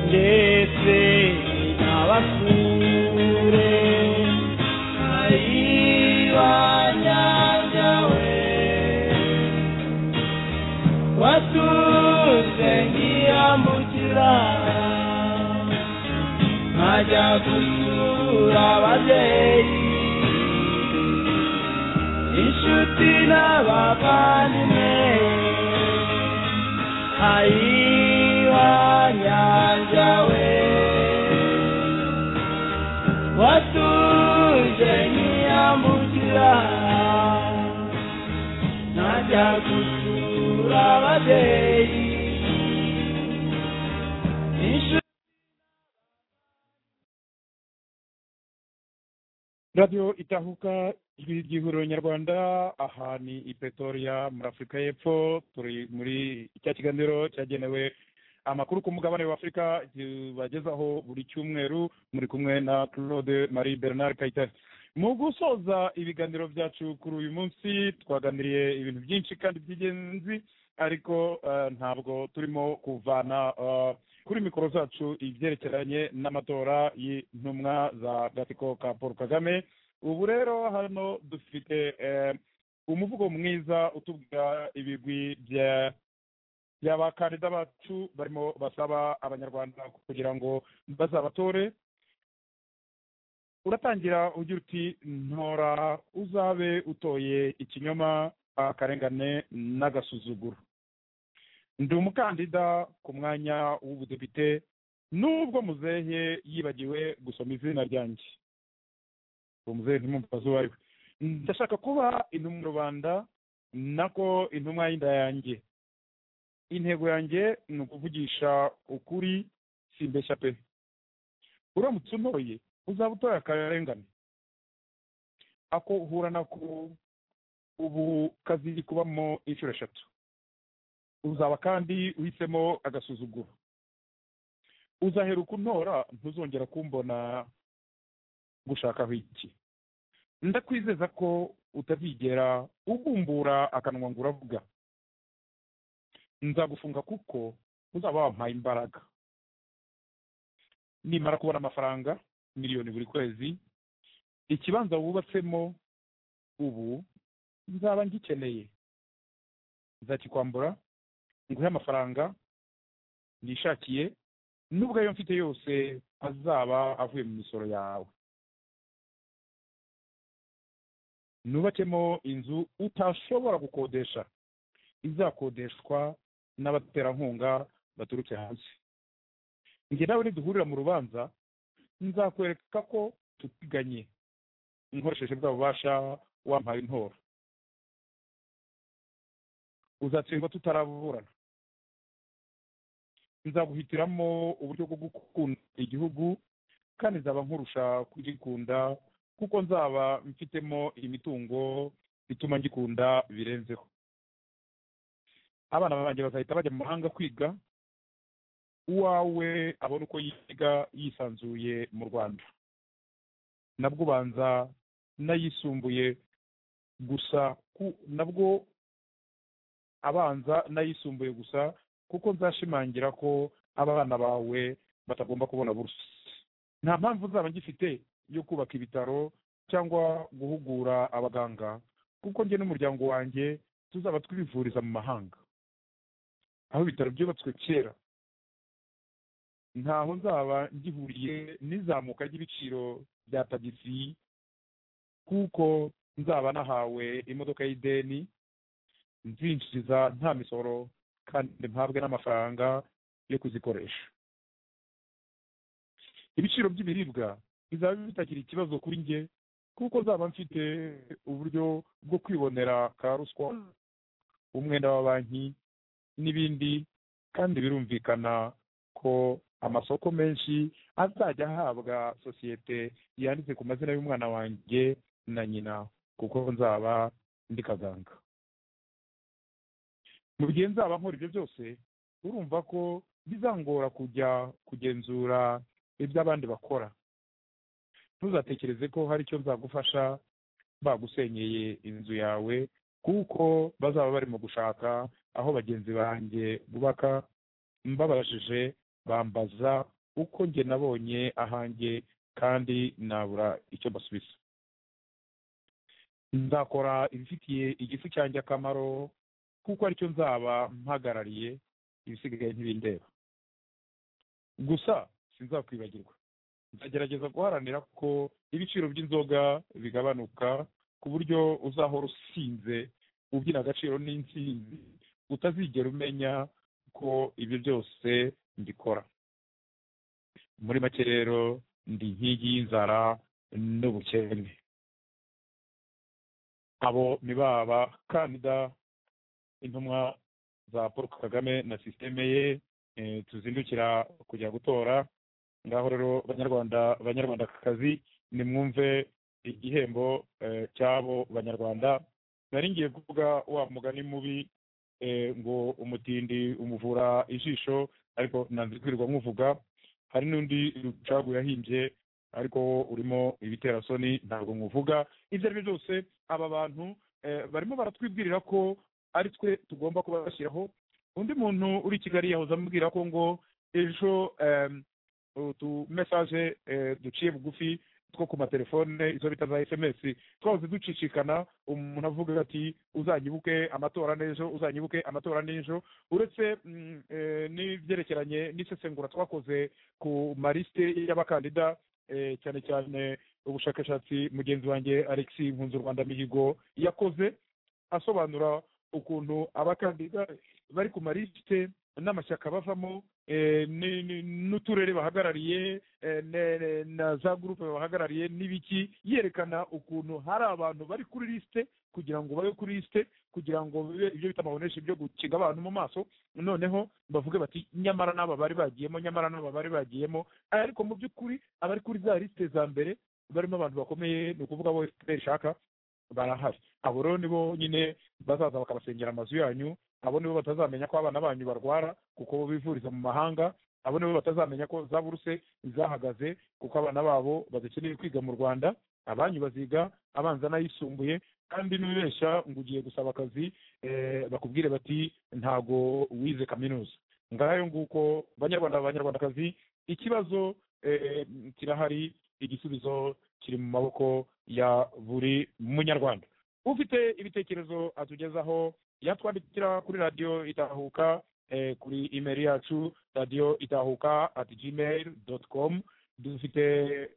ndetse n'abakure ayibanyanja we watuze nkiya gusura ababyeyi inshuti n'abavandimwe ayiwa nyanja we watuje ntiyambukira najya gusura ababyeyi radiyo itahuka ijwi ry'ihuriro nyarwanda aha ni i pretoria muri afurika y'epfo turi muri cya kiganiro cyagenewe amakuru ku mugabane w'afurika tubagezaho buri cyumweru muri kumwe na claude marie bernard kayitare mu gusoza ibiganiro byacu kuri uyu munsi twaganiriye ibintu byinshi kandi by'ingenzi ariko eh, ntabwo turimo kuvana eh, kuri mikoro zacu ibyerekeranye n'amatora y'intumwa za gatsiko ka paul kagame ubu rero hano dufite eh, umuvugo mwiza utubwira ibigwi bya by'abakandida bacu barimo basaba abanyarwanda kugira ngo bazabatore uratangira ugira uti ntora uzabe utoye ikinyoma akarengane n'agasuzuguro ndi umukandida ku mwanya w'ubudepite nubwo muzehe yibagiwe gusoma izina ryanjye uwo muzehe ntimumubaze uwo ari we ndashaka kuba intumwa rubanda nako intumwa y'inda yanjye intego yanjye ni ukuvugisha ukuri simbeshya pe uramutse untoye uzaba utoye akarengane ako uhura nako ubu kaziri kubamo inshuro eshatu uzaba kandi uhisemo agasuzuguro uzaheruka untora ntuzongera kumbona gushakaho iki ndakwizeza ko utazigera ubumbura akanwa ngo uravuga nzagufunga kuko uzaba wampaye imbaraga nimara kubona amafaranga miliyoni buri kwezi ikibanza wubatsemo ubu nzaba ngikeneye nzakikwambura nguhe amafaranga nishakiye nubwo ayo mfite yose azaba avuye mu misoro yawe nubakemo inzu utashobora gukodesha izakodeshwa n'abaterankunga baturutse hanze njye nawe niduhurira mu rubanza nzakwereka ko tutiganye nkoresheje bwa bubasha wampaye intora uzatsindwa tutaraburana nzaguhitiramo uburyo bwo gukunda igihugu kandi nzaba nkurusha kugikunda kuko nzaba mfitemo imitungo ituma ngikunda birenzeho abana banjye bazahita bajya mu mahanga kwiga uwawe abona uko yiga yisanzuye mu rwanda nabwo ubanza n'ayisumbuye gusa ku- nabwo abanza n'ayisumbuye gusa kuko nzashimangira ko abana bawe batagomba kubona buruse nta mpamvu nzaba ngifite yo kubaka ibitaro cyangwa guhugura abaganga kuko njye n'umuryango wanjye tuzaba twivuriza mu mahanga aho ibitaro byubatswe kera ntaho nzaba ngihuriye n'izamuka ry'ibiciro bya tagisi kuko nzaba nahawe imodoka y'ideni nzinjiriza nta misoro kandi mpabwe n'amafaranga yo kuzikoresha ibiciro by'ibiribwa bizaba bitakiri ikibazo kuri njye kuko nzaba mfite uburyo bwo kwibonera ka ruswa umwenda wa banki n'ibindi kandi birumvikana ko amasoko menshi azajya ahabwa sosiyete yanditse ku mazina y'umwana wanjye na nyina kuko nzaba ndi kaganga mu gihe nzaba nkora ibyo byose urumva ko bizangora kujya kugenzura ibyo abandi bakora ntuzatekereze ko hari icyo nzagufasha bagusenyeye inzu yawe kuko bazaba barimo gushaka aho bagenzi banjye bubaka mbabajije bambaza uko njye nabonye ahanjye kandi nabura icyo mbasubiza nzakora ibifitiye igifu cyanjye akamaro kuko aricyo nzaba mpagarariye ibisigaye ntibindeba gusa sinzakwibagirwa nzagerageza guharanira ko ibiciro by'inzoga bigabanuka ku buryo uzahora usinze ubyina agaciro n'intsinzi utazigera umenya ko ibyo byose mbikora muri make rero ndi inkingi y'inzara n'ubukene abo ni ba bakandida intumwa za paul kagame na sisiteme ye eh, tuzindukira kujya gutora ngaho rero banyarwanda banyarwandakazi nimwumve igihembo eh, cy'abo banyarwanda nari ngiye kuvuga wa mugani mubi eh, ngo umutindi umuvura ijisho ariko nanze kwirirwa nkuvuga hari n'undi rucagu yahimbye ariko urimo ibiterasoni ntabwo nkuvuga ibyo ari byo byose aba bantu eh, barimo baratwibwirira ko ari twe tugomba kubashyiraho undi muntu uri i kigali yahoze amubwira ko ngo ejo em, utu mesaje eh, duciye bugufi two ku matelefone izo bita za sms twahoze ducicikana umuntu avuga ati uzanyibuke amatora n'ejo uzanyibuke amatora n'ejo uretse mm, eh, n'ibyerekeranye n'isesengura twakoze ku marisite y'abakandida eh, cyane cyane ubushakashatsi mugenzi wanjye alex nkunzu rwanda mihigo yakoze asobanura ukuntu abakandida bari ku marisite n'amashyaka bavamo eh, ni- ni- n'uturere bahagarariye eh, ne- ne- na za gurupe bahagarariye n'ibiki yerekana ukuntu hari abantu bari kuri lisite kugira ngo babe kuri lisite kugira ngo bibe ibyo bita amaboneshi byo gukinga abantu mu maso noneho bavuge bati nyamara n'aba bari bagiyemo nyamara n'aba bari bagiyemo ariko mu by'ukuri abari kuri za lisite za mbere barimo abantu bakomeye ni ukuvuga bo fpr ishaka barahari abo rero nibo nyine bazaza bakabasengera amazu yanyu abo nibo batazamenya ko abana banyu barwara kuko bo bivuriza mu mahanga abo nibo batazamenya ko za buruse zahagaze kuko abana babo badakeneye kwiga mu rwanda abanyu baziga abanza n'ayisumbuye kandi n'ubibeshya ngo ugiye gusaba akazi eh, bakubwire bati ntago wize kaminuza ngayo nguko banyarwanda banyarwandakazi ikibazo eh, kirahari igisubizo kiri mu maboko ya buri munyarwanda ufite ibitekerezo atugezaho yatwandikira kuri radiyo itahuka eh, kuri imeri yacu radiyo itahuka at gmail dot com dufite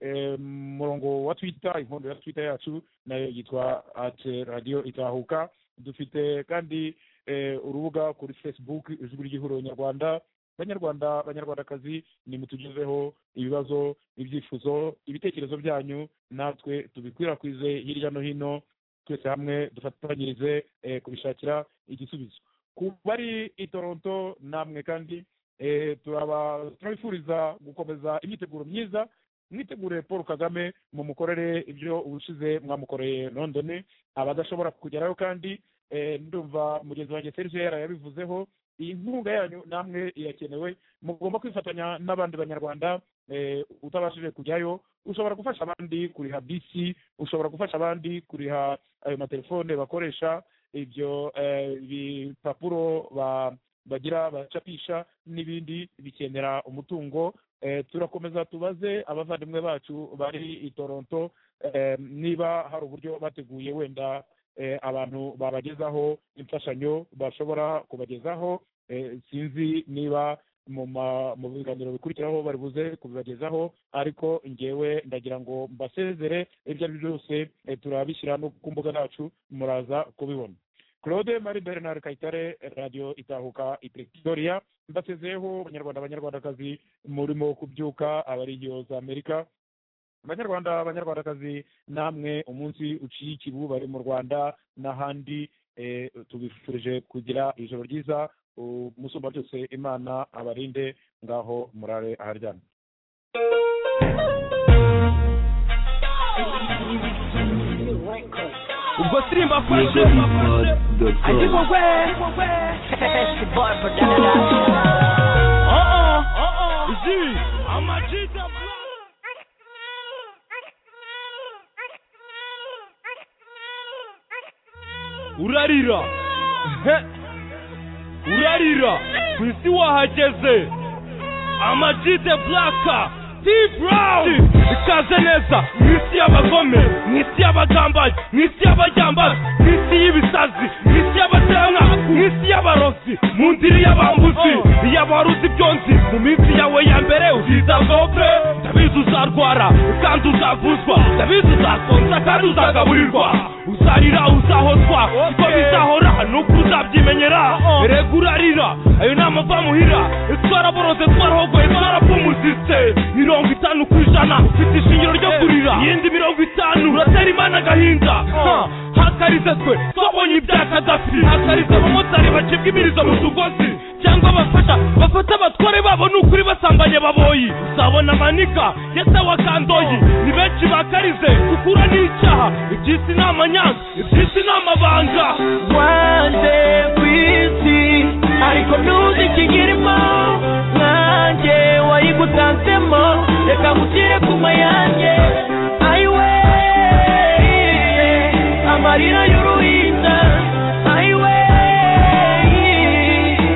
eh, murongo wa twitter inkondo ya twitter yacu nayo yitwa at radiyo itahuka dufite kandi eh, urubuga kuri facebook ijwi ry'ihuriro nyarwanda banyarwanda banyarwandakazi nimutugezeho ibibazo ibyifuzo ibitekerezo byanyu natwe tubikwirakwize hirya no hino twese hamwe dufatanyirize eh, kubishakira igisubizo ku bari i toronto namwe kandi eh, turaba- turabifuriza gukomeza imyiteguro myiza mwitegure paul kagame mumukorere ibyo ubushize mwamukoreye london abadashobora kugerayo kandi eh, ndumva mugenzi wanjye serge yara yabivuzeho iyi nkunga yanyu namwe irakenewe mugomba kwifatanya n'abandi banyarwanda eh, utabashije kujyayo ushobora gufasha abandi kuriha bisi ushobora gufasha abandi kuriha ayo matelefone bakoresha ibyo eh, bipapuro ba- bagira bacapisha n'ibindi bikenera umutungo Eh, turakomeza tubaze abavandimwe bacu bari i toronto eh, niba hari uburyo bateguye wenda eh, abantu babagezaho imfashanyo bashobora kubagezaho eh, sinzi niba mu ma- mu biganiro bikurikiraho bari buze kubibagezaho ariko ngewe ndagira ngo mbasezere ibyo ari byo byose eh, turabishyira no ku mbuga zacu muraza kubibona claude marie bernard kayitare radio itahuka i pretoria mbasezeyeho banyarwanda banyarwandakazi murimo kubyuka abariyo za amerika banyarwanda banyarwandakazi namwe umunsi uciye ikibu bari mu rwanda n'ahandi eh, tubifurije kugira ijoro ryiza umusumba byose imana abarinde ngaho murare aharyana ubwo sirimba kwese Ajibwe agikogwe iji urarira He. urarira ku isi wahageze amajide buraka ti burawuni ikaze neza mu isi y'abagome mu isi y'abagambazi mu isi y'abajyambazi mu isi y'ibisazi mu isi y'abatanka mu isi y'abarozi mu ndiri y'abambuzi iy'abaruzi byonzi mu minsi yawe ya mbere uzitabwaho pe ndabizi uzarwara uzagaburirwa uzarira uzahozwa uko bizahora ni uko uzabyimenyera rega urarira ayo ni amava muhira twaraboroze twarahogoye twarapfumuzitse mirongo itanu ku ijana ufite ishingiro ryo kurira iyindi mirongo itanu uratera imana agahinda Ha, hakarize twe twabonye ibya kadafi hakarize abamotari bacibwa imirizo mu tugozi cyangwa abafasha bafata abatware babo ni ukuri basambanye baboyi uzabona amanika ya se wa kandoyi ni benshi bakarize kukura n'icyaha iby'isi ni amanyanga iby'isi ni amabanga wanze ku isi ariko ntuzikigeremo nanjye wayigutanzemo reka ngushyire ku mayanjye ayiwe amarira y'uruhinja ayiwe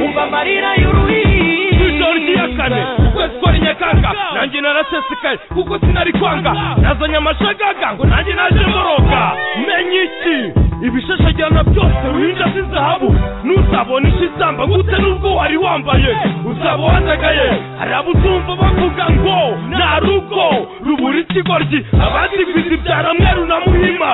umva amarira y'uruhinja ijoro ry'iyakane ukwezi kwa rinyakanga nanjye narasesekaye kuko sinari kwanga nazanye amashagaga ngo nanjye naje mboroga menye iki ibishashagirana byose ruhinja z'izahabu nuzabona ishizamba gute n'ubwo wari wambaye uzaba wandagaye hari abo uzumva bavuga ngo nta rugo rubura ikigoryi abandi kwizibyara mweru na muhima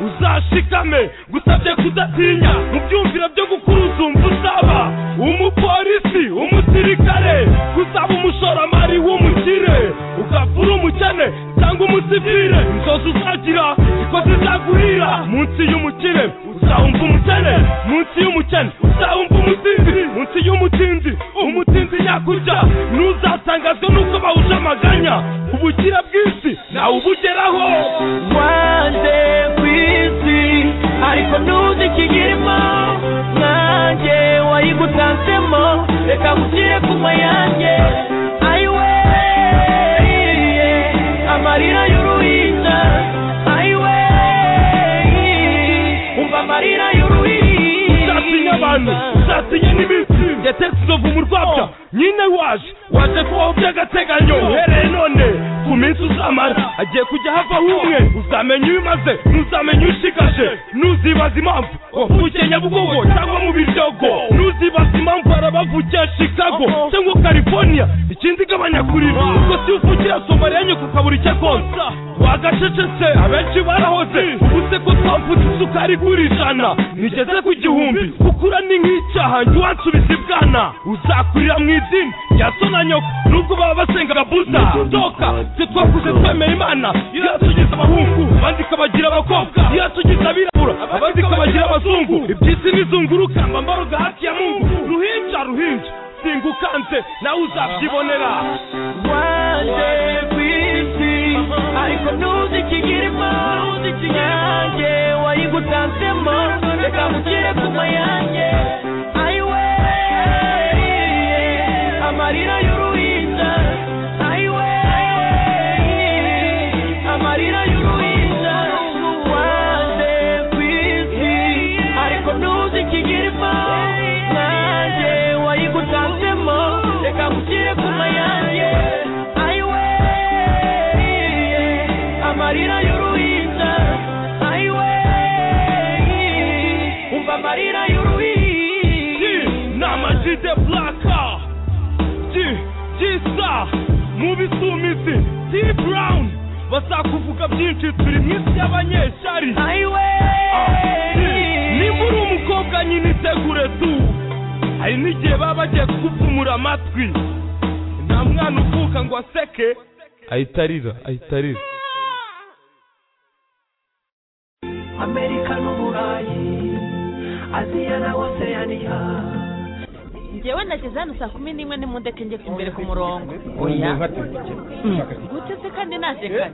uzashikame gusabye kudatinya mu byumviro byo gukura uzumva uzaba umupolisi umusirikare uzaba umushoramari w'umukire ukapfa uri umukene cyangwa umusivire inzozi uzagira ziko zizagurira munsi y'umukire uzawumva umukene munsi y'umukene uzawumva umusinzi munsi y'umutinzi umutinzi yakurya ntuzatangazwe n'uko bawuje amaganya ubukira bw'isi nawe ubugeraho wanze ku isi ariko ntuzi ikigirimo nanjye wayigutanzemo reka ngushyire ku mayanjye ayiwe amarira y'uruhinja ayiwe umva amarira uzatinya abantu uzatinya n'ibiti ndetse tuzovu mu rwabya nyine waje waje kubaho by'agateganyo uhereye none ku minsi uzamara hagiye kujya havaho umwe uzamenya iyo umaze ntuzamenya ushigaje ntuzibaza impamvu wavukiye nyabugogo cyangwa mu biryogo ntuzibaza impamvu harabavukiye chicago cyangwa california ikindi gabanya kurira ubwo si uvukira somaliya nyoko ukabura icyo konsa twagacecetse abenshi barahoze ubu se ko twamfutse isukari kuri ijana nigeze ku gihumbi gukura ni nk'icyaha njye wansubiza ibwana uzakurira mu izina rya so na nyoko nubwo baba basengaga buza sohoka twe twakuze twemera imana iratugize abahungu abandi ikabagira abakobwa iratugize abirabura abandi ikabagira abazungu iby'isi nizunguruka mbambaruga haki ya mungu ruhinja ruhinja singukanze nawe uzabyibonera wanze ku isi ariko ntuzi ikigirimo nanjye wayigutanzemo reka ngushyire ku mayanjye ayiwe amarira y'uruhinja ayiwe amarira y'uruhinja wanze ku isi ariko ntuzi ikigirimo nanjye wayigutanzemo reka ngushyire ku mayanjye ayiwe amarira y'uruhinja ayiwe umva amarira y'uruhinja namajide blaka gisa mubi sumisi t brown bazakuvuga byinshi turi mu isi y'abanyeshari nimba uri umukobwa nyine itegure tu hari n'igihe baba bagiye kugupfumura amatwi nta mwana uvuka ngo aseke ahita arira ahita arira amerika n'uburayi aziya na oseyaniya ngewe nageze hano saa kumi n'imwe n'imodoka ingeze imbere ku murongo oya gute se kandi naje kare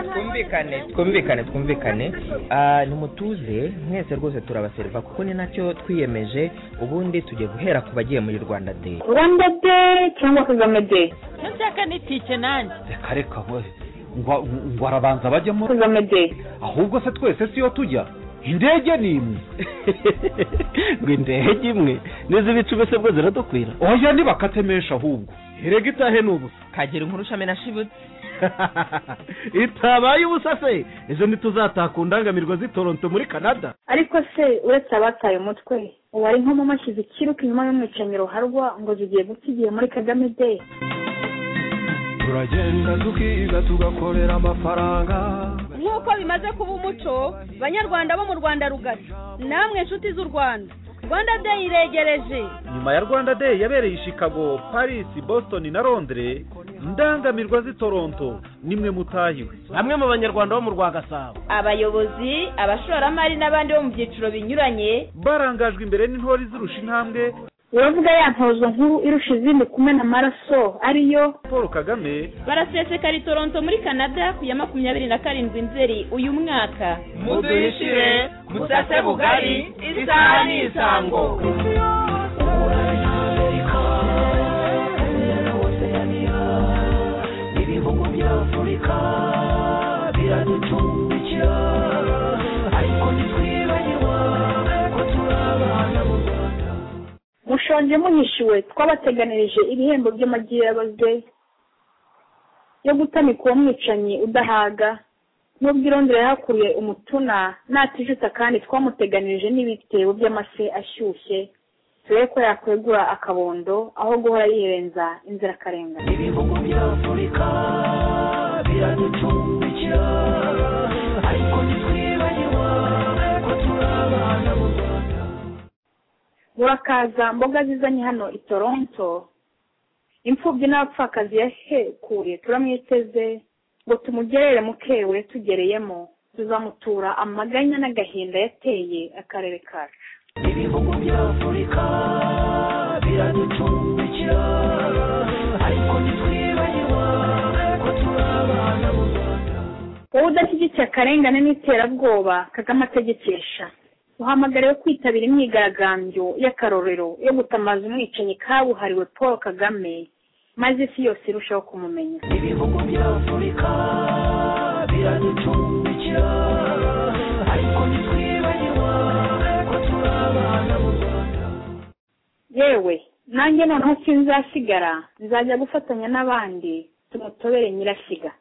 twumvikane twumvikane twumvikane Ah, nimutuze mwese rwose turabaseriva kuko ni nacyo twiyemeje ubundi tugiye guhera ku bagiye muri rwanda day rwanda de cyangwa kagame de icyo nshaka ni tike nanjye reka reka we ngo ngo arabanza bajyemo kagame de ahubwo se twese siyo tujya indege ni imwe ngo indege imwe n'izi bicu mbese bwo ziradukwira oya ntibakatemesha ahubwo erega itahe ni ubusa kagira inkuru shamena shibutse itabaye ubusa se ejo ntituzataka undangamirwa z'itoronto muri canada ariko se uretse abataye umutwe uwari inkomo mashyize ikiruka inyuma y'umwicanyi ruharwa ngo zigiye guta igihe muri kagame de turagenda tukiga tugakorera amafaranga nk'uko bimaze kuba umuco banyarwanda bo mu rwanda rugari namwe inshuti z'u rwanda rwanda deyi iregereje nyuma ya rwanda day yabereye i chicago paris boston na londres indangamirwa z'i toronto nimwe mutahiwe bamwe mu banyarwanda bo mu rwa gasabo abayobozi abashoramari n'abandi bo mu byiciro binyuranye barangajwe imbere n'intore izirusha intambwe uravuga ya ntozo nkuru irusha izindi kumena amaraso ariyo paul kagame barasesekara i toronto muri canada ku ya makumyabiri na karindwi nzeri uyu mwaka muduhishire musase bugari isaha ni isango ibihugu bya afurika biraducumbikira ariko ntitwibagirwa ko turi abana b'u rwanda mushonje muhishiwe twabateganirije ibihembo by'amagi yabaze yo gutamika uwo mwicanyi udahaga n'ubwo irondera yahakuriye umutuna natijuta kandi twamuteganirije n'ibitebo by'amase ashyushye turebe ko yakwegura akabondo aho guhora yirenza inzirakarengane ibihugu bya afurika biraducumbikira ariko ntitwibagirwa ko turi abana b'u rwanda murakaza mboga zizanye hano i toronto imfubyi n'abapfakazi yahekuye turamwiteze ngo tumugerere mukewe tugereyemo tuzamutura amaganya n'agahinda yateye akarere kacu ibihugu bya afurika biraducumbikira ariko ntitwibagirwa ko turi abana b'u rwanda wowe udashyigikiye akarengane n'iterabwoba kagame ategekesha uhamagariwe kwitabira imyigaragambyo y'akarorero yo gutamaza umwicanyi kabuhariwe paul kagame maze isi yose irushaho kumumenya ibihugu bya afurika biraducumbikira ariko ntitwibagirwa ko turi abana b'u rwanda yewe nanjye noneho sinzasigara nzajya gufatanya n'abandi tumutobere nyirashyiga